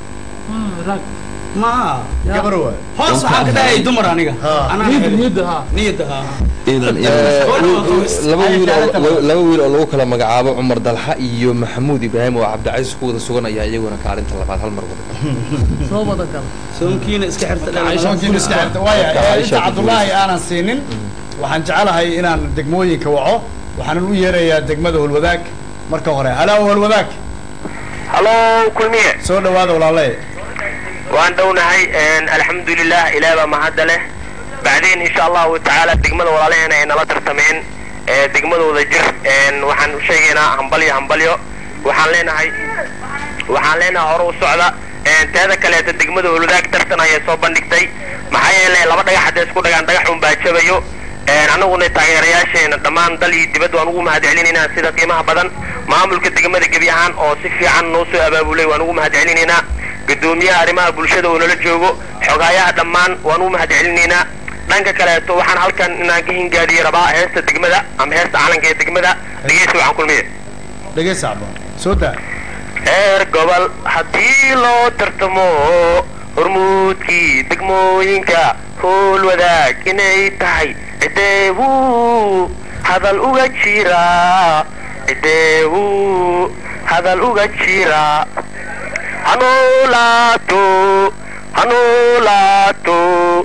ma gabar waay hoos waxaan ka dhahay dumar aniga Anaa niyadda helay. niyadda haa niyadda haa inan Eh, inan wi- wi- laba wiil oo laba wiil oo lagu kala magacaabo cumar dalxa iyo maxamuud ibraahim oo cabdicasiis ku wada sugan ayaa iyaguna kaalinta labaad hal mar wada soo wada gala soonkiina iska xirta Soonkiina iska xirta. Waaya, eh, inta cabdullaahi aanan siinin waxaan jecelahay inaan degmooyinka waco waxaanan u yeerayaa degmada holwadaag marka hore halaa holwadaag halo kulmiye soo dhawaada walaale waan dhownahay alxamdulilah ilaah baa mahadda leh bacdeen insha allahu tacaala degmada walaalaheena ay nala tartameen ee degmadooda jir een, waxaan u sheegaynaa hambalyo hambalyo waxaan leenahay waxaan leenahay hore u socda een, teeda kaleeta degmada holudaag tartan ayay soo bandhigtay maxaa yeelay laba dhagax hadday isku dhagaan dhagax un baa jabayo een, annaguna taageerayaasheena dhammaan dal iyo dibadda waan ugu mahadcelinaynaa sida qiimaha badan maamulka degmada gebi ahaan oo si fiican noo soo abaabulay waan ugu mahadcelinaynaa gudoomiyaha arrimaha bulshada oo nala joogo xogaayaha dhammaan waan ugu mahadcelinaynaa dhanka kaleeto waxaan halkan inaan ka hingaadiye rabaa heesta degmada ama heesta calanka ee degmada dhegeysi waxaan kulmiye dhegeysa cabba soo daa heer gobol haddii loo tartamo hormuudkii degmooyinka howl wadaag inay tahay cideebuu hadal uga jiraa cideebuu hadal uga jiraa hanoolaato hanoolaato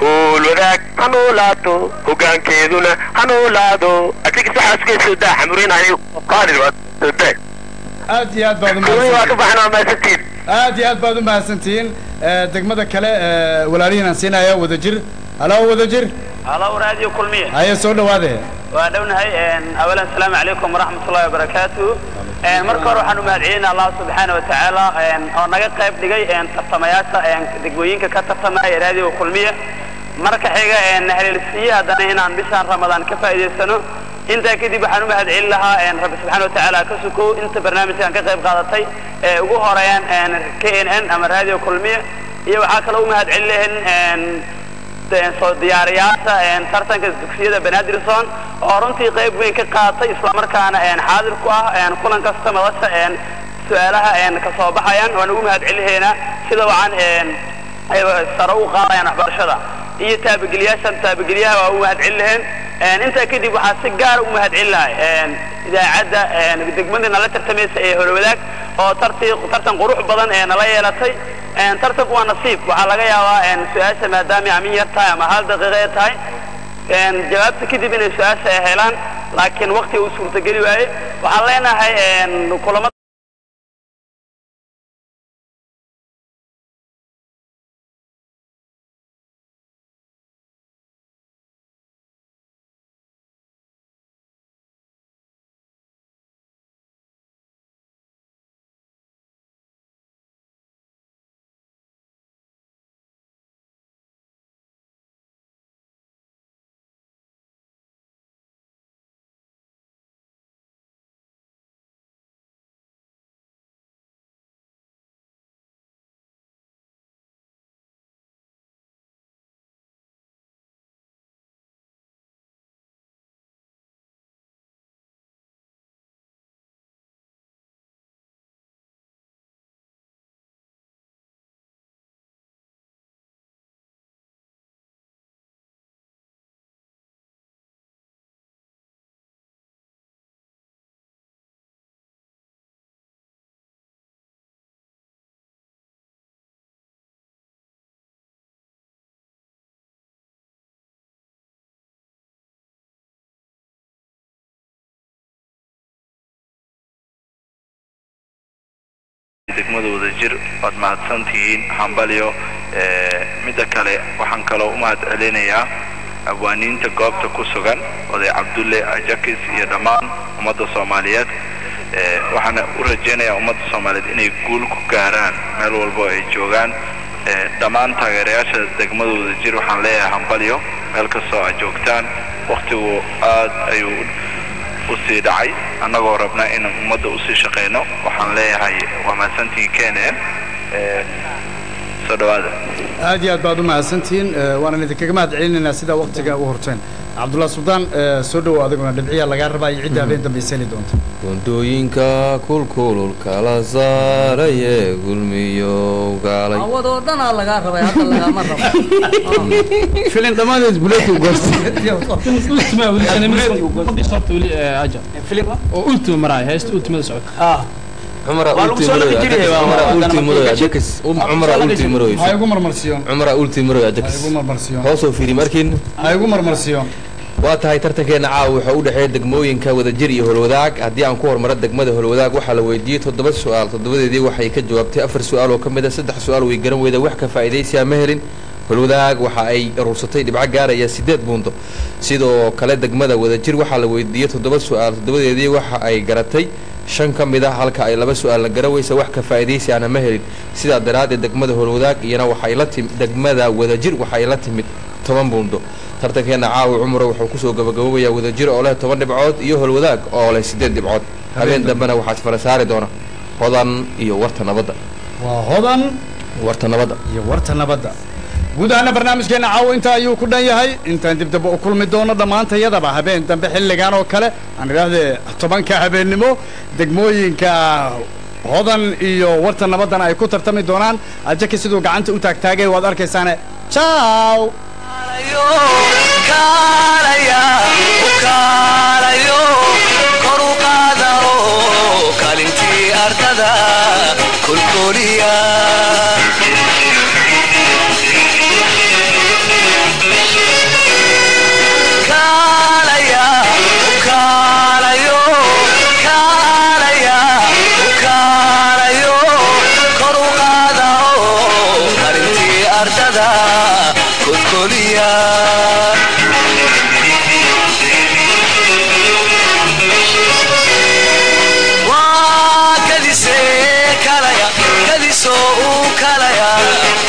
howl wadaag ha noolaato hoggaankeeduna ha noolaado adigis waxaa isku daa xamuriinayo qaadir daa aad iyo aad baad waa ka baxnaa maasantiin aad iyo aad baad u mahadsantihiin Eh, degmada kale eh, walaalihiin aan siinaya wadajir halo wadajir halo raadiyo kulmiye haye soo dhawaade waa dhownahay awalan asalaamu calaykum waraxmat ullahi wabarakaatu marka hore waxaan u mahadcelinaa allah subxaana watacaala oo naga qayb dhigay tartamayaasha degmooyinka ka tartamaya raadiyo kulmiye marka xiga haleelsiiye haddana inaan bishaan ramadaan ka faa'iidaysano intaa kadib waxaan u mahadcelin lahaa rabbi subxaana watacaala ka sukow inta barnaamijkan ka qayb qaadatay ee ugu horeeyaan k n n ama raadiyo kulmiye iyo waxaa kaloo u mahadcelin lahayn soo diyaariyaasha tartanka dugsiyada banaadirson oo runtii qayb weyn ka qaatay islamarkaana xaadir ku ah kulan kasta madasha su-aalaha ka soo baxayaan waan ugu mahadcelinaynaa sida wacan ay sare u qaadayaan waxbarashada iyo taabageliyaashan taabageliyaha waa u mahadcelin lahayn intaa kadib waxaa si gaara u mahadcelin lahay idaacadda degmada nala tartamaysa ee horwadaag oo tarti tartan qurux badan ee nala yeelatay tartanku waa nasiib waxaa laga yaabaa su-aasha maadaama amin yar tahay ama hal daqiiqa ay tahay jawaabta kadib inay su-aasha ay helaan laakiin waqti uu suurtageli waaye waxaan leenahay kulama degmada wadajir waad mahadsantihiin hambalyo midda kale waxaan kaloo u mahad celinayaa abwaaniinta goobta ku sugan oday cabdulle ajakis iyo dhammaan ummadda soomaaliyeed waxaana u rajaynayaa ummadda soomaaliyeed inay guul ku gaaraan meel walbo ay joogaan dhammaan taageerayaasha degmada wadajir waxaan leeyahay hambalyo meel kastoo aad joogtaan waktigu aad ayuu u sii dhacay annagoo rabna in ummadda usii shaqayno waxaan leeyahay waa mahadsantihiin kenen soo dhawaada aad iyo aad baad u mahadsantihiin waana idinkaga mahad celinaynaa sidaa waktiga u horteen cabdullah suldaan soo dhowow adiguna dhibciyaa lagaa rabaa iyo cidda habeen dambe iseli doonta gundooyinka kulkulul kala saaraye gulmiyo gaalay awadoo dhanaa lagaa rabay hadda lagama rabo filin dhammaanteed buleetu oo ultima maraaya heesta ultimada socota cumara ultimaroy ajakis cumara ultimaroy ha igu marmarsiyo cumara ultimaroy ajakis ha igu marmarsiyo hoosoo fiiri markiin ha igu marmarsiyo waa tahay tartankeena caawa wuxuu u dhexeeya degmooyinka wadajir iyo holwadaag haddii aan ku hormaro degmada holwadaag waxaa la weydiiyey toddoba su-aal toddobadeedii waxay ka jawaabtay afar su-aal oo ka mid a saddex su-aal way garan weyda wax ka faa'iidaysiyaa ma helin holwadaag waxa ay urursatay dhibco gaaraya siddeed buundo sidoo kale degmada wadajir waxaa la weydiiyey toddoba su-aal toddobadeedii waxa ay garatay shan ka mid ah halka ay laba su-aalna garaweysa wax ka faa'iidaysi aana ma helin sidaa daraaddeed degmada holwadaag iyana waxay la timi degmada wadajir waxay la timid toban buundo tartankeena caawa cumro wuxuu kusoo gabagaboobayaa wadajir oo leh toban dhibcood iyo holwadaag oo leh siddeed dhibcood habeen dambena waxaa isfala saari doona hodan iyo warta nabadda waa hodan warta nabadda iyo warta nabadda guud ahaana barnaamijkeena caawa intaa ayuu ku dhan yahay intaan dib dambe u kulmi doono dhammaantayadaba habeen dambe xilligan oo kale aan idhaahdee tobanka habeennimo degmooyinka hodan iyo warta nabaddana ay ku tartami doonaan ajaki siduu gacanta u taagtaagay waad arkaysaane ciao kalintii ardada kolkoliya soo uu kalaya